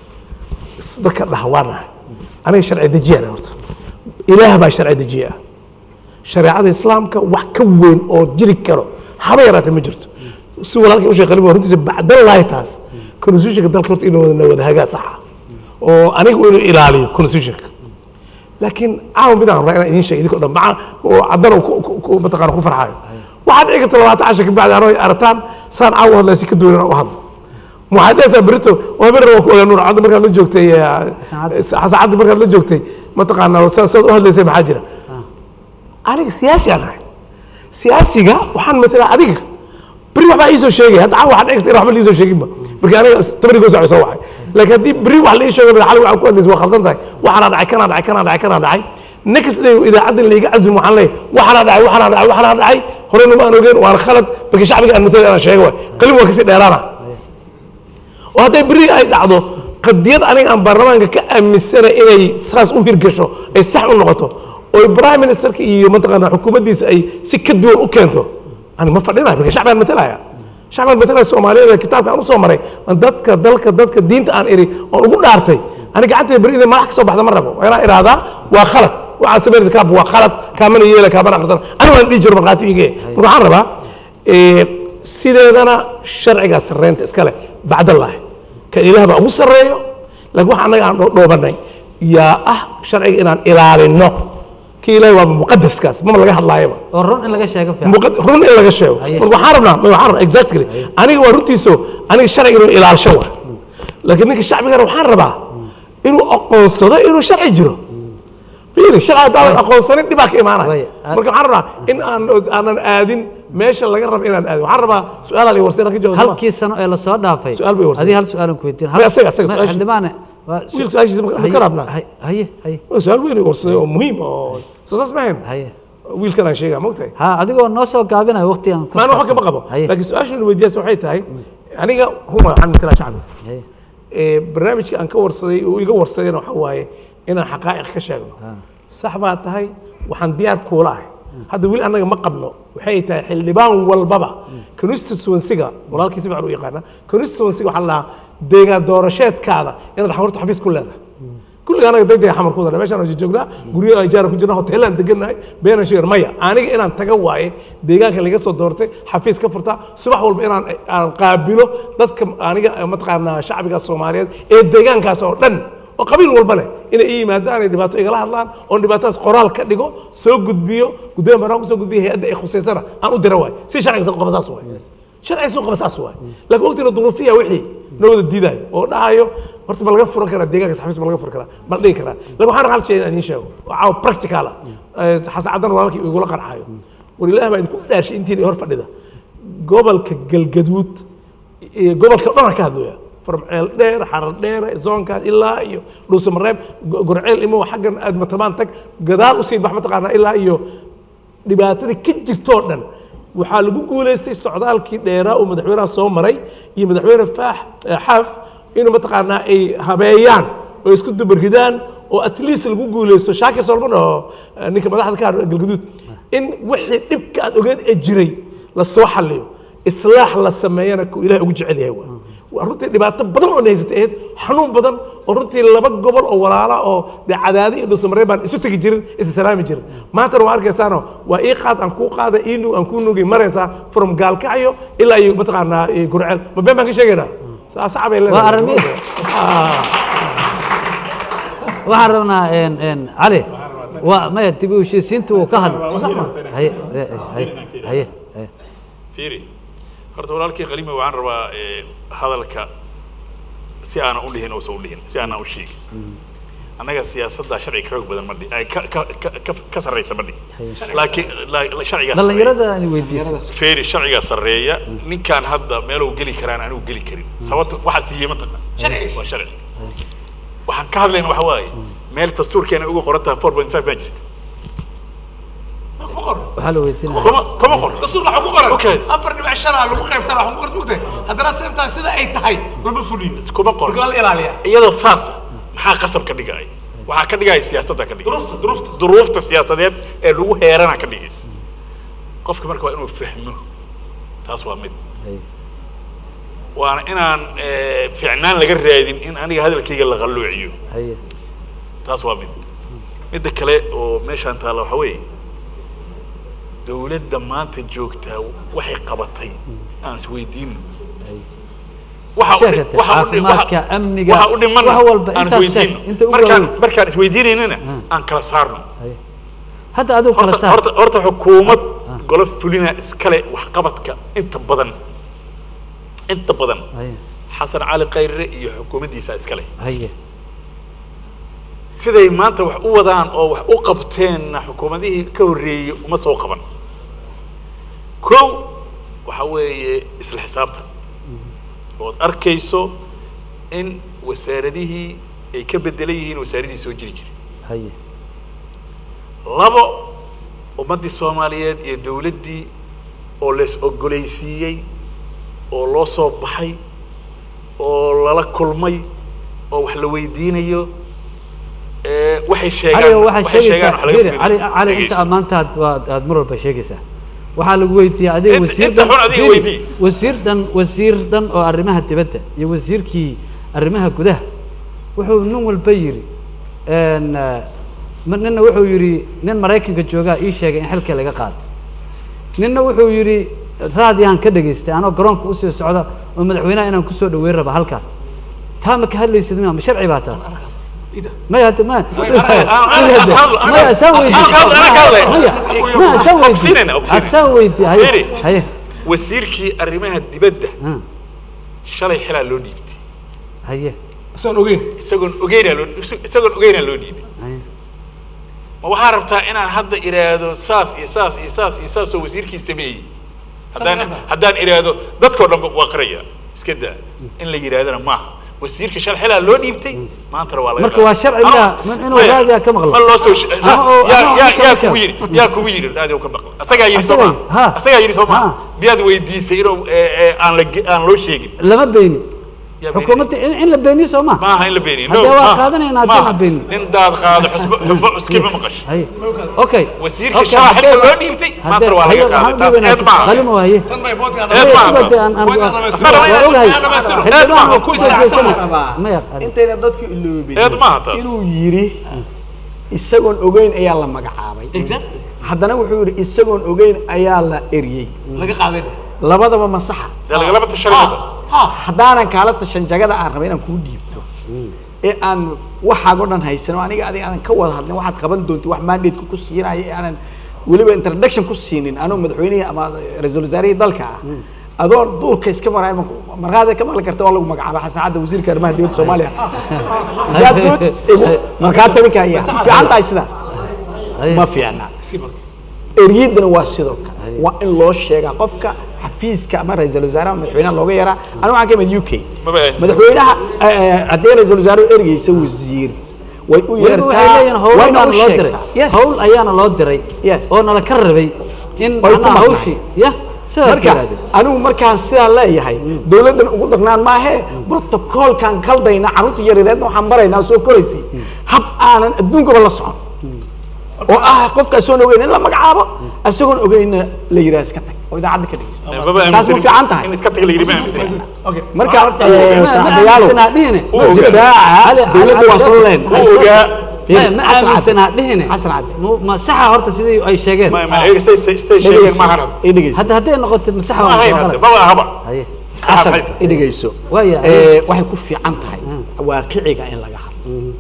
Speaker 2: dadka dhahwaanahay aniga sharci dejiyaan horta ilaah baa sharci dejiya shareecada islaamka wax ka weyn oo jiri karo haba yaraatee ma jirto si walaalkay u sheeqalin waa runtiisa bacdallaahi taas constitutionka dalka horta inuu wada wada hagaa saxa oo aniga inuu ilaaliyo constitutionka laakiin caawa midaan rabaa inaan idiin sheego idinkoo dhan maca oo caddana ku- ku- ku- mataqaana ku farxaayo waxaad dhici karta labaatan cashar ka bacdi anoo arataan saan caawa hadlaa si ka duwan u hadlo waxaad dhehaysaa berito waa bir waa ku ogaa nuur cadda markaad la joogtay eh, xasan caddi markaad la joogtay mataqaanaa sa- saad u hadlaysay maxaa jira aniga siyaasi aan ahay siyaasiga waxaan matalaa adiga beri waxbaa iisoo sheegay hadda caawa waxaad dhici karta in waxba liisoo sheeginba marka aniga tabarigoo saaco soo wacay laakiin haddii beri wax la ii sheego xali waxaan ku hadlaysa waa khaldan tahay waxaanaa dhacay kanaa dhacay kanaa dhacay kanaa dhacay next day idaacadda laiga cazum waxaan leeyahay waxaanaa dhacay waxaanaa dhacay waxaanaa dhacay horena ma aan ogeen waana khalad marka shacbiga aan matalay inaan sheego waay qalin waa kasii dheeraana oo hadday beri ay dhacdo qadiyad aniga aan baarlamaanka ka aaminsanay inay saas u hirgasho ay sax u noqoto oo prime ministerka iyo mataqaana xukuumaddiisa ay si ka duwan u keento ani ma fadhinayo marka shacbigaan matalaya shacbigaan matalaya soomaaliyeed ee kitaabka aan usoo maray aan dadka dalka dadka diinta aan iri oon ugu dhaartay ani gacantayda beri inay madax ka soo baxda ma rabo waa inaan ihahdaa waa khalad waxaa sameynaysa kaab waa khalad kaamana yeela kaamana aqrisan ani waan dhihi jiro markhaati iige marka waxaan rabaa eh, sideedana sharcigaa sarreynta iska leh bacdallaahi ka ilaah baa ugu sarreeyo laakiin waxa annaga aan dho- dhoobanay yaa ah sharciga inaan ilaalino kii ilaahay waa muqadaskaas mama laga hadlaayaba
Speaker 1: oo run in laga sheego fiican
Speaker 2: muqad- run in laga sheego
Speaker 1: Haye.
Speaker 2: marka waxaan rabnaa ma waxaan rabnaa exactly aniga waa runtiiso aniga sharciga inuu ilaalsho wa laakiin ninka shacbigana waxaan rabaa inuu aqoonsado inuu sharci jiro fiiri sharci haddaadan aqoonsanin dhibaa ka imaanaya
Speaker 1: Way.
Speaker 2: marka waxaan rabaa in aan aanan aadin meesha laga rabo inaan aadin waxaan rabaa su-aalaha la warsan ka jawaab
Speaker 1: halkii sano ee lasoo dhaafay
Speaker 2: Su'aal bay warsan.
Speaker 1: adii hal su-aalan ku weydiin
Speaker 2: May asaga- asaga su-aasha.
Speaker 1: xildhibaane waa su-
Speaker 2: wiil su-aashiisa ma ma iska
Speaker 1: haye-
Speaker 2: raabnaa
Speaker 1: haye haye haye
Speaker 2: waa su-aal weyn oo warsaday oo muhiim oo soo saas ma hayn
Speaker 1: haye
Speaker 2: wiilkan aan sheegaa mogtahay
Speaker 1: ha adigoo noo soo gaabinayo waqtigan ku
Speaker 2: maana waxba kama qabo
Speaker 1: haye
Speaker 2: laakiin su-aasha inu weydiyaasa waxay tahay aniga ruma waxaan matalaa shacbiga
Speaker 1: haye
Speaker 2: ee barnaamijka aan ka warsaday oo iga warsadayna waxaa waaye inaan xaqaa'iq ka sheegno sax baa tahay waxaan diyaar kuula ahay hadda weli annaga ma qabno waxay tahay xildhibaan walbaba constituencyga walaalkii si fiican u yaqaana constituencyga waxaa la dhahaa deegaan doorasheedkaada inaad horta xafiis ku leedahay kulliga anaga degdega xamar ku dara meeshaan aan joognaa guryo ajaara ku jirna hoteelaan degannahay beenan sheegar maya aniga inaan taga waaye deegaanka laga soo doortay xafiis ka furta subax walba inaan aan qaabilo dadka aniga mataqaanaa shacbiga soomaaliyeed ee deegaankaas oo dhan oo qabiil walba leh inay ii yimaadaan ay dhibaato igala hadlaan oon dhibaatadaas qoraal ka dhigo soo gudbiyo gudoomiya barnaamij kusoo gudbiyo hay-adda ay khusaysana aan u dira waay si sharciga soo qaba saas waay sharciga soo qaba saas waay laakiin waqtiga duruufiya wixii noo wada diidayo oo dhahayo horta ma laga furan karaa deegaanka xafiis ma laga furan karaa ma la dhigi karaa laakiin waxaan hal shay inaan idiin sheego oo caawa practical ah Eh, xasan caddan walaalkii igula qancaayo war ilaah baa idinku dhaarshay intiin hor fadhida gobolka galgaduud iyo gobolka o dhan aan ka hadlaya farmceel dheer xarar dheer zoonkaas ilaa iyo dhuusamareeb go- gorceel imo xaggan aad matabaan tag gadaal usii bax mataqaanaa ilaa iyo dhibaatadii ka jirtoo dhan waxaa lagu guulaystay socdaalkii dheeraa uu madaxweynaha soo maray iyo madaxweyne faax eh, xaaf inuu mataqaanaa ay habeeyaan oo isku dabarridaan oo at least lagu guuleysto shaakir solman oo eh, ninka madaxda ka hadla galgaduud in wixii dhibka aad ogeed ee jiray la soo xalliyo islaax la sameeyana ku ilaah ugu jecel yahay waa waa runtii dhibaato badan oo nahaysatay ahayd xanuun badan oo runtii laba gobol oo walaala oo dee cadaadi iyo dhuusamareeb baan isu tegi jirin isa salaami jirin maantana waa arkaysaano waa ii qaad aan kuu qaada ii nug aan kuu nugay maraysaa from gaalkacyo ilaa iyo mataqaanaa iyo gurceel ma been baan ka sheegaynaa saas cabay leedahay
Speaker 1: Waa arrin waxaan rabnaa een een cali waa maya dib u heshiisiinta uu ka hadlay haye haye haye haye
Speaker 3: fiiri horta walaalkii qalimi waxaan rabaa eh, hadalka si aanan u dhihin uusan u dhihin si aanan u sheegin annaga siyaasadda sharci ka xoog badan ma dhihi ay ka ka ka- ka ka sarreysa ma dhihi laakiin la- la- sharcigaa sarreeya.
Speaker 1: dhallinyarada aan weydiisay
Speaker 3: feeri sharcigaa sarreeya ninkaan hadda meeluu geli karaan anigu geli karin sababto waxaa siiyey mataqan waa sharci waxaan ka hadlayna waxa waaye meel dastuurkeena ugu qoran tahay four point five baa jirta
Speaker 1: waxaa la weydiinaya
Speaker 3: kuma kuma qoran
Speaker 10: dastuur waxaa ku qoran
Speaker 3: Okay.
Speaker 10: afar dhibic shan aa lagu qaybsanaa waxaa ku qoran mugtahay haddana seemtaa sida ay tahay lama fuliyo
Speaker 3: kuma qoran
Speaker 10: marka waa la ilaaliyaa
Speaker 3: iyadoo saasa maxaa qasab ka dhigaya waxaa ka dhigaya siyaasadda ka dhigaya
Speaker 10: duruufta duruufta
Speaker 3: duruufta siyaasadeed ee lagu heerana ka dhigaysa qofka marka waa inuu fahmo taas waa mid waana inaan eh, fiicnaan laga raadin in aniga hadalkayga la qalloociyo
Speaker 1: haye
Speaker 3: taas waa mid midda kale oo meeshaan taalla waxa weeye dowladda maanta joogtaa waxay qabatay aan isweydiino waxa u dhi-
Speaker 1: Sheegate,
Speaker 3: waxa u dhi-
Speaker 1: caafimaadka,
Speaker 3: waxa-
Speaker 1: amniga,
Speaker 3: waxa u dhiman
Speaker 1: wax walba,
Speaker 3: aan
Speaker 1: intaas
Speaker 3: isweydiino
Speaker 1: sheeg, inta ugu
Speaker 3: markaan
Speaker 1: waaweyn.
Speaker 3: markaan isweydiinaynana aan kala saarno
Speaker 1: hadda adigu kala
Speaker 3: horta
Speaker 1: saar
Speaker 3: horta horta xukuumad golo fulina iskale waxqabadka inta badan inta badan
Speaker 1: haye
Speaker 3: xasan cali khayre iyo xukuumaddiisa iskale
Speaker 1: haye
Speaker 3: siday maanta wax u wadaan oo wax u qabteenna xukuumadihii ka horreeyey uma soo qaban kow waxa weeye isla xisaabtan ood arkayso in wasaaradihii ay ka bedelan yihiin wasaaradihii soo jiri jiray
Speaker 1: haye
Speaker 3: labo ummaddii soomaaliyeed iyo dowladdii oo lees ogolaysiiyey oo loo soo baxay oo lala kulmay oo wax la weydiinayo ee, waxay sheegaan
Speaker 1: cali waxaa
Speaker 3: waxay sheegaan
Speaker 1: sheegaysaa
Speaker 3: wax laga
Speaker 1: firi
Speaker 3: fiiriyo.
Speaker 1: cali cali inta
Speaker 3: Dhegeyso.
Speaker 1: ammaantaad waad aad mar walba sheegaysaa waxaa lagu weydiiyey adiga
Speaker 3: Inta-
Speaker 1: wasiir
Speaker 3: inta
Speaker 1: dhan
Speaker 3: xun adiga
Speaker 1: firi,
Speaker 3: weydii.
Speaker 1: wasiir dhan wasiir dhan oo arrimaha dibadda iyo wasiirkii arrimaha gudaha wuxuu nin walba yidhi een, eh, ma- ninna wuxuu yidhi nin maraykanka joogaa ii sheegay in xilka laga qaado ninna wuxuu yidhi raadiyahan ka dhageystay anoo garoonka usii socda oo madaxweynaha inaan kusoo dhaweyn raba halkaas taa ma ka hadlaysid miya ma sharci baa taas maya hadda ma maya saan weydi maya maya saan weydi
Speaker 3: Obsiinayna, obsiinayna.
Speaker 1: saan weydi haye
Speaker 3: Fiiri.
Speaker 1: haye
Speaker 3: wasiirkii arrimaha dibadda
Speaker 1: Hmm.
Speaker 3: shalay xilaa loo dhiibtay
Speaker 1: haye
Speaker 2: isaan ogeyn
Speaker 3: isagoon ogeynaa loo isagoon ogeynaa loo dhiibay
Speaker 1: haye
Speaker 3: ma waxaa rabtaa inaan hadda iraahdo saas iyo saas iyo saas iyo saas oo wasiirkii sameeyey haddaan haddaan iraahdo dadkoo dhan waa qaraya iska daa in la yidhaahdana maaha wasiirka shal xilaa loo dhiibtay maantana waa laga
Speaker 1: Marka waa sharci
Speaker 3: Ama-
Speaker 1: miyaa? Ma- inuu
Speaker 3: maya,
Speaker 1: raadiga ka maqlo?
Speaker 3: ma loo soo sh-
Speaker 1: Ama oo-
Speaker 3: yaa
Speaker 1: ama
Speaker 3: yaa
Speaker 1: oo
Speaker 3: yaa
Speaker 1: ka
Speaker 3: kugu
Speaker 1: maqlo?
Speaker 3: yidhi yaa kugu yidhi raadiga ka maqlo asagaa yidhi soo
Speaker 1: Asaga-
Speaker 3: maa
Speaker 1: ha.
Speaker 3: asagaa yidhi soo
Speaker 1: Ha.
Speaker 3: maa miyaad weydiisay inuu eh, eh, aan la ge- aan loo sheegin
Speaker 1: lama beeni
Speaker 3: Yaa
Speaker 1: xukuumadda in in la beeniyo soo ma
Speaker 3: maaha in la beeniyo no,
Speaker 1: haddee waa
Speaker 3: maaha.
Speaker 1: qaadanaynaa
Speaker 3: Maaha.
Speaker 1: haddii la beeniyo
Speaker 3: nin daad qaado xusbo xusbo cuskima maqasho
Speaker 1: haye okay
Speaker 3: wasiirka
Speaker 1: Okay,
Speaker 3: shaqaa
Speaker 1: haddee-
Speaker 3: xilka loo dhiibtay
Speaker 1: haddee-
Speaker 3: maantana waa laga
Speaker 1: haye,
Speaker 3: qaaday
Speaker 1: waxaan
Speaker 3: taas
Speaker 1: u dhiibanaa
Speaker 3: eed maaha
Speaker 1: qalimo haye
Speaker 10: tan bay boodka
Speaker 3: Eed maaha
Speaker 1: Sidoo
Speaker 3: taas.
Speaker 1: aan- aan-
Speaker 10: Waa inaan
Speaker 1: waa
Speaker 10: dhamaystiro.
Speaker 1: ogahay
Speaker 10: Waa inaan dhamaystiro.
Speaker 1: xildhibaan
Speaker 3: maaha.
Speaker 1: oo ku jeesana maya
Speaker 11: intayna dadku iloobin
Speaker 3: eed maaha taas
Speaker 11: inuu yidhi isagoon ogeyn ayaa la magacaabay haddana wuxuu yidhi isagoon ogeyn ayaa la eryey
Speaker 10: laga qaaday
Speaker 11: labadaba ma saxa
Speaker 3: dee lagalaba tashanayba
Speaker 11: haddaanan kaala tashan jagada aan rabay inaan kuu dhiibto ee aan waxaago dhan haysan oo aniga adiga aanan ka wada hadlin waxaad qaban doonti wax mandateku ku siinaya ee aanan weliba introduction ku siinin anoo madaxweynihii ama ra-iisul wasaarihii dalka ah adoo duurka iska maraya markaada ka maqli karta waa lagu magacaabay xasan cadda wasiirka arrimaha dibadda soomaaliya Is that good? Igu markaa tabi kaya fiican tahay sidaas ma fiicna eryiddana waa sidoo kale waa in loo sheegaa qofka xafiiska ama ra-iisul wasaaraha madaxweynaha looga yaraa anigu waxaan ka imid u k
Speaker 3: Maba ahayn.
Speaker 11: madaxweynaha eh, eh, haddii ra-iisul wasaaruhu ergeysa wasiir way u
Speaker 1: weliba waxay leeyihiin
Speaker 11: yeertaa
Speaker 1: howl
Speaker 11: wayna
Speaker 1: baan
Speaker 11: u
Speaker 1: loo diray
Speaker 11: sheegtaa yes
Speaker 1: howl ayaana loo diray
Speaker 11: Yes.
Speaker 1: oo nala ka rabay in
Speaker 11: Way ku
Speaker 1: macnaha
Speaker 11: maqnaayeen.
Speaker 1: hawshii ya Sidaas
Speaker 11: marka
Speaker 1: yidhahdeen.
Speaker 11: anigu markaan sidaa leeyahay dowladdan ugu darnaan maahee brotocoolkan kaldayna carruurta yaryareedna waxaan baraynaa soo koraysay hab aanan adduunkaba la socon oo ah qofka asoon ogeyn in la magacaabo asagoon ogeynna la yidhaha iska tag oo idaacadda ka dhegeysta
Speaker 3: maba
Speaker 11: taas ma fiican tahay
Speaker 3: in iska taga la yidhi ma aaminsan
Speaker 2: okay
Speaker 11: marka
Speaker 1: Ma-
Speaker 11: eh,
Speaker 1: ma
Speaker 11: saaxiibayaalow
Speaker 1: aaminsanaa dhihine.
Speaker 11: difaaca dowladda waa soo leen
Speaker 3: wuu ogaa
Speaker 1: Ma- ma
Speaker 11: Xasan Cadde.
Speaker 1: aaminsanaa dhihine
Speaker 11: xasan cadde
Speaker 1: Ma- ma saxa horta sidii ay sheegeen
Speaker 3: ma ma iyaga say say say sheegeen ma ahan
Speaker 11: i dhegeyso
Speaker 1: hadda hadday noqoto ma saxa
Speaker 3: ma
Speaker 1: waa
Speaker 3: ahayn
Speaker 1: soo
Speaker 3: hadda
Speaker 1: qalad.
Speaker 3: maba ahaba
Speaker 1: Haye.
Speaker 3: saxa
Speaker 11: xasan
Speaker 3: maxay tahay
Speaker 11: i dhegeyso
Speaker 1: Waaya.
Speaker 11: Eh, waxay ku fiican tahay waaqiciga in laga hadlo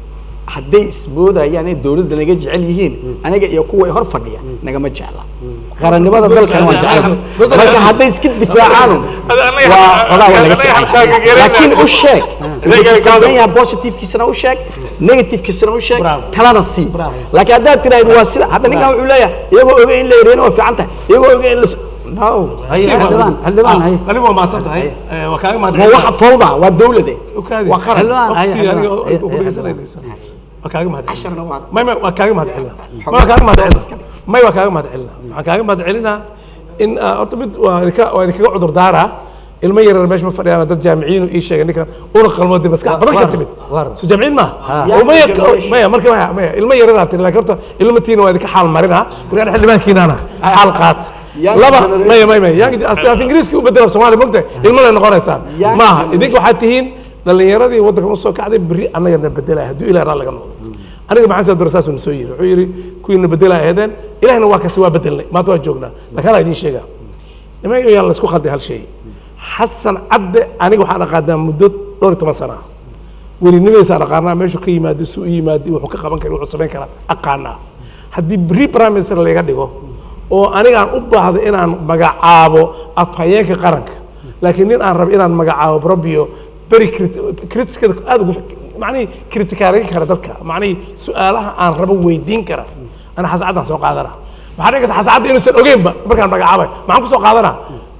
Speaker 11: hadday ismoodayaan inay dowladda naga jecel yihiin aniga iyo kuwa hor fadhiya nagama jecla qarannimada dalkan waan jecel marka hadday iska difaacaan
Speaker 3: Hada anaga-
Speaker 11: waa xogaa waa laga
Speaker 3: anaga
Speaker 11: fiican
Speaker 3: halkaa gegereena.
Speaker 11: laakiin u sheeg
Speaker 3: Anaga
Speaker 11: wuxuu
Speaker 3: kaada-
Speaker 11: kaldan yahay positivekiisana u sheeg negativekiisana u sheeg
Speaker 2: Bravo.
Speaker 11: talana sii
Speaker 2: Bravo.
Speaker 11: laakiin haddaad tiraahdo waa sida hadda ninkan wuxuu leeyahay iyagoo oge in la yareena waa fiican tahay iyagoo oge in la no
Speaker 1: Haye, xildhibaan xildhibaan haye
Speaker 2: anigu waa maasan tahay Eh, waa kaaga mahad
Speaker 11: ma waxa fawda waa dowlade
Speaker 2: Ukaadi.
Speaker 11: waa qaran
Speaker 1: Xildhibaan, haye,
Speaker 2: Oksiga aniga
Speaker 1: xildhibaan.
Speaker 2: oo- oo ku dhegeysanayso. waa kaaga mahad
Speaker 11: casharna waa
Speaker 2: may may waa kaaga mahad celina may waa kaaga mahad celina may waa kaaga mahad celina waxaan kaaga mahad celinaa in ah, horta mid waa idinka waa idinkaga cudur daaraa ilmo yaryar meesha ma fadhiyaan dad jaamiciyiin ii sheegay ninkan una qalmoodi maskax badan ka
Speaker 1: war-
Speaker 2: timid
Speaker 1: war.
Speaker 2: so jaamiciin ma
Speaker 11: Young
Speaker 2: maya
Speaker 11: generation.
Speaker 2: maya marka maya maya ilmo yaryar tiri laakiin horta ilmo tiina waa idinka xaal marinaa markaan xildhibaankiinaana xaal qaata
Speaker 11: Young
Speaker 2: laba
Speaker 11: generation.
Speaker 2: maya maya maya yang af ingiriiska u bedela soomaali mogtahay ilmo lay noqonaysaan
Speaker 11: Young
Speaker 2: maaha
Speaker 11: generation.
Speaker 2: idinka waxaad tihiin dhalinyaradii waddankan usoo kacday berri annagana bedelaya hadduu ilaah raa laga noqdo aniga maxamed saad bare saasuu na soo yiri wuxuu yidhi kuwiina bedelaa aheedeen ilahna waa kasi waa bedelnay maanta waa joognaa laakiin halaa idiin sheegaa nimanka yaan la isku khalday hal shay xasan cadde aniga waxaan aqaanaa muddo dhowr iyo toban sana ah welinimadiisaan aqaanaa meeshuu ka yimaado suu u yimaado wuxuu ka qaban kara wuxuu samayn karaa aqaanaa haddii bri prime minister layga dhigo oo anigaan u baahdo inaan magacaabo afhayeenka qaranka laakiin nin aan rabo inaan magacaabo brobio beri critiskada aad ugu macnihii kritikaarayn kara dadka macnihii su-aalaha aan rabo weydiin kara ana xasacaddaan soo qaadana maxaa dhici karta xasacadda inuusan ogeynba markaan magacaabay maxaan kusoo qaadanaa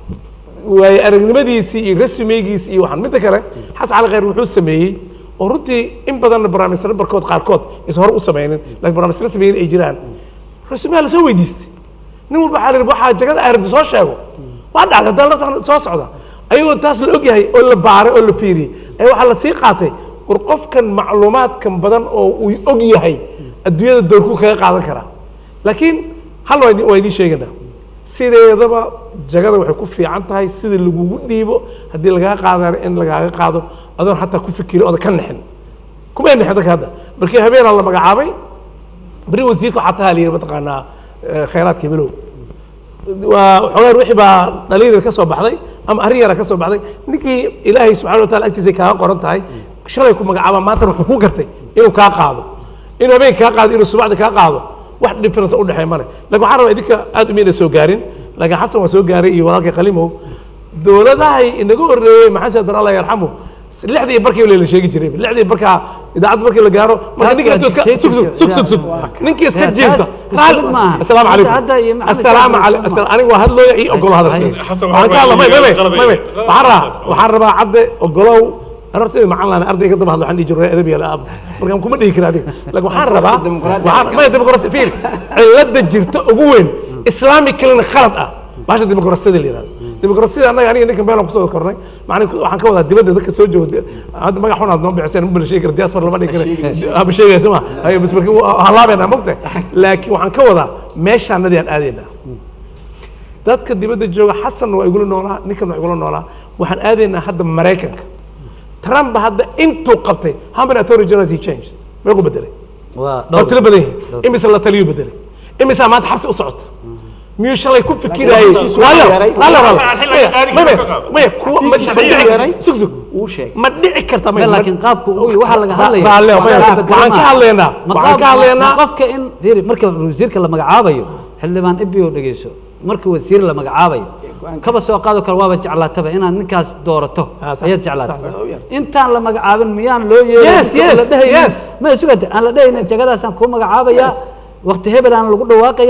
Speaker 2: waaye aragnimadiisii iyo resumegiisii iyo waxaan midda kale xasan cali khayr wuxuu sameeyey oo runtii in badanna barnaamijyada barkood qaarkood aysan hore u sameynin laakiin barnaamijyada sameeyeen ay jiraan resumeha lasoo weydiistay nin walba waxaa la yidhi waxaa jagada ay rabta soo sheego waa dhacday haddana laftan soo socda ayagoo taas la ogyahay oo la baaray oo la fiiriyey ayaa waxaa lasii qaatay war qofkan macluumaadkan badan oo uu og yahay adduunyada doorkuu kaga qaadan karaa laakiin hal waa idin- waa idiin sheeganaa sideedaba jagada waxay ku fiican tahay sida lagugu dhiibo haddii lagaga qaadana in lagaaga qaado adoon xataa ku fikirin ooda ka nexin kumay nexin dadka hadda markii habeenaa la magacaabay beri wasiirka waxaa tahaa la yidhi mataqaanaa eh, khayraadka bilow waa xogaan wixii baa dhalinyar ka soo baxday ama arrin yara ka soo baxday ninkii ilaahay subxana wa taala agtiisa kaaga qoran tahay shalay ku magacaaba maantana wuxuu ku gartay inuu kaa qaado inuu habeen kaa qaado inuu subaxda kaa qaado wax difference u dhexeey male laakiin waxaan rabaa idinka aad umayna soo gaarin laakiin xasan waa soo gaaray iyo walaalkay qalimow dowladahay inaga horreeyey maxamed saad bar allah yarxamu lixdii barkii la sheegi jiray lixdii barkaa idaacadda markii la gaaro marka ninka intuu iska sug sug sug sug sug ninkii iska
Speaker 1: Taas-
Speaker 2: jiifta
Speaker 1: taas mid maaha.
Speaker 2: asalaamu calaykum
Speaker 1: Hadda iyo maxamed
Speaker 2: asalaamu
Speaker 1: Saad
Speaker 2: calaykum
Speaker 1: Barre
Speaker 2: aniga waa hadlooya ii ogolo hadalkeeda
Speaker 3: Xasan
Speaker 2: waxaan ka hadla may may may
Speaker 3: qalab
Speaker 2: may may
Speaker 3: iyo-
Speaker 2: waxaan rabaa waxaan rabaa cadde ogolow أنا رتي مع الله أرضي كده بهذا عندي جرى أدبي لا أبس مركم كم ديك رادي لكن وحان ربا وحان ما الديمقراطية فين علة جرت أقوين إسلامي كلنا خلط أه باش الديمقراطية اللي راد الديمقراطية أنا يعني إنك بينهم قصة كورني معني وحان كودا دبده ذاك سوجو هذا ما يحون هذا نبي عسين مبل شيء كده دياسبر لما نيجي أبو شيء اسمه هاي بس مركب هلا بينا مقطع لكن وحان كودا ماشي عندي أنا أدينا dadka dibadda jooga xasan waa igula noolaa ninkan waa igula noolaa waxaan aadaynaa hadda maraykanka trump hadda intuu qabtay how many attorney generals he changed meequu bedelay waa tiro badan yihiin imise la taliyuu bedelay imisaa maanta xabsi u socota miyuu shalay ku fikirayay Raallo, raallo, raallo. Maya, maya, kuwa- ma- ma dhici- sug, sug. ma dhici karta maya, ma-
Speaker 1: laakiin qaabka uu waxaa laga
Speaker 2: Ra-
Speaker 1: hadlaya
Speaker 2: raallo, maya,
Speaker 1: waxaa
Speaker 2: waxaan
Speaker 1: beddelama.
Speaker 2: ka hadlaynaa
Speaker 1: Ma
Speaker 2: waxaan
Speaker 1: qaab-
Speaker 2: ka hadlaynaa
Speaker 1: ma qofka in fiiri marka wasiirka la magacaabayo xildhibaan ibio dhegeyso marka wasiir la magacaabayo kaba soo qaado kale waaba jeclaataba inaad ninkaas doorato
Speaker 2: Ah, sax,
Speaker 1: ayaad
Speaker 2: sax,
Speaker 1: jeclaata
Speaker 2: sax.
Speaker 1: intaan la magacaabin miyaan loo yeerin
Speaker 2: Yes,
Speaker 1: oo
Speaker 2: yes,
Speaker 1: la dhehaynin-
Speaker 2: yes.
Speaker 1: ma sugata aan la dhehaynin jagadaasaan kuu magacaabayaa waqti hebel aan lagu dhawaaqayaa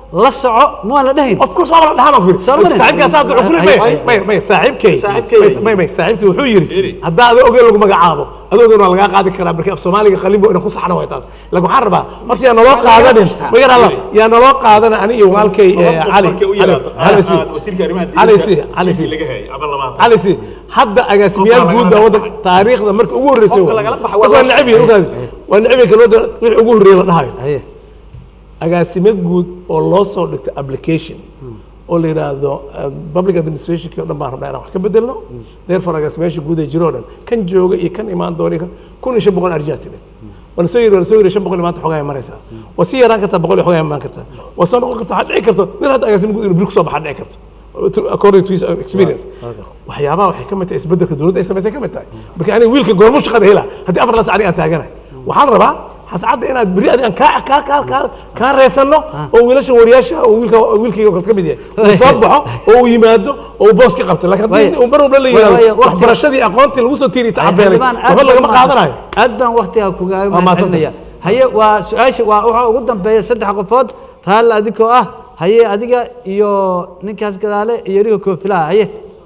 Speaker 1: la soco ma waan la dhahayn
Speaker 2: of course waa la dhahaa baan ku yidhi
Speaker 1: Soo marin.
Speaker 2: saaxiibkaas hadda wuxuu ku
Speaker 1: Ay,
Speaker 2: leeyahay
Speaker 1: ay.
Speaker 2: may may saaxiibkay
Speaker 11: Saaxiibkay.
Speaker 2: may- may may saaxiibkay wuxuu yidhi haddaa adoo ogeen lagu magacaabo adoo ogeen waa lagaa qaadi karaa marka af soomaaliga qalin buu ina ku saxna way taas laakiin waxaan rabaa horta yaa naloo qaadanin ma garan alla yaa naloo qaadana ani iyo walaalkay eh, cali cali si cali si cali si cali si hadda agaasimayaal guud baa waddanka taariikhda marka ugu horreysay
Speaker 11: Qofka lagala baxo waa
Speaker 2: waa
Speaker 11: loo
Speaker 2: necab yihiin ogaadi waa necab yihiin kalmada wixii ugu horreeyay la dhahayo
Speaker 1: haye
Speaker 2: agaasimo guud oo loo soo dhigto application oo la yidhaahdo uh, public administrationki o dhan baan rabnaa inaan wax ka bedelno therefore agaasimayaasha guud ee jiro o dhan kan jooga iyo kan imaan doona iyo kan kun iyo shan boqol arjaa timid waa lasoo yiri waa lasoo yiri shan boqol iyo maanta xogaa maraysaa waa sii yaraan kartaa boqol iyo xogaa imaan kartaa waa soo noqon kartaa waxaa dhici karto nin hadda agaasimo guud inuu bir kusoo baxaa dhici karto To- according to his experience waxyaabaha waxay ka mid tahay isbeddelka dowladda ay samaysay ka mid tahay marka aniga wiilka goormu shaqada hela haddii afar la sac aniga aan taaganahay waxaan rabaa hascadda inaad beri adiga aan kaa kaa kaa kaa kaa reesanno oo wiilashan wariyaasha oo wiilka wiilkayga kale ka mid yahay uu soo baxo oo uu yimaado oo uu boos ka qabto laakiin haddii
Speaker 1: Waaya.
Speaker 2: uu mar walba la
Speaker 1: Waaya, waaya,
Speaker 2: yidhahdo
Speaker 1: waqti-
Speaker 2: waxbarashadii aqoontii lagu soo tiiriy tacabeelay
Speaker 1: xildhibaan aad
Speaker 2: waxba lagama
Speaker 1: baan-
Speaker 2: qaadanayo
Speaker 1: aad baan waktiga kugaaga
Speaker 2: Waa
Speaker 1: mahadcelinaya haye waa su-aasha waa waxaa ugu dambeeya saddex qofood raalli adigoo ah haye adiga iyo ninkaas gadaale iyo ninka koofilaha haye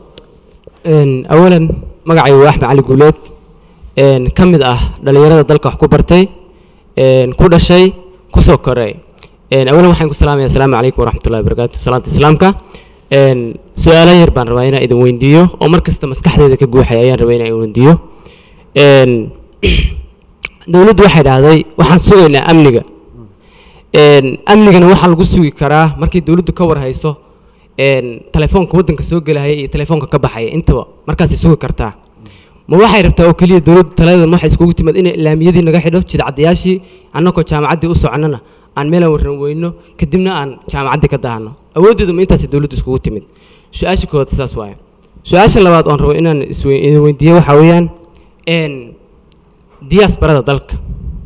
Speaker 7: Een, awalan magacaygu waa axmed cali guuleed een, ka mid ah dhallinyarada dalka wax ku bartay een, ku dhashay kusoo koray Een, awalan waxaan ku salaamaya asalaamu calaykum waraxmatullahi wabarakaatu salaanta islaamka Een, su-aalo yar baan rabaa inaan idin weydiiyo oo mar kasta maskaxdeeda ka guuxaya ayaan rabaa inaan idin weydiiyo Een, dowladdu waxay dhahday waxaan sugaynaa amniga Een, amnigana waxaa lagu sugi karaa markii dowladdu ka war hayso een, telefoonka waddanka soo gelahaya iyo telefoonka ka baxaya intaba markaasay sugi kartaa ma waxay rabtaa oo keliya dowladdu taladan waxay iskugu timid inay ilaamiyadii naga xidho jidcadayaashii annagoo jaamacaddii u soconnana aan meelaan warran weyno kadibna aan jaamacaddii ka dahano awooddeedu ma intaasay dowladdu iskugu timid su-aasha koowaad saas waaye su-aasha labaad oon rabo inaan iswe- idin weydiiyo waxaa weeyaan een, diyaasbarada dalka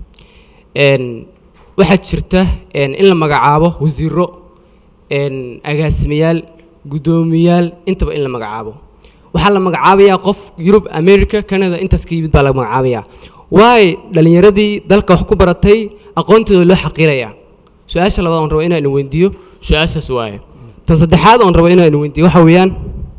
Speaker 7: een, waxaa jirta een, in la magacaabo wasiiro een, agaasimayaal guddoomiyaal intaba in la magacaabo waxaa la magacaabayaa qof yurub america canada intaas ka yimid baa la magacaabayaa waay dhalinyaradii dalka wax ku baratay aqoontooda loo xaqiirayaa su-aasha labaad oon rabo inaan idin weydiiyo su-aashaas waaye tan saddexaad oon rabo inaan idin weydiiyo waxa weeyaan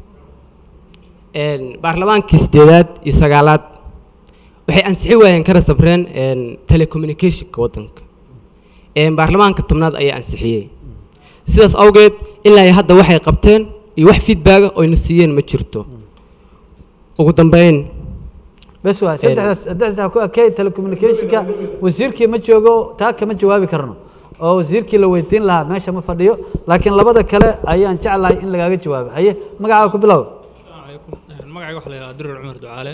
Speaker 7: een, baarlamaankii sideedaad iyo sagaalaad waxay ansixi waayeen kana sabreen een, telecommunicationka waddanka een, baarlamaanka tobnaad ayaa ansixiyey sidaas awgeed ilaa iyo hadda waxay qabteen iyo wax feedbacka oyna siiyeen ma jirto ugu dambeyn
Speaker 1: bes waa saddexdaas saddexdaa ku ekey telecommunicationka wasiirkii ma joogo taa kama jawaabi karno oo wasiirkii la weydiin lahaa meesha ma fadhiyo laakiin labada kale ayaan jeclahay in lagaaga jawaabo haye magacaaga ku bilow
Speaker 12: magacayga waxaa la yidhaha dirir cumar ducaale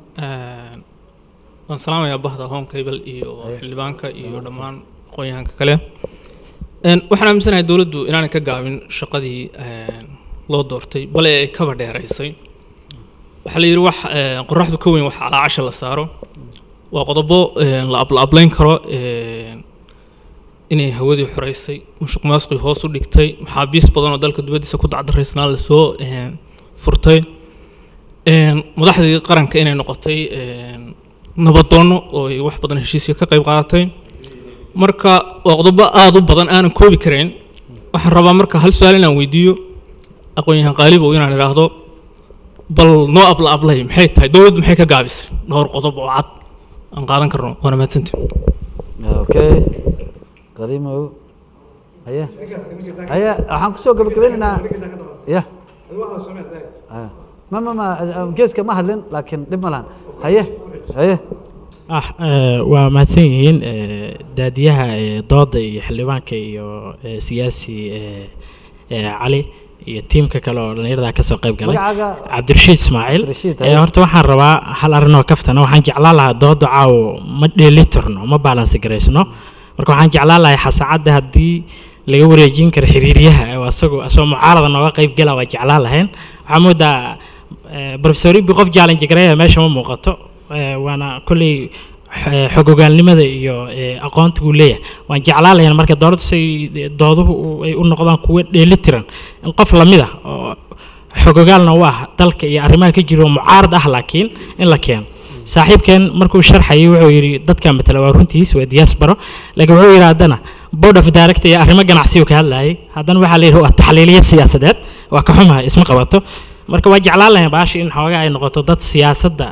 Speaker 12: waan salaamayaa bahda home cable iyo xildhibaanka iyo dhammaan aqoon-yahanka kale Een, waxaan aaminsanahay dowladdu inaanay ka gaabin shaqadii een, loo doortay bale ay kaba dheeraysay waxaa la yidhi wax een, qoraxdu ka weyn wax calaacasha la saaro waa qodobo een, la abla ablayn karo een, inay hawadii xoreysay musuq maasuqii hoos u dhigtay maxaabiis badan oo dalka dibaddiisa ku dacdaraysnaa lasoo een, furtay een, madaxdii qaranka inay noqotay een, nabadoono oo ay wax badan heshiisya ka qayb qaadatay marka waa qodobo aada u badan aanan koobi karayn waxaan rabaa marka hal su-aal inaan weydiiyo aqoon-yahan qaalibow inaan idhaahdo bal noo abla ablay maxay tahay dowladdu maxay ka gaabisay dhowr qodob oo cad aan qaadan karno waana mahadsantii
Speaker 1: okay qadiimow haye haye waxaan kusoo gabagabeynaynaa ya Ah. ma ma ma ah, geeska ma hadlin laakiin dhib ma lahan haye haye
Speaker 13: ah eh, waa mahadsan yihiin eh, daadiyaha eh, dooda iyo xildhibaanka iyo eh, siyaasi eh, eh, cali iyo tiimka kale oo dhallinyarada kasoo qayb galay
Speaker 1: magacaaga
Speaker 13: cabdirashiid ismaaciil
Speaker 1: Cabdirashiid,
Speaker 13: Eh,
Speaker 1: haye.
Speaker 13: horta waxaan rabaa hal arrinoo kaftana waxaan jeclaan lahaa dooda caawo ma dheelitirno ma baalansi garaysno marka waxaan jeclaan lahaa xasaacadda haddii laga wareejin karo xiriiryaha oo asagoo asagoo mucaarada nooga qayb gala waa jeclaan lahayn waxaa moodaa eh, professor ibi qof challenge gareeya meesha ma muuqato Eh, waana kolley eh, xogogaalnimada iyo eh, aqoonta uu leeyahay waan jeclaan lahayn marka dowladdu say dooduhu u- ay u noqdaan kuwo dheelitiran in qof lamid ah oo xogogaalna u ah dalka iyo arrimaha ka jiro mucaarad ah laakiin in la keeno saaxiibkeen markuu sharxayay wuxuu yidhi dadka matala waa runtiis waa diaspora laakiin wuxuu yidhi haddana board of director iyo arrimo ganacsi uu ka hadlayay haddana waxaa la yidhi waa taxliiliye siyaasadeed waa ka xumahay isma qabato marka waa jeclaan lahayn baashi in xoogaa ay noqoto dad siyaasadda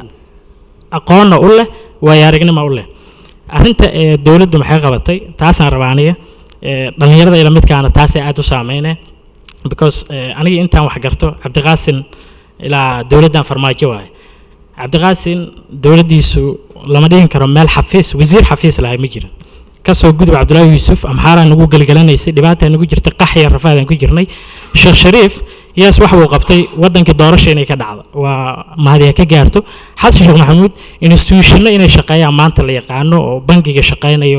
Speaker 13: aqoonna u leh waayo aragnimo u leh arrinta ee dowladdu maxay qabatay taasaan rabaa aniga ee dhallinyarada ila midkaana taasay aad u saameyneen because eh, aniga intaan wax garto cabdiqaasin ilaa dowladdan farmaajo waaye cabdiqaasin dowladdiisu lama dhihin karo meel xafiis wasiir xafiis lahay ma jirin kasoo gudub cabdullaahi yuusuf amxaaraa nagu gelgelanaysay dhibaataa nagu jirtay qaxya rafaadaan ku jirnay sheekh shariif yaas wax buu qabtay wadankii doorasha inay ka dhacdo waa mahadiya ka gaarto xasan sheekh maxamuud institutionno inay shaqeeyaan maanta la yaqaano oo bangiga shaqeynayo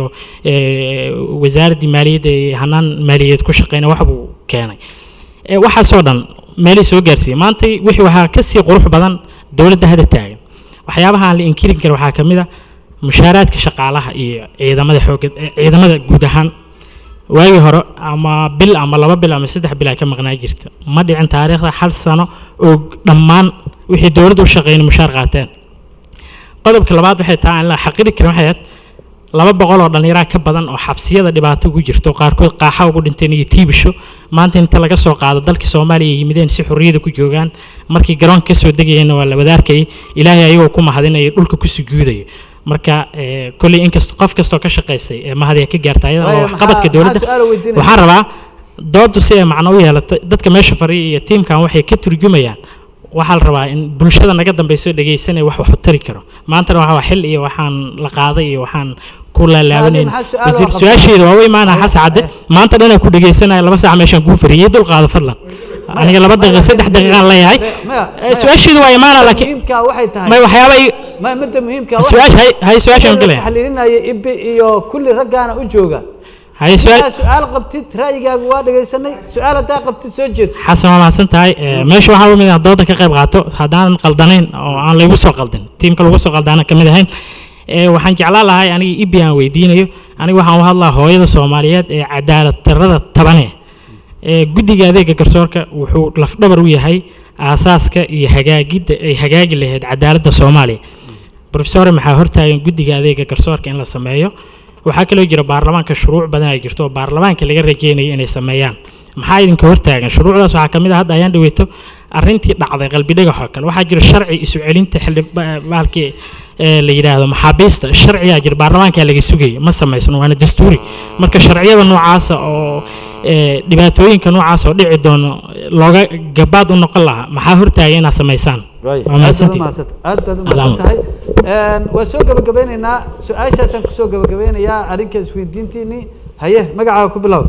Speaker 13: eh, wasaaraddii maaliyadda ee hanaan maaliyadeed ku shaqeynaya wax buu keenay Eh, waxaasoo dhan meelay soo gaarsiiyey maanta wixii waxaa kasii qurux badan dowladda hadda taagan waxyaabaha aan la inkirin karin waxaa ka mid a mushaaraadka shaqaalaha iyo ciidamada xoogga eh, ciidamada guud ahaan waagii hore ama bil ama laba bil ama saddex bil ay ka maqnaa jirta ma dhicin taariikhda hal sano oo dhammaan wixii dowladda u shaqeeyeen mushaar qaateen qodobka labaad waxay tahay aan la xaqiri karin waxay ahayd laba boqol oo dhallinyaraa ka badan oo xabsiyada dhibaato ugu jirto qaarkood qaaxa ugu dhinteen iyo tiibisho maanta inta laga soo qaado dalka soomaaliya ay yimideen si xorriyada ku joogaan markii garoonka kasoo degayeenna waa la wadaarkayay ilaahay ayagoo ku mahadinaya dhulka ku sujuudaya marka eh, kolley inkasta qof kastoo ka shaqaysay ee mahadiya ka gaarta ayada
Speaker 1: Waayo,
Speaker 13: waa waxqabadka
Speaker 1: maxaa-
Speaker 13: dowladda
Speaker 1: maxaa su'aal weydiinaya?
Speaker 13: waxaan rabaa doodu si ay macno u yeelato dadka meesha fadhiya iyo tiimkan waxay ka turjumayaan waxaa la rabaa in bulshada naga dambeyso dhegeysanaya wax wax u tari karo maantana waxaa xil iyo waxaan la qaaday iyo waxaan ku laalaabanayna
Speaker 1: maxaa su'aal
Speaker 13: wasiir
Speaker 1: oo qabta?
Speaker 13: su-aasheeda waa u imaanaa xasan cadde maanta dhanaa ku dhegeysanaya laba saac meeshaan kuu fariyey dul qaado fadlan aniga laba daqiiqa saddex daqiiqaan leeyahay Eh, su-aasheedu waa imaanaa laakiin
Speaker 1: muhiimka waxay tahay
Speaker 13: may waxyaaba i-
Speaker 1: ma midda muhiimka
Speaker 13: Su-aasha- hay- hay su-aashaan galaya.
Speaker 1: taxliilinaya ibi iyo kulli raggaana u jooga
Speaker 13: hay su-aal
Speaker 1: Markaa su-aal qabtid ra'yigaagu waa dhegaysanay su-aal haddaa qabtid soo jeed
Speaker 13: xasan waa mahadsan tahay Eh, meesha waxaa u mid ah dooda ka qayb qaato haddaanan qaldanayn oo aan laygu soo qaldin tiimka lagu soo qaldaana ka mid ahayn Eh, waxaan jeclaan lahay aniga ibi aan weydiinayo aniga waxaan u hadlaa hooyada soomaaliyeed ee cadaalad darrada tabane ee guddiga adeega garsoorka wuxuu lafdhabar u yahay aasaaska iyo hagaagidda ay hagaagi lahayd cadaaladda soomaaliya profesore maxaa hortaagan guddiga adeega garsoorka in la sameeyo waxaa kaloo jira baarlamaanka shuruuc badan ay jirto oo baarlamaanka laga rajeynayo inay sameeyaan maxaa idinka hortaagan shuruucdaas waxaa ka mid ah hadda ayaan dhaweyto arrintii dhacday qalbi dhagax oo kale waxaa jira sharci isu celinta xildhi ba- bahalkii ee la yidhaahdo maxaabiista sharciyaa jira baarlamaankaa laga sugaya ma samaysno waana dastuuri marka sharciyada noocaasa oo ee, dhibaatooyinka noocaas oo dhici doono looga gabaad u noqon lahaa maxaa hortaagan inaad samaysaan waa
Speaker 1: aad baad
Speaker 13: mahadsantihiin.
Speaker 1: umahadsan aad baad
Speaker 13: Adaan.
Speaker 1: umahadsan tahay waan soo gabagabeynaynaa su-aashaasaan kusoo gabagabeynayaa arrinka isweydiintiinii haye magacaaga ku bilow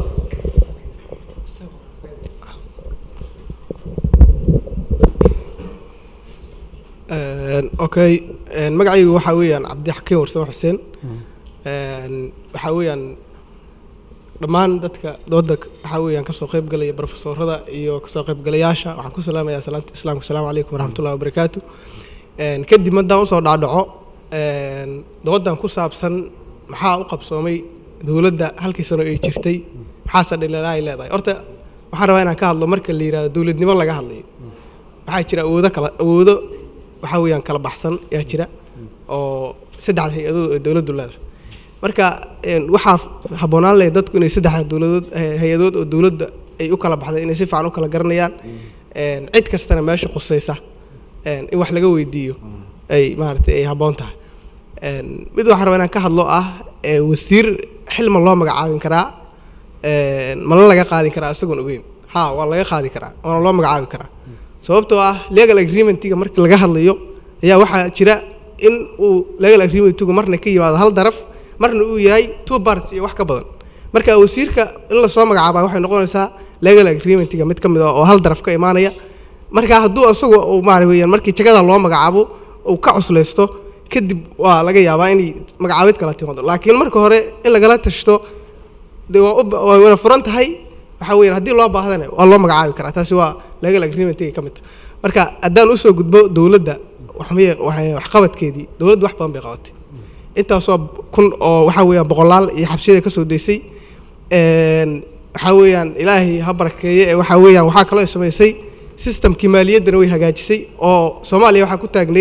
Speaker 14: Een, okay een, magacaygu waxaa weeyaan cabdixakiin warsame xuseen Een, waxaa weeyaan dhammaan dadka dooda waxaa weeyaan kasoo qayb galaya profesorada iyo kasoo qaybgalayaasha waxaan ku salaamayaa salaanta islaamka asalaamu calaykum waraxmatullahi wabarakaatu Een, kadib haddaan usoo dhaadhaco een, doodan ku saabsan maxaa u qabsoomay dowladda halkii sano ay jirtay maxaase dhaliilaa ay leedahay horta waxaan rabaa inaan ka hadlo marka la yidhahdo dowladnimo laga hadlayo waxaa jira awoodo kala awoodo waxaa weeyaan kala baxsan ayaa jira oo saddexda hay-adood oo dowladdu leedahay marka een, waxaa habboonaan lahayd dadku inay saddexda dowladood eh, hay-adood oo dowladda ay u kala baxday inay si fiican u kala garanayaan Een, cid kastana meesha khusaysa een, in wax laga weydiiyo ay maaragtay ay habboon tahay Een, mid waxaan rabaa inaan ka hadlo ah ee, wasiir xilma loo magacaabin karaa een, mana laga qaadin karaa isagoon ogeyn ha waa laga qaadi karaa waana loo magacaabi karaa sababtoo ah legal agreementiga markii laga hadlayo ayaa waxaa jira in uu legal agreementigu marna ka yimaado hal daraf marna uu yahay two parts iyo wax ka badan marka wasiirka in lasoo magacaabaa waxay noqonaysaa legal agreementiga mid ka mid ah oo hal daraf ka imaanaya marka hadduu isagu uu maara weeyaan markii jagada loo magacaabo uu ka cuslaysto kadib waa laga yaabaa inay magacaabid kala timaado laakiin marka hore in lagala tashto dee waa u ba- waa wada furan tahay waxaa weeyaan haddii loo baahdana waa loo magacaabi karaa taasi waa legal agreementigay ka mid tahay marka haddaan usoo gudbo dowladda waxmay waxay waxqabadkeedii dowladdu wax badan bay qabatay intaasoo kun oo waxaa weeyaan boqolaal iyo xabsiyada ka soo daysay Een, waxaa weeyaan ilaahay ha barakeeye ee waxaa weeyaan waxaa kaloo ay samaysay systemkii maaliyaddana way hagaajisay oo soomaaliya waxaa ku taagnayd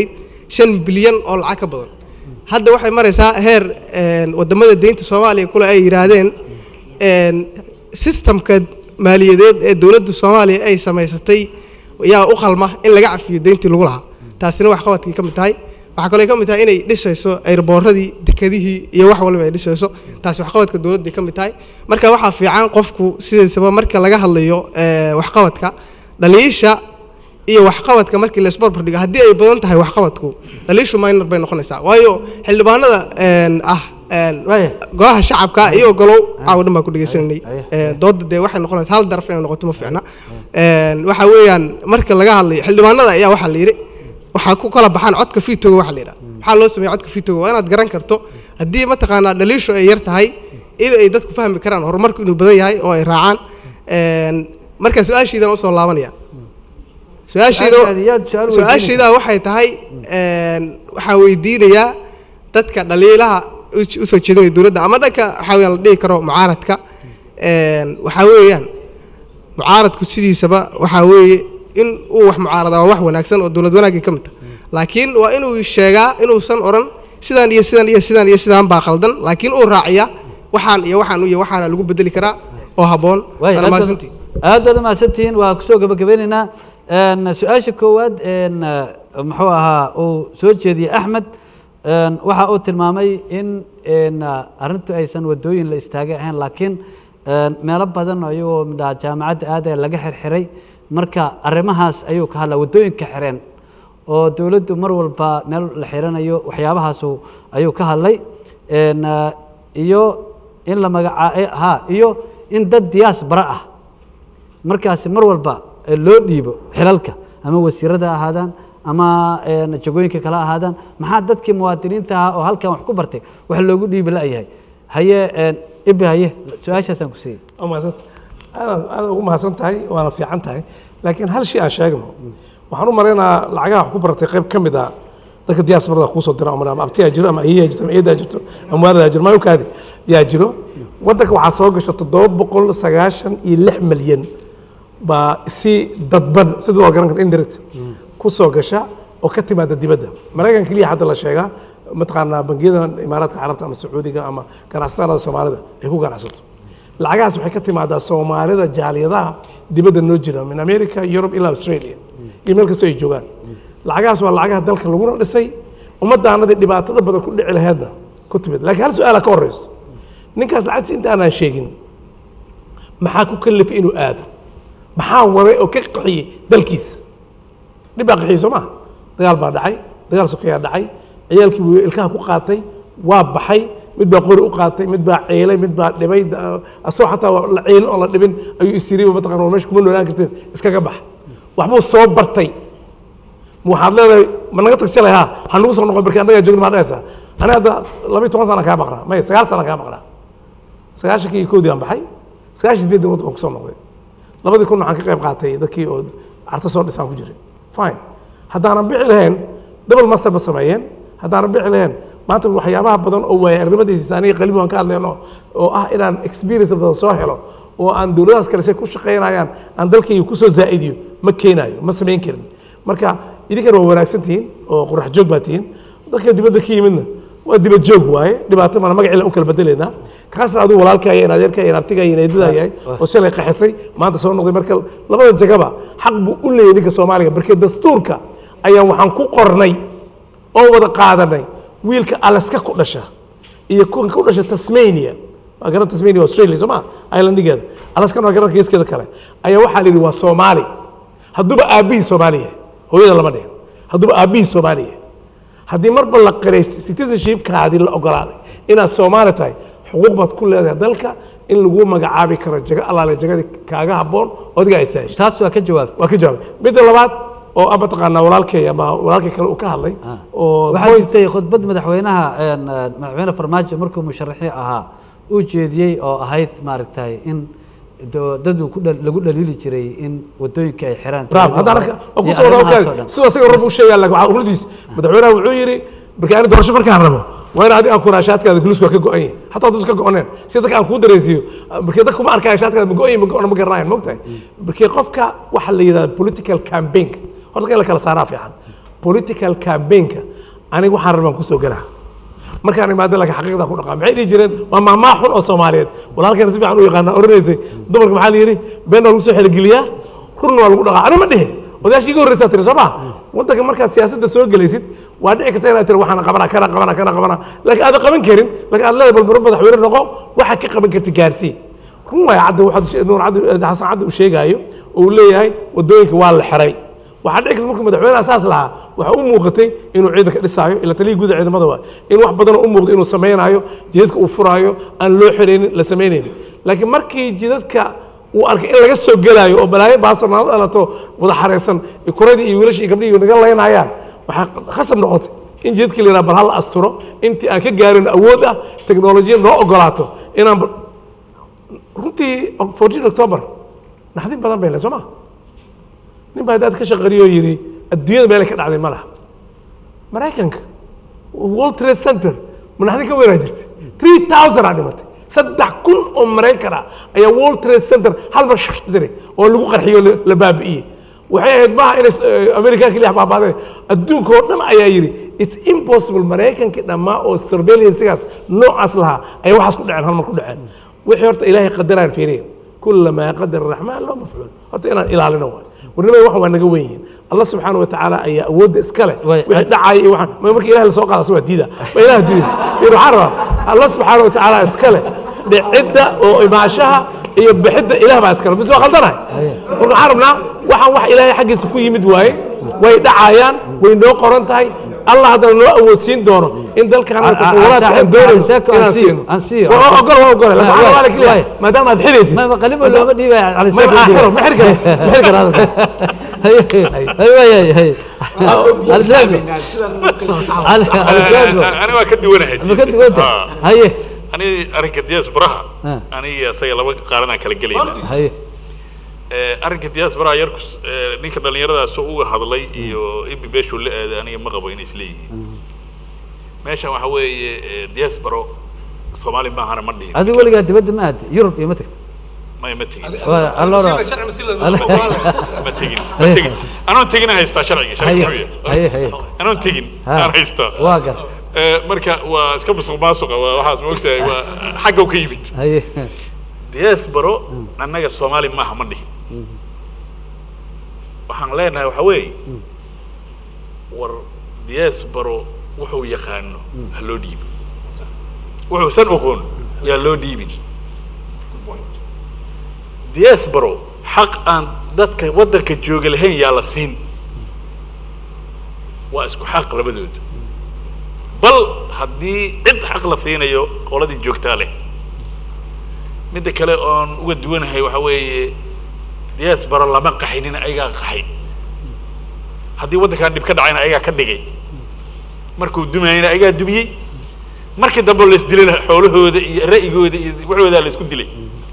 Speaker 14: shan bilyan oo lacag ka badan hadda waxay maraysaa heer een, wadamada deynta soomaaliya kule ay yidhaahdeen een, systemka maaliyadeed ee dowladda soomaaliya ay samaysatay yaa u qalma in laga cafiyo deyntii lagu lahaa taasina wax qabadkii ka mid tahay waxaa kaloo ka mid tahay inay dhisayso ayrabooradii dekadihii iyo wax waliba ay dhisayso taasi waxqabadka dowladday ka mid tahay marka waxaa fiican qofku sidiisaba marka laga hadlayo ee, waxqabadka dhaliisha iyo waxqabadka markii la isbarbar dhigo haddii ay badan tahay waxqabadku dhaliishu minor bay noqonaysaa waayo xildhibaanada een, ah een, golaha shacabka iyo golow caawa dhan baa ku dhegeysananay Een, dooda dee waxay noqonaysaa hal daraf inay noqoto ma fiicna Een, waxa weeyaan marka laga hadlayo xildhibaanada ayaa waxaa la yidhi waxaa ku kala baxaan codka fitoga waxa la yidhaha maxaa loo sameeya codka fitoga waa inaad garan karto haddii mataqaanaa dhaliishu ay yar tahay in ay dadku fahmi karaan horumarku inuu badan yahay oo ay raacaan Een, marka su-aashiidan usoo laabanaya su-aashiida
Speaker 1: Su-aashaadi, yaad su-aal weydiinaysaa?
Speaker 14: su-aashiida waxay tahay een, waxaan weydiinayaa dadka dhaliilaha u- usoo jeedinaya dowladda ama dhanka waxaa weeyaan la dhihi karo mucaaradka Een, waxaa weeyaan mucaaradku sidiisaba waxaa weeye in uu wax mucaarada waa wax wanaagsan oo dowlad wanaagii ka mid ah laakiin waa inuu sheegaa inuusan oran sidaan iyo sidaan iyo sidaan iyo sidaan baa khaldan laakiin uu raaciya waxaan iyo waxaan iyo waxaana lagu bedeli karaa oo habboon
Speaker 1: Waay,
Speaker 14: waana
Speaker 1: aad
Speaker 14: mahadsantihin.
Speaker 1: baad- aad baad umahadsantihiin waa kusoo gabagabeynaynaa Een, su-aasha koowaad een, eh, muxuu ahaa uu soo jeediyey axmed een, waxa uu tilmaamay in een, eh, arrintu aysan wadooyin la istaagay ahayn laakiin een, meelo badan oo iyagoo midhaa jaamacadda aadaya laga xirxiray marka arrimahaas ayuu ka hadlaa wadooyinka xireen oo dowladdu mar walba meel la xiranayo waxyaabahaasu ayuu ka hadlay Een, eh, iyo in la magacaa ha iyo in dad diyaas bara ah markaasi mar walba eh, loo dhiibo xilalka ama wasiirada ha ahaadaan ama een, jagooyinka kale ha ahaadaan maxaa dadkii muwaadiniinta ahaa oo halkan wax ku bartay wax loogu dhiibi la'yahay haye een, ibi haye su-aashaasaan ku siiyey
Speaker 2: waa mahadsanta aad aad ugu mahadsan tahay waana fiican tahay laakiin hal shay aan sheegno waxaan u maraynaa lacagaha wax ku baratay qayb ka mid a dadka diasporada kuusoo dira ama ama abtiyaa jiro ama ayeyaa jirto ama eedaa jirto ama waadadaa jiro mayukaadi yaa jiro waddanka waxaa soo gasha toddoba boqol sagaashan iyo lix milyan baa si dadban sida loo garan karta indirect ku soo gasha oo ka timaada dibadda maraykan keliya hadda la sheegaa mataqaanaa bangiyada imaaraadka carabta ama sacuudiga ama ganacsatada soomaalida ay ku ganacsato lacagahaas waxay ka timaadaa soomaalida jaaliyadaha dibadda noo jira min america yurub ilaa australia iyo meel kastoo ay joogaan lacagahaas waa lacagaha dalka laguna dhisay ummadaanadii dhibaatada badan ku dhici laheedna ku timid laakiin hal su-aala ka horeyso ninkaas lacagtiisa inta aanaan sheegin maxaa ku kalifay inuu aado maxaa waday oo ka qaxiyey dalkiisa dhib baa qaxiyey soo ma dagaal baa dhacay dagaal sokeyaa dhacay ciyaalkii wuu ilkaha ku qaatay waa baxay mid baa qori u qaatay mid baa ceelay mid baa dhibay da- asagoo xataa waa la ceelin oo la dhibin ayuu isiriba mataqana war meesha kuma noolaan karteen iskaga bax waxbuu soo bartay ma waxaad leedahay ma naga tag shalay ha ha nagu soo noqon markii annagaa joogna maxaad dhahaysaa aniga hadda labiyo toban sana kaa maqnaa maya sagaal sana kaa maqnaa sagaashankii iyo kowdii aan baxay sagaashan sideedii waddanka ku soo noqday labadii kun waxaan ka qayb qaatay dadkii oo carta soo dhisaan ku jiray fine haddaanan bixi lahayn double master ma sameeyeen haddaanan bixi lahayn maanta waxyaabaha badan oo waaya arrimadiisa aniga qalbi waan ka hadlayno oo ah inaan experience badan soo helo oo aan dowladahaas kale say ku shaqaynayaan aan dalkayga kusoo zaa'idiyo ma keenaayo ma samayn karin marka idinkana waa wanaagsan tihiin oo qurax joog baa tihiin dadka dibadda ka yimidna waa dibad joog waaye dhibaato mana magaciila u kala bedelaynaa kaasna aduu walaalkaya in adeerkaya in abtigaya in eedada yahay oo shalay qaxisay maanta soo noqday marka labada jagaba xaq buu u leeyahay ninka soomaaliga markii dastuurka ayaa waxaan ku qornay oo wada qaadanay wiilka alaska ku dhasha iyo kuwan ku dhasha tasmania waa garan tasmania waa australia soo ma islandigeeda alaskana waa garan geeskeeda kale ayaa waxaa la yidhi waa soomaali hadduuba aabbihii soomaali yahay hooyada lama dhihin hadduuba aabbihii soomaali yahay haddii marba la qiray citizenshipkaadii la ogolaaday inaad soomaali tahay xuquuq baad ku leedahay dalka in lagu magacaabi karo jago allaale jagadii kaaga habboon oo adiga ay istaaheshay
Speaker 1: taas waa ka jawaabtay
Speaker 2: waa ka jawaabay midda labaad oo ah mataqaanaa walaalkay ama walaalkay kale uu ka hadlay oo
Speaker 1: waxaa jirtay khudbad madaxweynaha een, een, madaxweyne farmaajo markuu musharaxii ahaa uu jeediyey oo ahayd maaragtay in do- dad uu ku dhal- lagu dhaliili jiray in wadooyinka ay xiraan
Speaker 2: bravo haddana waa
Speaker 1: Iyo
Speaker 2: ku soo wada
Speaker 1: arrimahaas oo
Speaker 2: ogaad
Speaker 1: dhan.
Speaker 2: sidoo isaga rab u sheegaa laakiin waxaa urdiis madaxweynaha wuxuu yidhi markii ani doorasho markaan rabo waa in adiga aan kuraa shaadkaada gulis waa ka go-an yahay hataa hadduu iska go-oneen si dadka aan kuu dareensiiyo markii dadka kuma arkaya shaadkaada ma go-an yahay ma go-ona ma garanayan mogtahay markii qofka waxaa la yidhahda political campaign horta in la kala saaraa fiican political campaignka aniga waxaan rabaan kusoo gelaa markaan imaado laakiin xaqiiqda ku dhaqaa maxay dhihi jireen waa mahmaa xun oo soomaaliyeed walaalkeena si fiican u yaqaana oranaysay dumarka maxaa la yidhi been waa lagu soo xeligeliyaa runna waa lagu dhaqaa ani ma dhihin odayaashii iga horreysaa tiri soo ma waddanka markaad siyaasadda soo gelaysid waa dhici karta inaad tiri waxaan qabanaa kana qabanaa kana qabanaa laakiin aada qaban karin laakiin aad leedahay balbaro madaxweyne noqo waxaad ka qaban karti gaarsii run waaya cadda waxaad nuur caddi xasan caddi uu sheegaayo oo uu leeyahay waddooyinka waa la xiray waxaa dhici karta markuu madaxweynaha saas lahaa waxaa u muuqatay inuu ciidanka dhisaayo ila taliyii guud ciidamada waa in wax badanoo u muuqdo inuu samaynayo jidadka uu furaayo aan loo xiraynin la samaynaynin laakiin markii jidadka uu arkay in laga soo gelaayo oo balaayo baasoo nala dhalato wada xareysan kuradii iyo wiilashii iyo gabdhihii naga laynayaan waxaa khasab noqotay in jidadkii la yidhaha bal hala asturo intii aan ka gaarin awood ah teknolojiyad noo ogolaato inaan runtii 14 october naxdin badan bay lehay soo ma nin baa haddaad ka shaqariyoo yidhi adduunyada meelay ka dhacday ma laha maraykanka world trade center ma naxdin ka weynaa jirtay three thousand aa dhimatay saddex kun oo maraykan ah ayaa world trade center hal mar shaqsiray oo lagu qarxiyo la- la baabi'iyey waxay ahayd maaha inay amerika keliya baabaadeen adduunka oo dhan ayaa yidhi it's impossible maraykankii dhammaa oo surveillancegaas noocaas lahaa ayaa waxaas ku dhaceen hal mar ku dhaceen wixii horta ilaahay qadaraan fiiriya kulamaa qadar araxmaan loo mafcuul horta inaan ilaalino waay warnimada waxan waa naga wen yihiin allah subxaana wa tacaala ayaa awoodda iska leh wixii dhacaya iyo waxaan ma marka ilaah lasoo qaadasa waa diida ma ilaah diida fiir waxaan rabaa allah subxaana wa tacaala iska leh dhicidda oo imaashaha iyo bixidda ilaah baa iskale bis waa khaldanahay marka waxaan rabnaa waxaan wax ilaahay xaggiisa ku yimid waaye way dhacayaan way noo qoran tahay allah haddana noo awoodsiin doono in dalkan
Speaker 1: Aa, aa,
Speaker 2: tatawuraadka aan
Speaker 1: saaxiib,
Speaker 2: doonayno
Speaker 1: Seeko,
Speaker 2: inaan
Speaker 1: aan siiyo,
Speaker 2: siino
Speaker 1: aan siiyo.
Speaker 2: waa ogol waa ogol laakiin waxaa
Speaker 1: Waay,
Speaker 2: rabaa keliya
Speaker 1: waay.
Speaker 2: maadaama aad xidaysid
Speaker 1: ما قلبه لو بدي على
Speaker 2: ما- ما حلو، ما حركة، ما حركة هذا.
Speaker 1: هي هي هي هي على سلاقه على على سلاقه
Speaker 3: ani waa ka duwanahay
Speaker 1: ما كنت قلت هي
Speaker 3: ani arrinka diyaas baraha
Speaker 1: Ah.
Speaker 3: aniga isaga laba qaaranaan kala gelayna
Speaker 1: هي
Speaker 3: Eh, arrinka diyaas baraha yarku eh, ninka dhallinyaradaas oo uga hadlay iyo ibi beeshuu la aaday aniga ma qabo inay isleeyihiin meeshan waxa weeye eh, diyaas baro soomaali maahana ma dhihin
Speaker 1: هذه ولا قاعد تبدل ما يوروب يمتك
Speaker 3: may ma tegin
Speaker 1: الله
Speaker 3: ma tegin ma tegin anoon tegin aan haystaa sharciga sharciga
Speaker 1: هي
Speaker 3: wuxuu
Speaker 1: هي
Speaker 3: yahay.
Speaker 1: هي
Speaker 3: anoon tegin
Speaker 1: ها.
Speaker 3: aan haystaa
Speaker 1: واقع
Speaker 3: Eh, marka waa iska musuq maasuqa waa waxaas moogtahay waa xagga u ka yimid
Speaker 1: هي
Speaker 3: diyaas baro annaga soomaali maaha ma dhihin waxaan leenahay waxa weeye war diyaas baro wuxuu yaqaano ha loo dhiibo wuxuu san oqoon yaa loo dhiibin diyaas baro xaq aan dadka waddanka jooga lahayn yaa la siin waa isku xaq labadooda bal haddii cid xaq la siinayo qoladii joogtaa leh midda kale oon uga duwanahay waxa weeye diyaas baro lama qaxinin ayagaa qaxay haddii waddankan dhib ka dhacayna ayagaa ka dhigay markuu dumayna ayagaa dumiyey markii dambe la isdilayna xoolahooda iyo ra'yigooda iyo waxoodaa la isku dilay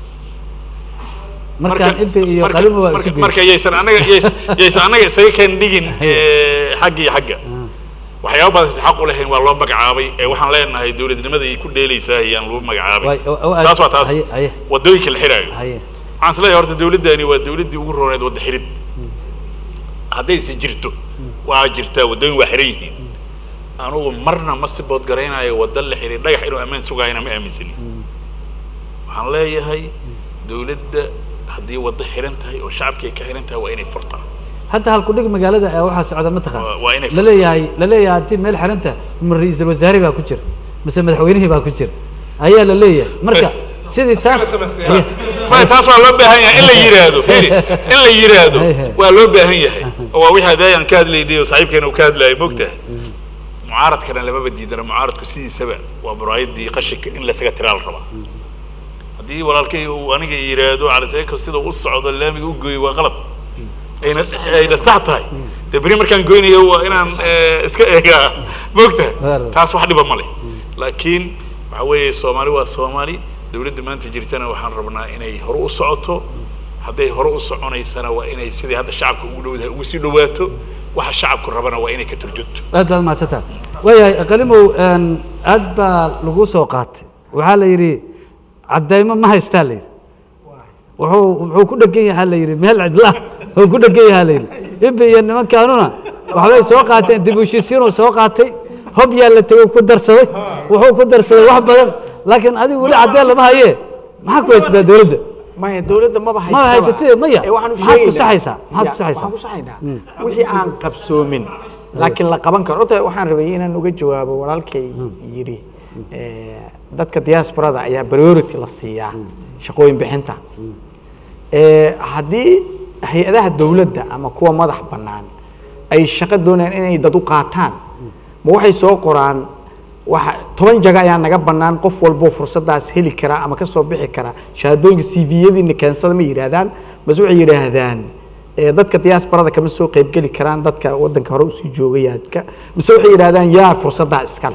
Speaker 1: مركان انت يو
Speaker 3: marka-
Speaker 1: قلبه
Speaker 3: marka- marka yaysan anaga yays- yaysan anaga isaga kan dhigin eh, xagga iyo xagga waxyaaba badan xaq u lahayn waa loo magacaabay ee waxaan leenahay dowladnimada ay ku dheelaysaa ayaan lagu magacaabay
Speaker 1: Waay, oo- oo-
Speaker 3: taas waa taas
Speaker 1: haye, haye.
Speaker 3: wadooyinka la xiraayo
Speaker 1: هي
Speaker 3: waxaan isleeyahay horta dowladdani waa dowladdii ugu rooneed wadda xirid haddayse jirto waa jirtaa waddooyin waa xiran yihiin anugu marna ma si bood garaynayo wadda la xiray dhagax inuu ammaan sugaayana ma aaminsanin waxaan leeyahay dowladda haddii waddo xiran tahay oo shacabkii ay ka xiran tahay waa inay furtaa
Speaker 1: حتى هالكودك مقالة waxaa socda ma taqaan
Speaker 3: waa inay
Speaker 1: la leeyahay la leeyahay hadii meel xiranta ma ra'iisul wasaare baa ku jira mise madaxweynihii baa ku jira ayaa la leeyahay marka sidii taas
Speaker 3: ma taas waa loo baahan yahay in la yiraahdo fiiri in la yiraahdo waa loo baahan yahay oo waa wixii hadayaan ka hadlaynay oo saaxiibkeena uu ka hadlayay mogtahay mucaaradkana lamaba diidana mucaaradku sidiisaba waa muraayadii qashinka in lasaga tiraa la rabaa haddii walaalkay uu aniga yiraahdo caliseeko sida u socdo laamiga u gooyo waa qalad ayna ayna sax tahay dee beri markaan goynayo waa inaan eh, iska eegaa mogtahay taas wax dhiba ma leh laakiin waxa weeye soomaali waa soomaali dowladda maanta jirtana waxaan rabnaa inay hore u socoto hadday hore u soconaysana waa inay sidii hadda shacabka ugu dhowdahay ugu sii dhawaato waxa shacabku rabana waa inay ka turjunto
Speaker 1: aad baad mahadsantaha waayahay qalimow een, aad baa lagu soo qaatay waxaa la yidhi caddaymo ma haystaa la yidhi wuxuu wuxuu ku dhegan yahaa la yidhi meel cidla wuxuu ku dhegan yahaa la yidhi ibi iyo nimankaanuna waxbay soo qaateen dib u heshiisiinuu soo qaatay hob yaa la tegey ku darsaday wuxuu ku darsaday wax badan laakiin adigu weli caddeen lama haye maxaa ku haysataa dowladda
Speaker 11: maya dowladda maba
Speaker 1: ma haysatee maya
Speaker 11: Ee, waxaan u
Speaker 1: maxaad ku
Speaker 11: sheegaynaa-
Speaker 1: saxaysaa maxaad ku
Speaker 11: Ya,
Speaker 1: saxaysaa
Speaker 11: waxaan ku saxaynaa wixii aan qabsoomin laakiin la qaban karo horta waxaan rabay inaan uga jawaabo walaalkay yidhi eh, dadka diasporada ayaa priority la siiyaa shaqooyin bixinta Eh, haddii hay-adaha dowladda ama kuwa madax bannaan ay shaqo doonayaan inay dad u qaataan ma waxay soo qoraan waxa toban jaga ayaa naga bannaan qof walboo fursadaas heli kara ama ka soo bixi kara shahaadooyinka c v-yadiina keensada ma yidhaahdaan base waxay yidhaahdaan eh, dadka diasporada kama soo qaybgeli karaan dadka wadanka hore usii joogayaadka mise waxay yidhaahdaan yaa fursaddaa iskale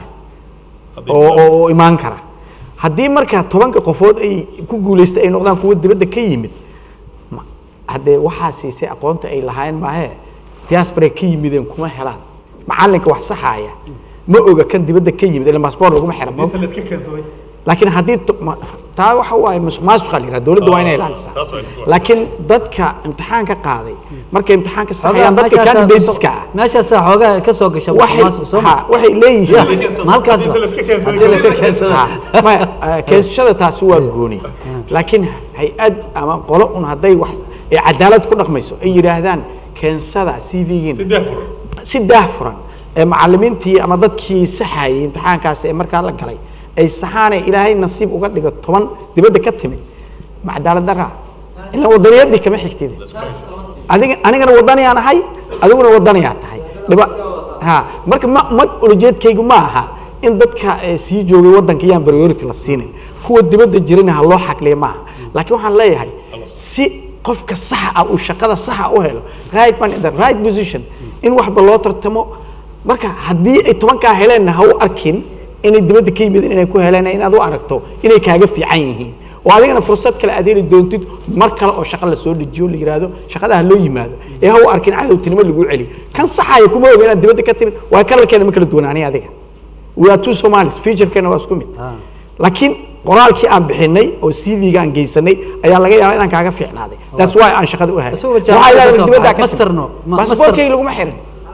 Speaker 11: oo oo- oo imaan kara haddii marka tobanka qofood ay ku guuleystay ay noqdaan kuwa dibadda ka yimid ma- haddee waxaa siisay aqoonta ay lahaayeen maahee diaspora ka yimideen kuma helaan macalinka wax saxaaya ma oga kan dibadda ka yimid ila passport laguma xira ma- laakiin haddii to- ma- taa waxa waaye musuq maasuqa la yidhaha dowladda waa inay ilaalisaa laakiin dadka imtixaanka qaaday markay imtixaanka saxayaan dadka
Speaker 1: Meeshaasaa-
Speaker 11: candidateska ah
Speaker 1: meeshaasaa xoogaa ka soo gasha
Speaker 11: waxay
Speaker 1: musuqmaasuq, soo ma?
Speaker 11: ha, waxay leeyihiin
Speaker 1: Ya, ma halkaas ba? Haddii la iska keensado.
Speaker 11: Ha, maya, eh, keensashada taasi waa gooni laakiin hay-ad ama qolo un hadday wax ay cadaalad ku dhaqmayso ay yidhaahdaan keensada c v-giin si daahfuran ee macalimiintii ama dadkii saxayay imtixaankaasi ee markaa la galay ay saxaanay ilaahay nasiib uga dhigo toban dibadda ka timid ma cadaalad daraa ilaa wadaniyadii kama xigtid adiga anigana wadaniyaan ahay adiguna wadaniyaa tahay dhiba ha marka ma ma ulajeedkaygu ma aha in dadka eh, sii joogay wadanka yaan priority la siinin kuwa dibadda jirina ha loo xaqliya maaha laakiin waxaan leeyahay si qofka saxa ah uu shaqada saxa u helo right man in the right position in waxba loo tartamo marka haddii ay tobankaa heleenna ha u arkin inay dibadda ka yimid inay ku heleen inaad u aragto inay kaaga fiican yihiin oo adigana fursad kale aad heli doontid mar kale oo shaqo lasoo dejiyo la yidhaahdo shaqada ha loo yimaado ee ha u arkin cadowtinimo lagu celi kan saxaya kuma oga inaad dibadda ka timid waa kalarkeena ma kala duwanaani adiga we are two somalis featurekeena waa isku mid laakiin qoraalkii aan bixinay oo cv-ga aan geysanay ayaa laga yaabaa inaan kaaga fiicnaaday that's why aan shaqada u helay
Speaker 1: Isugu
Speaker 11: waxaa
Speaker 1: jaamacadda
Speaker 11: ilaahay
Speaker 1: soo
Speaker 11: dibadda
Speaker 1: baxay.
Speaker 11: ka
Speaker 1: Masterno, ma-
Speaker 11: baasaboorkayga laguma xirin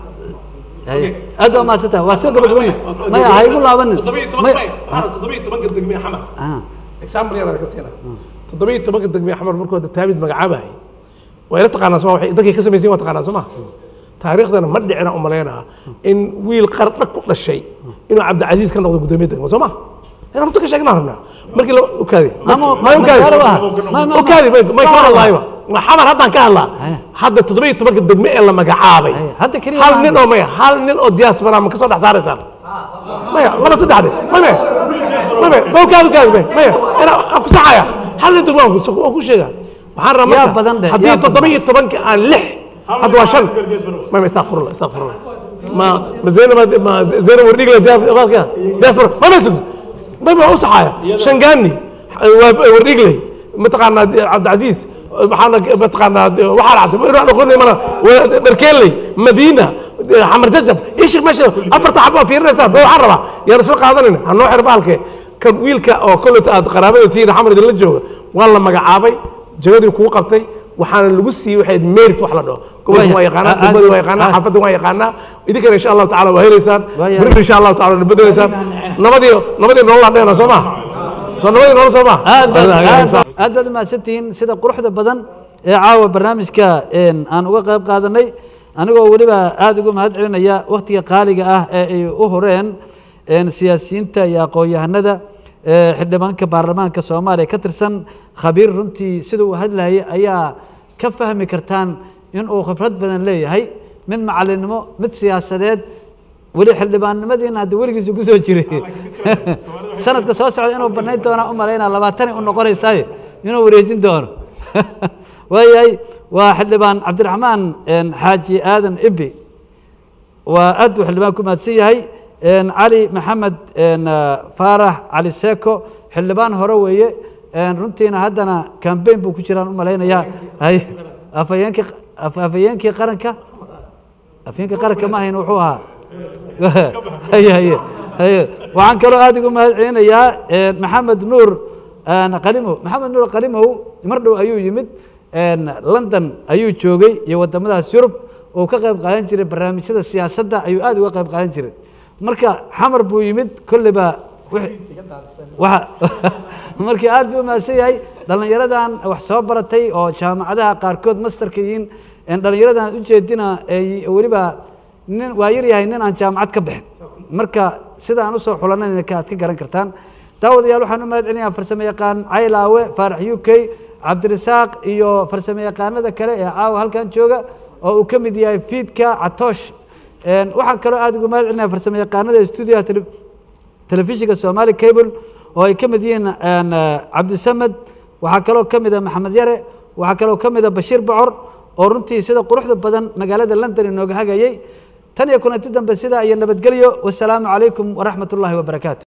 Speaker 1: Haye. aad waa mahadsantahay waa soo gabagabana maya ha igu laabanin
Speaker 2: toddobiyo toban
Speaker 1: Maya-
Speaker 2: may waxaana toddobiyo tobanka degmee xamar
Speaker 1: Ah.
Speaker 2: example yaraad ka siina toddobiyo tobanka degmee xamar markuu hadda taabid magacaabahay waa ila taqaanaa soma waxay dadkay ka samaysayin waa taqaanaa soma taariikhdana ma dhicina u malaynaa in wiil qardha ku dhashay inuu cabdicasiis ka noqdo guddoomiye degmo soo ma inaan runta ka sheegnaa rabnaa markii la ukaadi
Speaker 1: Mamo-
Speaker 2: may ukaadi
Speaker 1: magaalo ah. Ma- ma-
Speaker 2: ukaadi may may kama
Speaker 1: ma-
Speaker 2: hadlaayba ma xamar haddaan ka hadlaa hadda toddobiyo tobanka degme ee la magacaabay
Speaker 1: hadda keliya
Speaker 2: hal
Speaker 1: ma
Speaker 2: nin oo maya hal nin oo diaspora ma ka soo dhex saaraysaan maya laba saddexde mame mame ma ukaadi ukaadi may maya ina aan ku saxaya hal nin degmo waan ku- waan ku sheegaa waxaan rabaa
Speaker 1: Yaa
Speaker 2: marka
Speaker 1: badan dheh,
Speaker 2: haddii
Speaker 1: yaa badan.
Speaker 2: toddoba iyo tobanka aan lix hadda waa shan mame istakfirullah istakfirullah ma ma zaynab ma zaynab wardhigla diaspora diaspora mame sugso mame waa u saxaya shangaani waa wardhigley mataqaanaa cabdicasiis maxaana mataqaanaa waxaa dhacday ma inaan aqoonay mana dharkeeley madiina xamar jajab ishik meesha afarta xabo waa fiirinaysaa ba waxaan rabaa yaan isla qaadanayna ha noo xir baalke kan wiilka oo kolleyta aad qaraabada tihiin xamar idinla jooga waa la magacaabay jagadii kugu qabtay waxaana lagu siiyey waxay ahayd merit wax la dhaho gobolka waa yaqaanaa degmada waa yaqaanaa xaafadda waa yaqaanaa idinkana insha allahu tacala waa helaysaan berri insha allahu tacala waa bedelaysaan nabadii nabadii nolol aan dhehna soo ma soo nabadii nolol soo ma
Speaker 1: aad baad aad aad baad umahadsantihiin sida quruxda badan ee caawa barnaamijka een, aan uga qayb qaadanay anigoo weliba aada uga mahad celinaya wakhtiga qaaliga ah ee ay u horeen een, siyaasiyiinta iyo aqoon-yahanada ee xildhibaanka baarlamaanka soomaaliya ka tirsan khabiir runtii sida uu hadlayay ayaa ka fahmi kartaan inuu khibrad badan leeyahay mid macalinimo mid siyaasadeed weli xildhibaannimadiina hadda weligiisa ku soo jiray sanadka soo socda inuu banayn doonaa u malaynaa labaatanay u noqonaysaaye inuu wareejin doono waayahay waa xildhibaan cabdiraxmaan een, xaaji aadan ibi waa aad buu xildhibaan ku mahadsan yahay een, cali maxamed een, ah, faarax cali seko xildhibaan hore weeye een, runtiina haddana cambaign buu ku jiraan u malaynayaa hay afhayeenkii af- afhayeenkii qaranka afhayeenkii qaranka ma ahayn wuxuu ahaa haye haye haye waxaan kaloo aad ugu mahad celinayaa een, maxamed nuur een, qalimow maxamed nuur qalimow mar dhow ayuu yimid een, london ayuu joogay iyo wadamadaas yurub uu ka qayb qaadan jiray barnaamijyada siyaasadda ayuu aad uga qayb qaadan jiray marka xamar buu yimid kolleyba wixii- waxa markii aad buu umahadsan yahay dhallinyaradan wax soo baratay oo jaamacadaha qaarkood masterka yihiin een dhallinyaradan ujeedina ay weliba nin waa yar yahay nin aan jaamacad ka bixin marka sida aan usoo xulanayna ka aad ka garan kartaan daawadayaal waxaan u mahad celinayaa farsamo yaqaan caylaawe faarax u k cabdirasaaq iyo farsamo yaqaanada kale ee caawa halkan jooga oo uu ka mid yahay fiidka catoosh Een, waxaan kaloo aad ugu mahad celinaya farsamo yaqaanada stuudiyaha tele- telefishinka somali cable oo ay ka mid yihiin een, eh, cabdisamed waxaa kaloo ka mid a maxamed yare waxaa kaloo ka mid a bashiir bocor oo runtii sida quruxda badan magaalada london inooga hagayey tan iyo kulanti dambe sidaa iyo nabadgelyo wasalaamu calaykum waraxmat ullaahi wabarakaatu